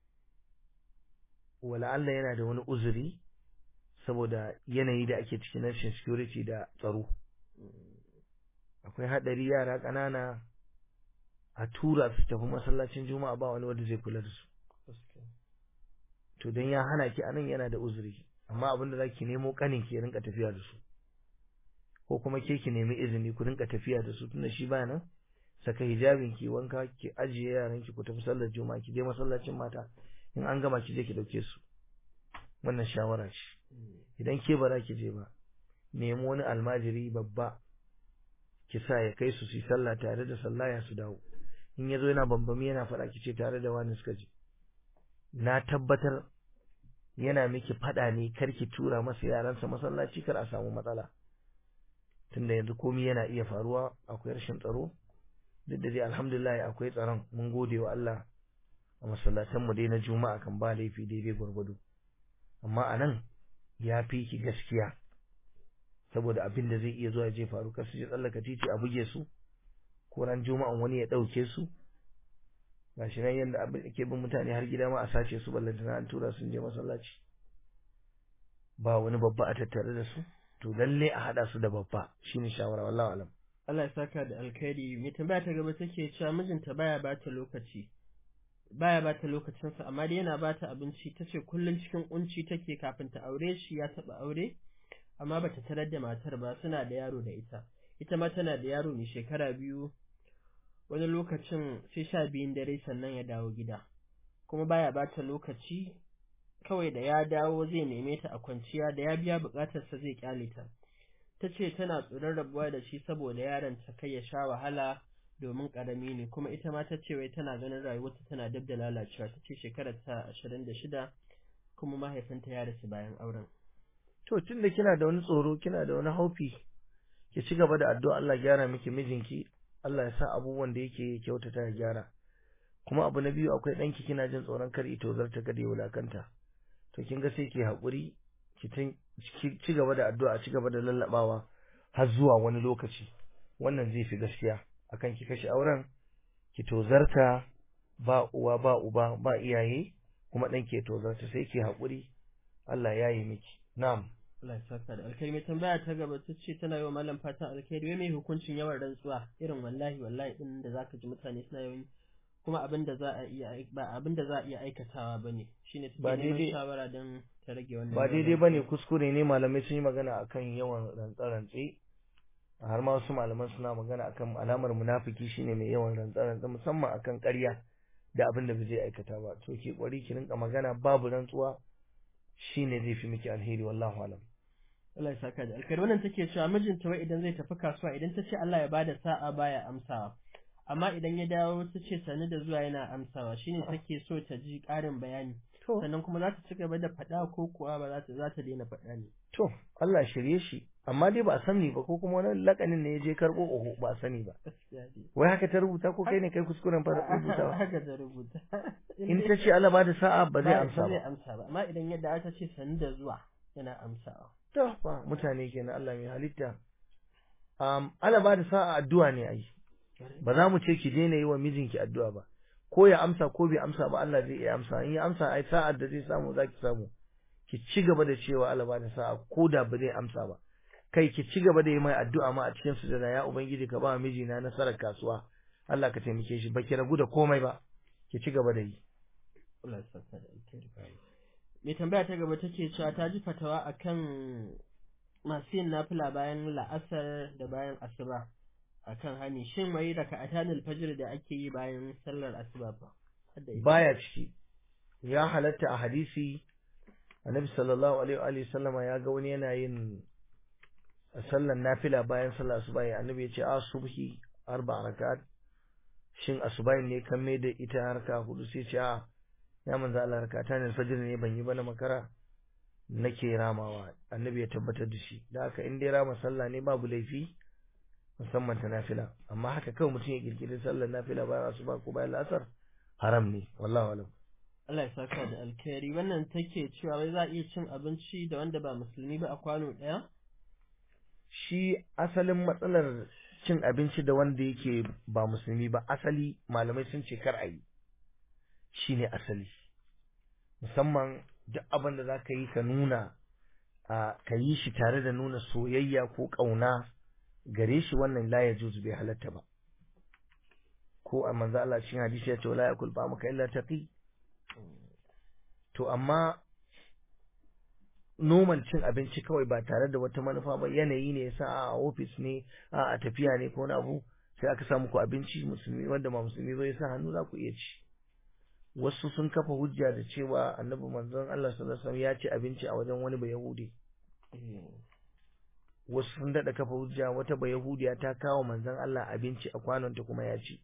wala Allah yana da wani uzuri saboda yanayi da ake cikin rashin security da tsaro akwai hadari yara ƙanana a tura su tafi masallacin juma'a ba wani wanda zai kula da su to dan ya hana ki anan yana da uzuri amma abin da zaki nemo kanin ki ya rinka tafiya da su ko kuma ke ki nemi izini ku rinka tafiya da su tunda shi ba nan saka hijabin ki wanka ki ajiye yaran ki ku tafi sallar juma'a ki je masallacin mata in an gama ki je ki dauke su wannan shawara ce idan ke ba za ki je ba nemo wani almajiri babba ki sa ya kai su su yi sallah tare da sallaya su dawo in yazo yana bambami yana faɗa ki ce tare da wani suka je na tabbatar yana miki faɗa ne kar ki tura masa yaransa masallaci kar a samu matsala tunda yanzu komai yana iya faruwa akwai rashin tsaro duk da dai alhamdulillah akwai tsaron mun gode wa Allah a masallatan mu dai na juma'a kan ba laifi daidai gwargwado amma anan ya fi ki gaskiya saboda abin da zai iya zuwa je faru kar su je tsallaka titi a buge su ko ran juma'an wani ya ɗauke su gashi nan yadda abin ke bin mutane har gida ma a sace su ballantana an tura sun je masallaci ba wani babba a tattare da su to lalle a hada su da babba shine shawara wallahi alam Allah ya saka da alkhairi mai tambaya ta gaba take cewa mijinta baya bata lokaci baya bata lokacinsa amma dai yana bata abinci tace kullun cikin kunci take kafin ta aure shi ya taba aure amma bata tarar da matar ba suna da yaro da ita ita ma tana da yaro mai shekara biyu wani lokacin sai sha biyun dare sannan ya dawo gida kuma baya bata lokaci kawai da ya dawo zai neme ta a kwanciya da ya biya bukatarsa zai kyale ta ta ce tana tsoron rabuwa da shi saboda yaron ta kai ya sha wahala domin karami ne kuma ita ma ta ce wai tana ganin rayuwarta tana dab da lalacewa ta ce shekarar ta ashirin da shida kuma mahaifinta ya rasu bayan auren to tunda kina da wani tsoro kina da wani haufi ki ci gaba da addu'a Allah gyara miki mijinki Allah ya sa abubuwan da yake kyautata ya gyara kuma abu na biyu akwai ɗanki kina jin tsoron kar ito zarta kada ya wulakanta to kin ga sai ki haƙuri ki ci gaba da addu'a ci gaba da lallabawa har zuwa wani lokaci wannan zai fi gaskiya akan ki kashe auren ki tozarta ba uwa ba uba ba iyaye kuma ɗan ke tozarta sai ki haƙuri Allah ya yi miki na'am Allah ya saka da alkhairi mai tambaya ta gaba ta ce tana yi wa malam fatan alkhairi wai mai hukuncin yawan rantsuwa irin wallahi wallahi din da zaka ji mutane suna yawan kuma abin da za a iya ba abin da za a iya aikatawa bane shine take neman shawara don ta rage wannan ba daidai bane kuskure ne malamai sun yi magana akan yawan rantsa-rantse har ma wasu malaman suna magana akan alamar munafiki shine mai yawan rantsa-rantsa musamman akan ƙarya da abin da ba zai aikata ba to ke kwari ki rinka magana babu rantsuwa shine zai fi miki alheri wallahu alam Allah ya saka da alkhairi wannan take cewa mijinta wai idan zai tafi kasuwa idan ta ce Allah ya bada sa'a baya amsawa amma idan ya dawo ta ce sani da zuwa yana amsawa shine take so ta ji ƙarin bayani sannan kuma za ta ci gaba da faɗa ko kuwa ba za ta za ta daina faɗa ne to Allah shirye shi amma dai ba a sani ba ko kuma wani lakanin ne ya je karɓo oho ba a sani ba wai haka ta rubuta ko kai ne kai kuskuren fara rubuta haka ta rubuta in ta ce Allah ba da sa'a ba zai amsa ba zai amsa ba amma idan yadda ta ce sani da zuwa yana amsawa to ba mutane kenan Allah mai halitta um Allah ba da sa'a addu'a ne ai ba za mu ce ki daina yi wa mijinki addu'a ba ko ya amsa ko bai amsa ba Allah zai iya amsa in ya amsa ai sa'ar da zai samu zaki samu ki ci gaba da cewa Allah ba da sa'a ko da ba zai amsa ba kai ki ci gaba da yi mai addu'a ma a cikin sujada ya ubangiji ka ba mijina nasarar kasuwa Allah ka taimake shi baki ragu da komai ba ki ci gaba da yi Allah ya saka da alkhairi mai tambaya ta gaba take cewa ta ji fatawa akan masu yin nafila bayan la'asar da bayan asuba akan hani shin wai raka'atan fajr da ake yi bayan sallar asuba ba baya ciki ya halatta a hadisi annabi sallallahu alaihi wa sallama ya ga wani yana yin sallar nafila bayan sallar asuba ya annabi ya ce a subhi arba rakat shin asuba ne kan mai da ita harka hudu sai ce a ya manzo Allah rakatan fajr ne ban yi ba na makara nake ramawa annabi ya tabbatar da shi da haka in dai rama sallah ne babu laifi musamman ta nafila amma haka kawai mutum ya kirkiri sallar nafila bayan asuba ko bayan lasar haram ne wallahu alam Allah ya saka da alkhairi wannan take cewa wai za a iya cin abinci da wanda ba musulmi ba a kwano ɗaya shi asalin matsalar cin abinci da wanda yake ba musulmi ba asali malamai sun ce kar a yi shine asali musamman duk abin da za ka yi ka nuna ka yi shi tare da nuna soyayya ko ƙauna gare shi wannan la ya juzu bai halatta ba ko a manzo Allah cikin hadisi ya ce la yakul ba maka illa taqi to amma noman cin abinci kawai ba tare da wata manufa ba yanayi ne yasa a ofis ne a tafiya ne ko wani abu sai aka samu ku abinci musulmi wanda ba musulmi ba yasa hannu za ku iya ci wasu sun kafa hujja da cewa annabi manzon Allah sallallahu alaihi wasallam ya ci abinci a wajen wani bayahudi wasu sun dada kafa hujja wata bayahudiya ta kawo manzon Allah abinci a kwanonta kuma ya ci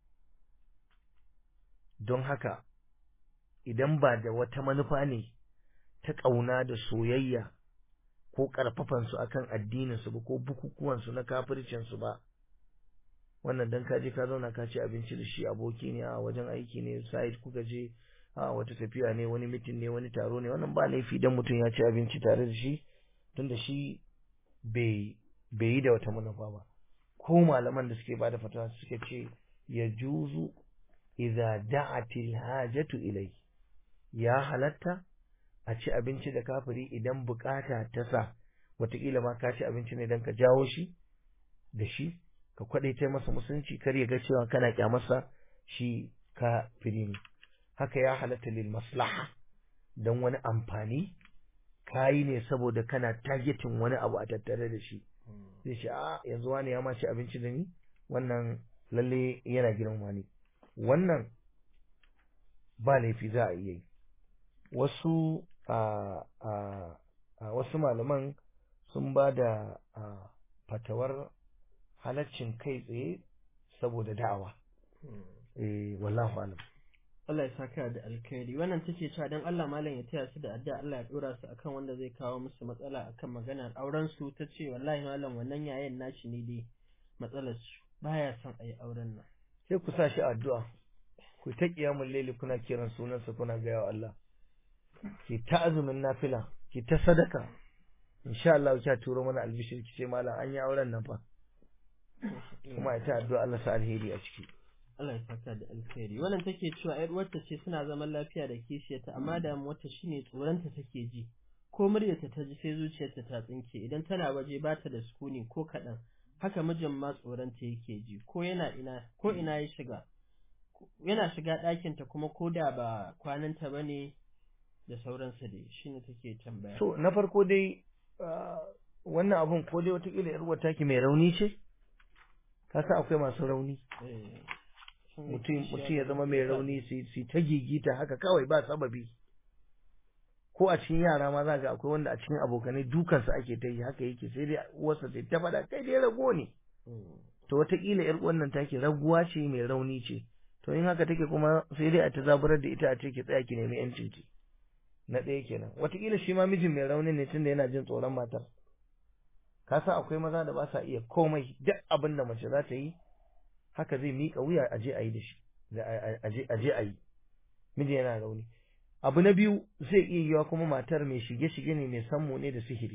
don haka idan ba da wata manufa ne ta ƙauna da soyayya ko ƙarfafansu akan addininsu ba ko bukukuwansu na kafircinsu ba wannan dan ka je ka zauna ka ci abinci da shi aboki ne a wajen aiki ne side kuka je a wata tafiya ne wani mitin ne wani taro ne wannan ba laifi dan mutum ya ci abinci tare da shi tunda shi bai bai yi da wata manufa ba ko malaman da suke bada fatawa suka ce ya juzu idza da'atil hajatu ilai ya halatta a ci abinci da kafiri idan bukata ta sa wataƙila ma ka ci abinci ne don ka jawo shi da shi ka kwaɗaita masa musulunci kar ya ga cewa kana kyamarsa shi kafiri ne haka ya halatta lil maslaha don wani amfani kayi ne saboda kana targeting wani abu a tattare da shi zai ce a yanzu wani ya ma ci abinci da ni wannan lalle yana girma ne wannan ba laifi za a iya yi wasu a a wasu malaman sun ba da fatawar halaccin kai tsaye saboda da'awa eh wallahu alam Allah ya saka da alkhairi wannan take cewa dan Allah malam ya taya su da addu'a Allah ya dora su akan wanda zai kawo musu matsala akan maganar auren su tace wallahi malam wannan yayin nashi ne dai matsalar su baya son ayi auren nan sai ku sa shi addu'a ku ta kiyamul laili kuna kiran sunansa kuna ga yawa Allah ki ta azumin nafila ki ta sadaka insha Allah ki turo mana albishir ki ce malam an yi auren nan fa kuma ita addu'a Allah sa alheri a ciki Allah ya saka da alkhairi wannan take cewa ƴar uwarta ce suna zaman lafiya da kishiyarta amma damuwarta shine tsoronta take ji ko muryarta ta ji sai zuciyarta ta tsinke idan tana waje ba ta da sukuni ko kaɗan haka mijin ma tsoronta yake ji ko yana ina ko ina ya shiga yana shiga ɗakinta kuma ko da ba kwananta ba ne da sauransu dai shine take tambaya so na farko dai wannan abun ko dai watakila yar uwar taki mai rauni ce ka san akwai masu rauni mutum ya zama mai rauni su ta gigita haka kawai ba sababi ko a cikin yara ma za ga akwai wanda a cikin abokanai dukansa ake ta yi haka yake sai dai uwarsa sai ta faɗa kai dai rago ne to wataƙila yar wannan take raguwa ce mai rauni ce to in haka take kuma sai dai a ta zaburar da ita a ce ki tsaya ki nemi yancin ki na ɗaya kenan wataƙila shi ma mijin mai rauni ne tunda yana jin tsoron matar ka san akwai maza da ba sa iya komai duk abin da mace za ta yi haka zai miƙa wuya a je a yi da shi a je a yi miji yana rauni abu na biyu zai iya yiwa kuma matar mai shige-shige ne mai sammo ne da sihiri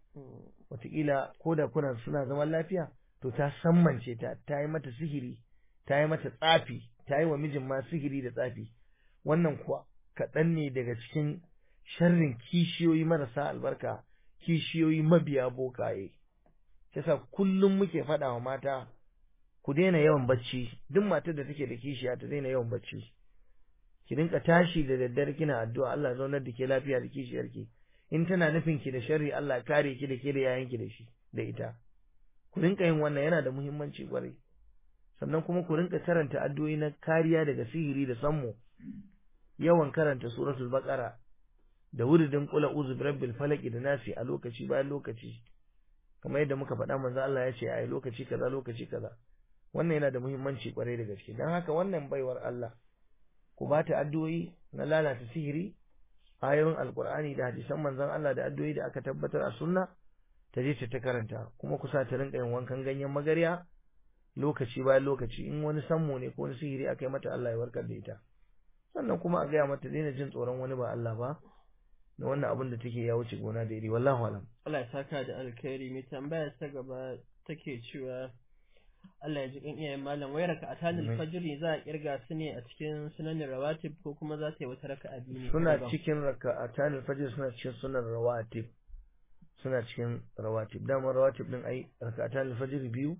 wataƙila ko da kuna suna zaman lafiya to ta sammance ta ta yi mata sihiri ta yi mata tsafi ta yi wa mijin ma sihiri da tsafi wannan kuwa kaɗan ne daga cikin sharrin kishiyoyi marasa albarka kishiyoyi mabiya bokaye yasa kullum muke faɗa wa mata ku daina yawan bacci duk matar da take da kishiya ta daina yawan bacci ki rinka tashi da daddare kina addu'a Allah zaunar da ke lafiya da kishiyarki in tana nufin ki da sharri Allah kare ki da ke da yayanki da shi da ita ku rinka yin wannan yana da muhimmanci kwarai sannan kuma ku rinka karanta addu'o'i na kariya daga sihiri da sammo yawan karanta suratul baqara da wuridin qul a'udhu birabbil falaq da nasi a lokaci bayan lokaci kamar yadda muka faɗa manzo Allah ya ce a lokaci kaza lokaci kaza wannan yana da muhimmanci kwarai da gaske don haka wannan baiwar Allah ku ba ta addu'o'i na lalata sihiri ayoyin alkur'ani da hadisan manzon Allah da addu'o'i da aka tabbatar a sunna ta je ta karanta kuma ku sa ta rinka yin wankan ganyen magarya lokaci bayan lokaci in wani sammo ne ko wani sihiri aka yi mata Allah ya warkar da ita sannan kuma a gaya mata daina jin tsoron wani ba Allah ba da wannan abin da take ya wuce gona da iri wallahu alam Allah ya saka da alkhairi mai tambaya ta gaba take cewa Allah ya ji kan iyayen malam wai raka atanil fajr za a kirga su ne a cikin sunanin rawatib ko kuma za ta yi wata raka'a biyu ne suna cikin raka atanil fajr suna cikin sunan rawatib suna cikin rawatib dama rawatib din ai raka atanil fajr biyu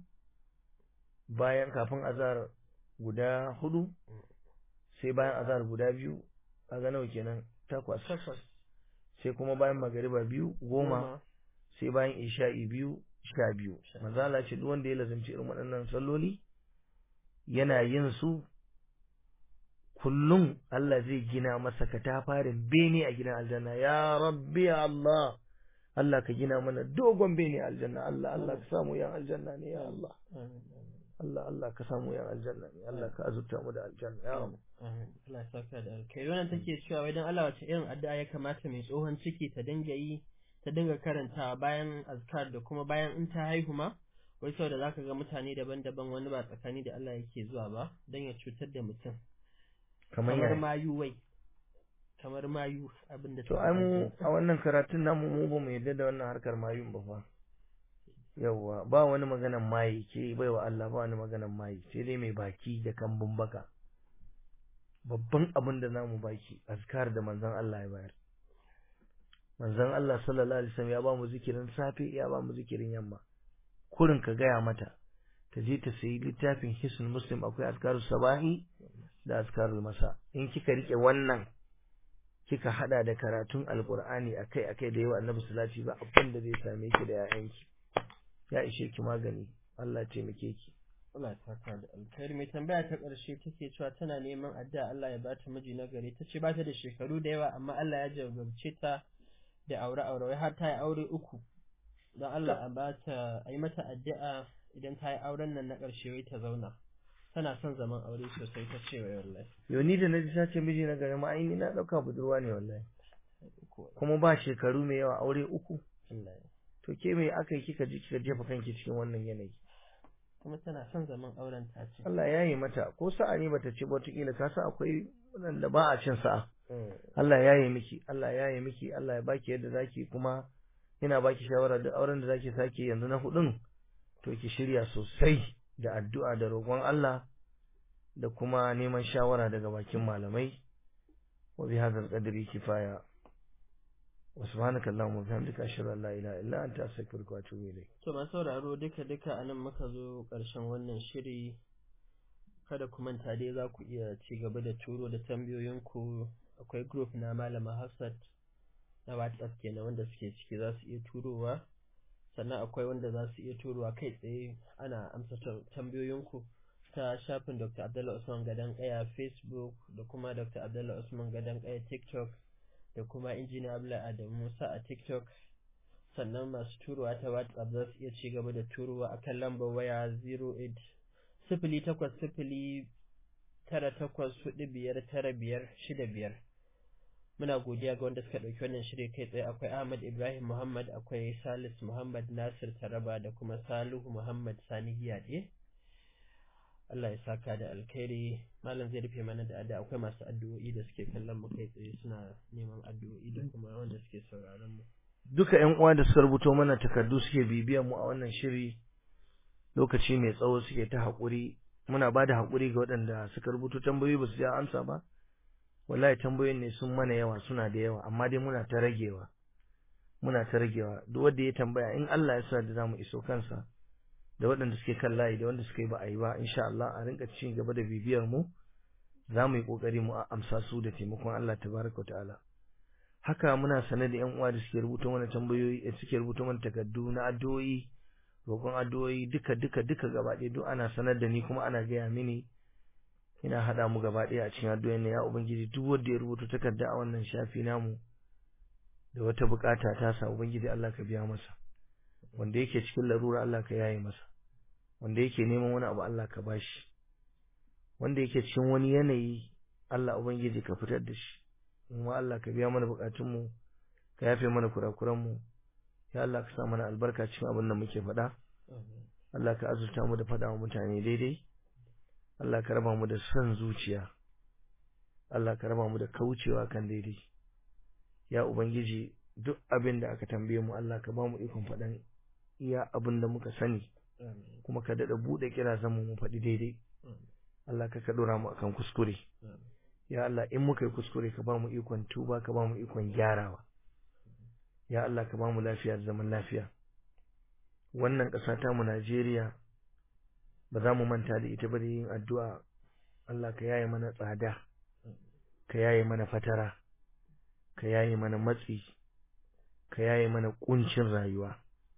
bayan kafin azhar guda hudu sai bayan azhar guda biyu kaga nawa kenan takwas takwas sai kuma bayan magariba biyu goma sai bayan isha'i biyu sha biyu Sha. manzo Allah ce duk wanda ya lazimci irin waɗannan salloli yana yin su kullum Allah zai gina masa katafarin bene a gidan aljanna ya rabbi ya Allah Allah ka gina mana dogon bene a aljanna Allah Allah ka samu yan aljanna ne ya Allah amin amin Allah Allah ka samu yan aljanna ne Allah ka azurta mu da aljanna ya Rabb amin Allah ya saka da alkai wannan take cewa wai dan Allah wace irin addu'a ya kamata mai tsohon ciki ta dinga yi ta dinga karantawa bayan azkar da kuma bayan in ta haihu ma wai saboda zaka ga mutane daban-daban wani ba tsakani da Allah yake zuwa ba dan ya cutar da mutum kamar kamar ya mayu wai kamar mayu abinda to ai mu a wannan karatun namu mu ba mu yadda da wannan harkar mayun ba fa yawwa ba wani maganan mayi ke bai wa Allah ba wani maganan mayi sai dai mai baki da kambun baka babban abin da zamu baki azkar da manzon Allah ya bayar manzon Allah sallallahu alaihi wasallam ya ba mu zikirin safe ya ba mu zikirin yamma kurin ka gaya mata ta je ta sayi littafin hisn muslim akwai azkarus sabahi da azkarul masa in kika rike wannan kika hada da karatun alqur'ani akai akai da yawa annabi salati ba abin da zai same ki da yayanki ya ishe ki magani Allah ya taimake ki Allah ya saka da alkhairi mai tambaya ta ƙarshe take cewa tana neman addu'a Allah ya bata miji na gari ta ce bata da shekaru da yawa amma Allah ya jarabce ta da aure aure wai har ta yi aure uku don Allah a bata a yi mata addu'a idan ta yi auren nan na ƙarshe wai ta zauna tana son zaman aure sosai ta ce wai wallahi yau ni da naji ta ce miji na gari ma ai ni na dauka budurwa ne wallahi kuma ba shekaru mai yawa aure uku Allah ya to ke me aka yi kika ji kika jefa kanki cikin wannan yanayi kuma tana son zaman auren ta ce Allah ya yi mata ko sa'a ne bata ci ba wataƙila ka san akwai waɗanda ba a cin sa'a Allah ya yi miki Allah ya yi miki Allah ya baki yadda zaki kuma ina baki shawara duk auren da zaki sake yanzu na hudun to ki shirya sosai da addu'a da roƙon Allah da kuma neman shawara daga bakin malamai wa bi hadzal qadri kifaya wa subhanaka allahumma wa bihamdika ashhadu an la ilaha illa anta astaghfiruka wa atubu ilayk To masu sauraro duka duka anan muka zo ƙarshen wannan shiri kada ku manta dai za ku iya ci gaba da turo da tambayoyinku akwai group na malama Hafsat na WhatsApp kenan wanda suke ciki za su iya turowa sannan akwai wanda za su iya turowa kai tsaye ana amsa ta- tambayoyinku ta shafin Dr. Abdullah Usman Gadan Kaya Facebook da kuma Dr. Abdullah Usman Gadan Kaya TikTok da kuma Injiniya Abdullahi Adamu Musa a TikTok sannan masu turowa ta WhatsApp za su iya ci gaba da turowa a kan lambar waya 08 sifili takwas sifili tara takwas hudu biyar tara biyar shida biyar muna godiya ga wanda suka ɗauki wannan shirya kai tsaye akwai Ahmad Ibrahim Muhammad akwai Salis Muhammad Nasir Taraba da kuma Salihu Muhammad Sani Giyaɗe Allah ya saka da alkhairi malam zai rufe mana da addu'a akwai masu addu'o'i da suke kallon mu kai tsaye suna neman addu'o'i da kuma wanda suke sauraron mu duka ƴan uwa da suka rubuto mana takardu suke bibiyan mu a wannan shiri lokaci mai tsawo suke ta haƙuri muna ba da haƙuri ga waɗanda suka rubuto tambayoyi ba su ji amsa ba wallahi tambayoyin ne sun mana yawa suna da yawa amma dai muna ta ragewa muna ta ragewa duk wanda ya tambaya in Allah ya sa da zamu iso kansa da waɗanda suke kan layi da wanda suka yi ba a yi ba insha Allah a rinka ci gaba da bibiyar mu za mu yi ƙoƙari mu amsa su da taimakon Allah tabaraka ta'ala haka muna sane da yan uwa da suke rubuta mana tambayoyi da suke rubuta mana takardu na addu'o'i roƙon addu'o'i duka duka duka gaba ɗaya duk ana sanar da ni kuma ana gaya mini ina haɗa mu gaba ɗaya a cikin addu'o'in ne ya ubangiji duk wanda ya rubuta takarda a wannan shafi namu da wata bukata ta sa ubangiji Allah ka biya masa wanda yake cikin larura Allah ka yaye masa wanda yake neman wani abu Allah ka bashi wanda yake cikin wani yanayi Allah ubangiji ka fitar da shi kuma Allah ka biya mana bukatunmu ka yafe mana kurakuranmu ya Allah ka sa mana albarka cikin abin da muke faɗa Allah ka azurta mu da faɗa wa mutane daidai Allah ka raba mu da son zuciya Allah ka raba mu da kaucewa kan daidai ya ubangiji duk abin da aka tambaye mu Allah ka ba mu ikon faɗan iya abin da muka sani kuma ka daɗa buɗe kira zamu mu faɗi daidai Allah ka ka ɗora mu akan kuskure ya Allah in muka yi kuskure ka ba mu ikon tuba ka ba mu ikon gyarawa ya Allah ka ba mu lafiya da zaman lafiya wannan ƙasa ta mu Najeriya ba za mu manta da ita ba da yin addu'a Allah ka yaye mana tsada ka yaye mana fatara ka yaye mana matsi ka yaye mana kuncin rayuwa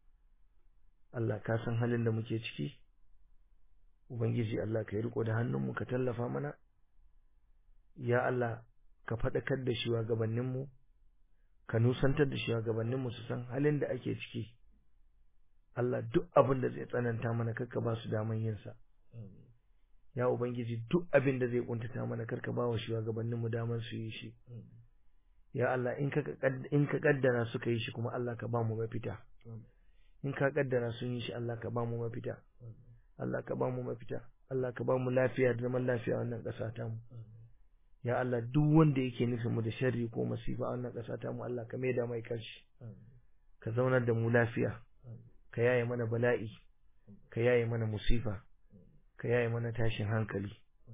Allah ka san halin da muke ciki ubangiji Allah ka yi riko da hannunmu ka tallafa mana ya Allah ka faɗakar da shugabanninmu ka nusantar da shugabanninmu su san halin da ake ciki Allah duk abin da zai tsananta mana karka ba su daman yin sa ya ubangiji duk abin da zai kuntata mana karka ba wa shugabanninmu daman su yi shi ya Allah in ka in ka kaddara suka yi shi kuma Allah ka ba mu mafita in ka kaddara sun yi shi Allah ka ba mu mafita Allah ka ba mu mafita Allah ka ba mu lafiya da zaman lafiya a wannan ƙasa ta mu ya Allah duk wanda yake nufin mu da sharri ko masifa a wannan ƙasa ta mu Allah ka maida mai kanshi ka zaunar da mu lafiya ka yaye mana bala'i ka yaye mana musifa ka yaye mana tashin hankali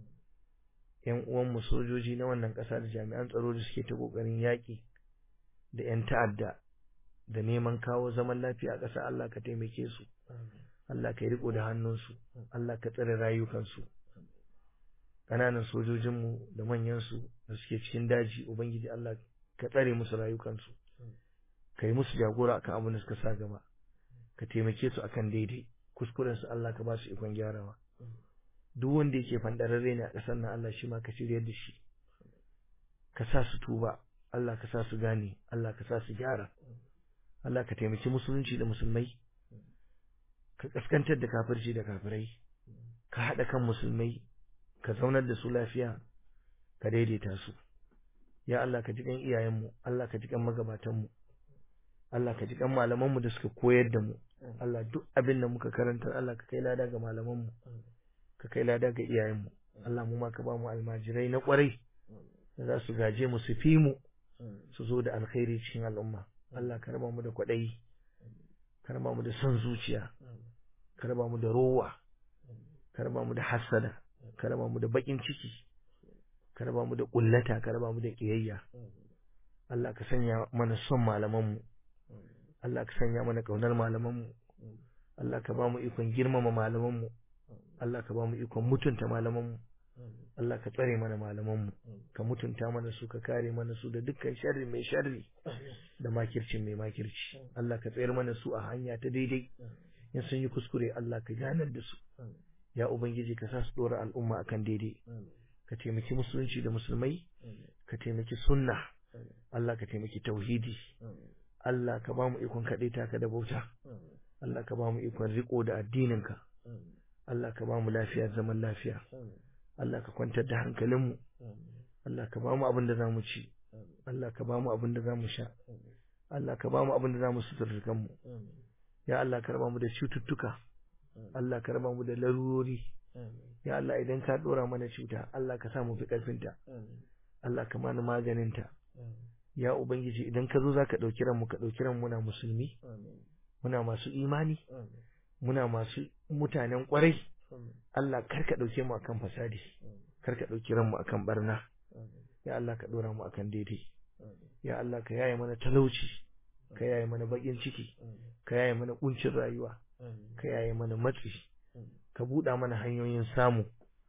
yan uwan mu sojoji na wannan ƙasa da jami'an tsaro da suke ta kokarin yaƙi da yan ta'adda da neman kawo zaman lafiya a ƙasa Allah ka taimake su Allah ka yi riko da hannunsu Allah ka tsare rayukansu ƙananan sojojinmu da manyansu da suke cikin daji ubangiji Allah ka tsare musu rayukansu ka yi musu jagora akan abin da suka sa gaba ka taimake su akan daidai kuskuren su Allah ka ba su ikon gyarawa duk wanda yake fandararre ne a ƙasar nan Allah shi ma ka shiryar da shi ka sa su tuba Allah ka sa su gane Allah ka sa su gyara Allah ka taimaki musulunci da musulmai ka kaskantar da kafirci da kafirai ka haɗa kan musulmai ka zaunar da su lafiya ka daidaita su ya Allah ka ji kan iyayenmu Allah ka ji kan magabatanmu Allah ka ji kan malamanmu da suka koyar da mu Allah duk abin da muka karanta Allah ka kai lada ga malamanmu ka kai lada ga iyayenmu Allah mu ma ka ba mu almajirai na kwarai da za su gaje mu su fi mu su zo da alkhairi cikin al'umma Allah ka raba mu da kwaɗayi ka raba mu da son zuciya ka raba mu da rowa ka raba mu da hasada ka raba mu da bakin ciki ka raba mu da kullata ka raba mu da kiyayya Allah ka sanya mana son malamanmu Allah ka sanya mana kaunar malamanmu Allah ka ba mu ikon girmama malamanmu Allah ka ba mu ikon mutunta malamanmu Allah ka tsare mana malamanmu ka mutunta mana su ka kare mana su da dukkan sharri mai sharri da makircin mai makirci Allah ka tsayar mana su a hanya ta daidai in sun yi kuskure Allah ka ganar da su ya ubangiji ka sa su dora al'umma akan daidai ka taimaki musulunci da musulmai ka taimaki sunna Allah ka taimaki tauhidi Allah ka ba mu ikon kaɗai taka da bauta Allah ka ba mu ikon riko da addininka Allah ka ba mu lafiya zaman lafiya Allah ka kwantar da hankalinmu Allah ka ba mu abin da za mu ci Allah ka ba mu abin da za mu sha Allah ka ba mu abin da za mu suturta kanmu ya Allah ka raba mu da cututtuka Allah ka raba mu da larurori ya Allah idan ka dora mana cuta Allah ka sa mu fi karfinta Allah ka mana maganinta ya ubangiji idan ka zo zaka dauki ranmu ka dauki ranmu muna musulmi muna masu imani muna masu mutanen kwarai Allah kar ka dauke mu akan fasadi kar ka dauki ranmu akan barna ya Allah ka dora mu akan daidai ya Allah ka yaye mana talauci ka yaye mana bakin ciki ka yaye mana kuncin rayuwa ka yaye mana matsi ka buɗa mana hanyoyin samu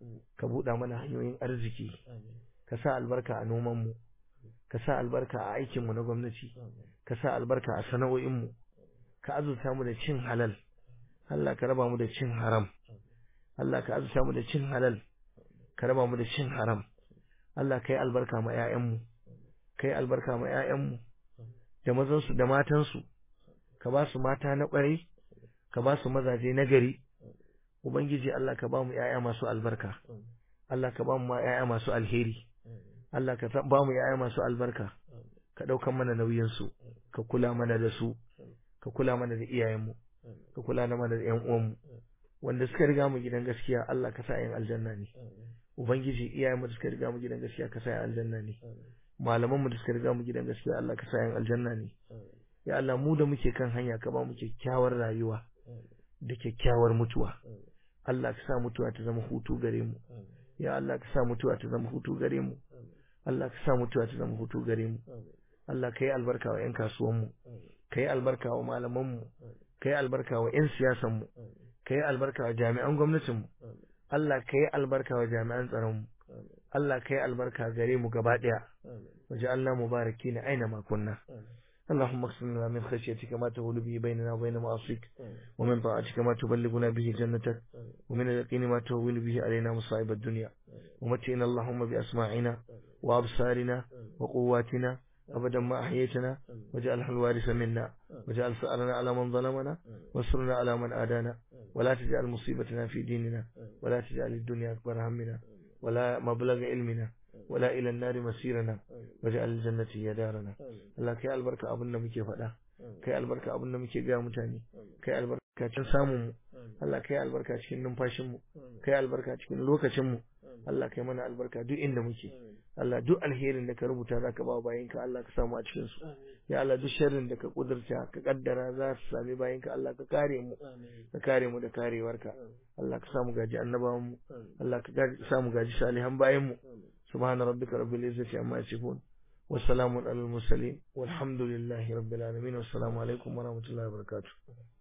ka buɗa mana hanyoyin arziki ka sa albarka a nomanmu ka sa albarka a aikinmu na gwamnati ka sa albarka a sana'o'inmu ka azurta mu da cin halal Allah ka raba mu da cin haram Allah ka azurta mu da cin halal ka raba mu da cin haram Allah ka yi albarka ma 'ya'yanmu ka yi albarka ma 'ya'yanmu da mazansu da matansu ka ba su mata na ƙwarai ka ba su mazaje na gari ubangiji Allah ka ba mu 'ya'ya masu albarka Allah ka ba mu 'ya'ya masu alheri Allah ka ba mu 'ya'ya masu albarka ka ɗaukan mana nauyinsu ka kula mana da su ka kula mana da iyayenmu ka kula mana da 'yan uwanmu wanda suka riga mu gidan gaskiya Allah ka sa 'yan aljanna ne ubangiji iyayenmu da suka riga mu gidan gaskiya ka sa 'yan aljanna ne malaman mu da suka riga mu gidan gaskiya Allah ka sa 'yan aljanna ne ya Allah mu da muke kan hanya ka ba mu kyakkyawar rayuwa da kyakkyawar mutuwa Allah ka sa mutuwa ta zama hutu gare mu ya Allah ka sa mutuwa ta zama hutu gare mu Allah ka sa mutuwa ta zama hutu gare mu Allah ka yi albarka wa 'yan kasuwanmu ka yi albarka wa malamanmu ka yi albarka wa 'yan siyasanmu ka yi albarka wa jami'an gwamnatinmu Allah ka yi albarka wa jami'an tsaronmu Allah kai albarka gare mu gaba daya waj'alna mubarakin aina ma kunna اللهم اقسم لنا من خشيتك ما تهول به بيننا وبين معاصيك ومن طاعتك ما تبلغنا به جنتك ومن اليقين ما تهول به علينا مصائب الدنيا ومتئنا اللهم بأسماعنا وأبصارنا وقواتنا أبدا ما أحييتنا واجعلها الوارث منا واجعل ثأرنا على من ظلمنا وانصرنا على من آدانا ولا تجعل مصيبتنا في ديننا ولا تجعل الدنيا أكبر همنا ولا مبلغ علمنا ولا إلى النار مسيرنا واجعل الجنة هي دارنا الله كي البركة أبونا مكي فدا كي البركة أبونا مكي غير متاني كي البركة cikin samun mu Allah kai albarka cikin numfashin mu kai albarka cikin lokacin mu Allah kai mana albarka duk inda muke Allah duk alherin da ka rubuta zaka ba bayinka Allah ka samu a cikin su ya Allah duk sharrin da ka kudurta ka kaddara za su sami bayinka Allah ka kare mu ka kare mu da karewarka Allah ka samu gaji annabawan mu Allah ka samu gaji salihan bayin mu subhana rabbika rabbil izzati amma yasifun والسلام على المرسلين والحمد لله رب العالمين والسلام عليكم ورحمة الله وبركاته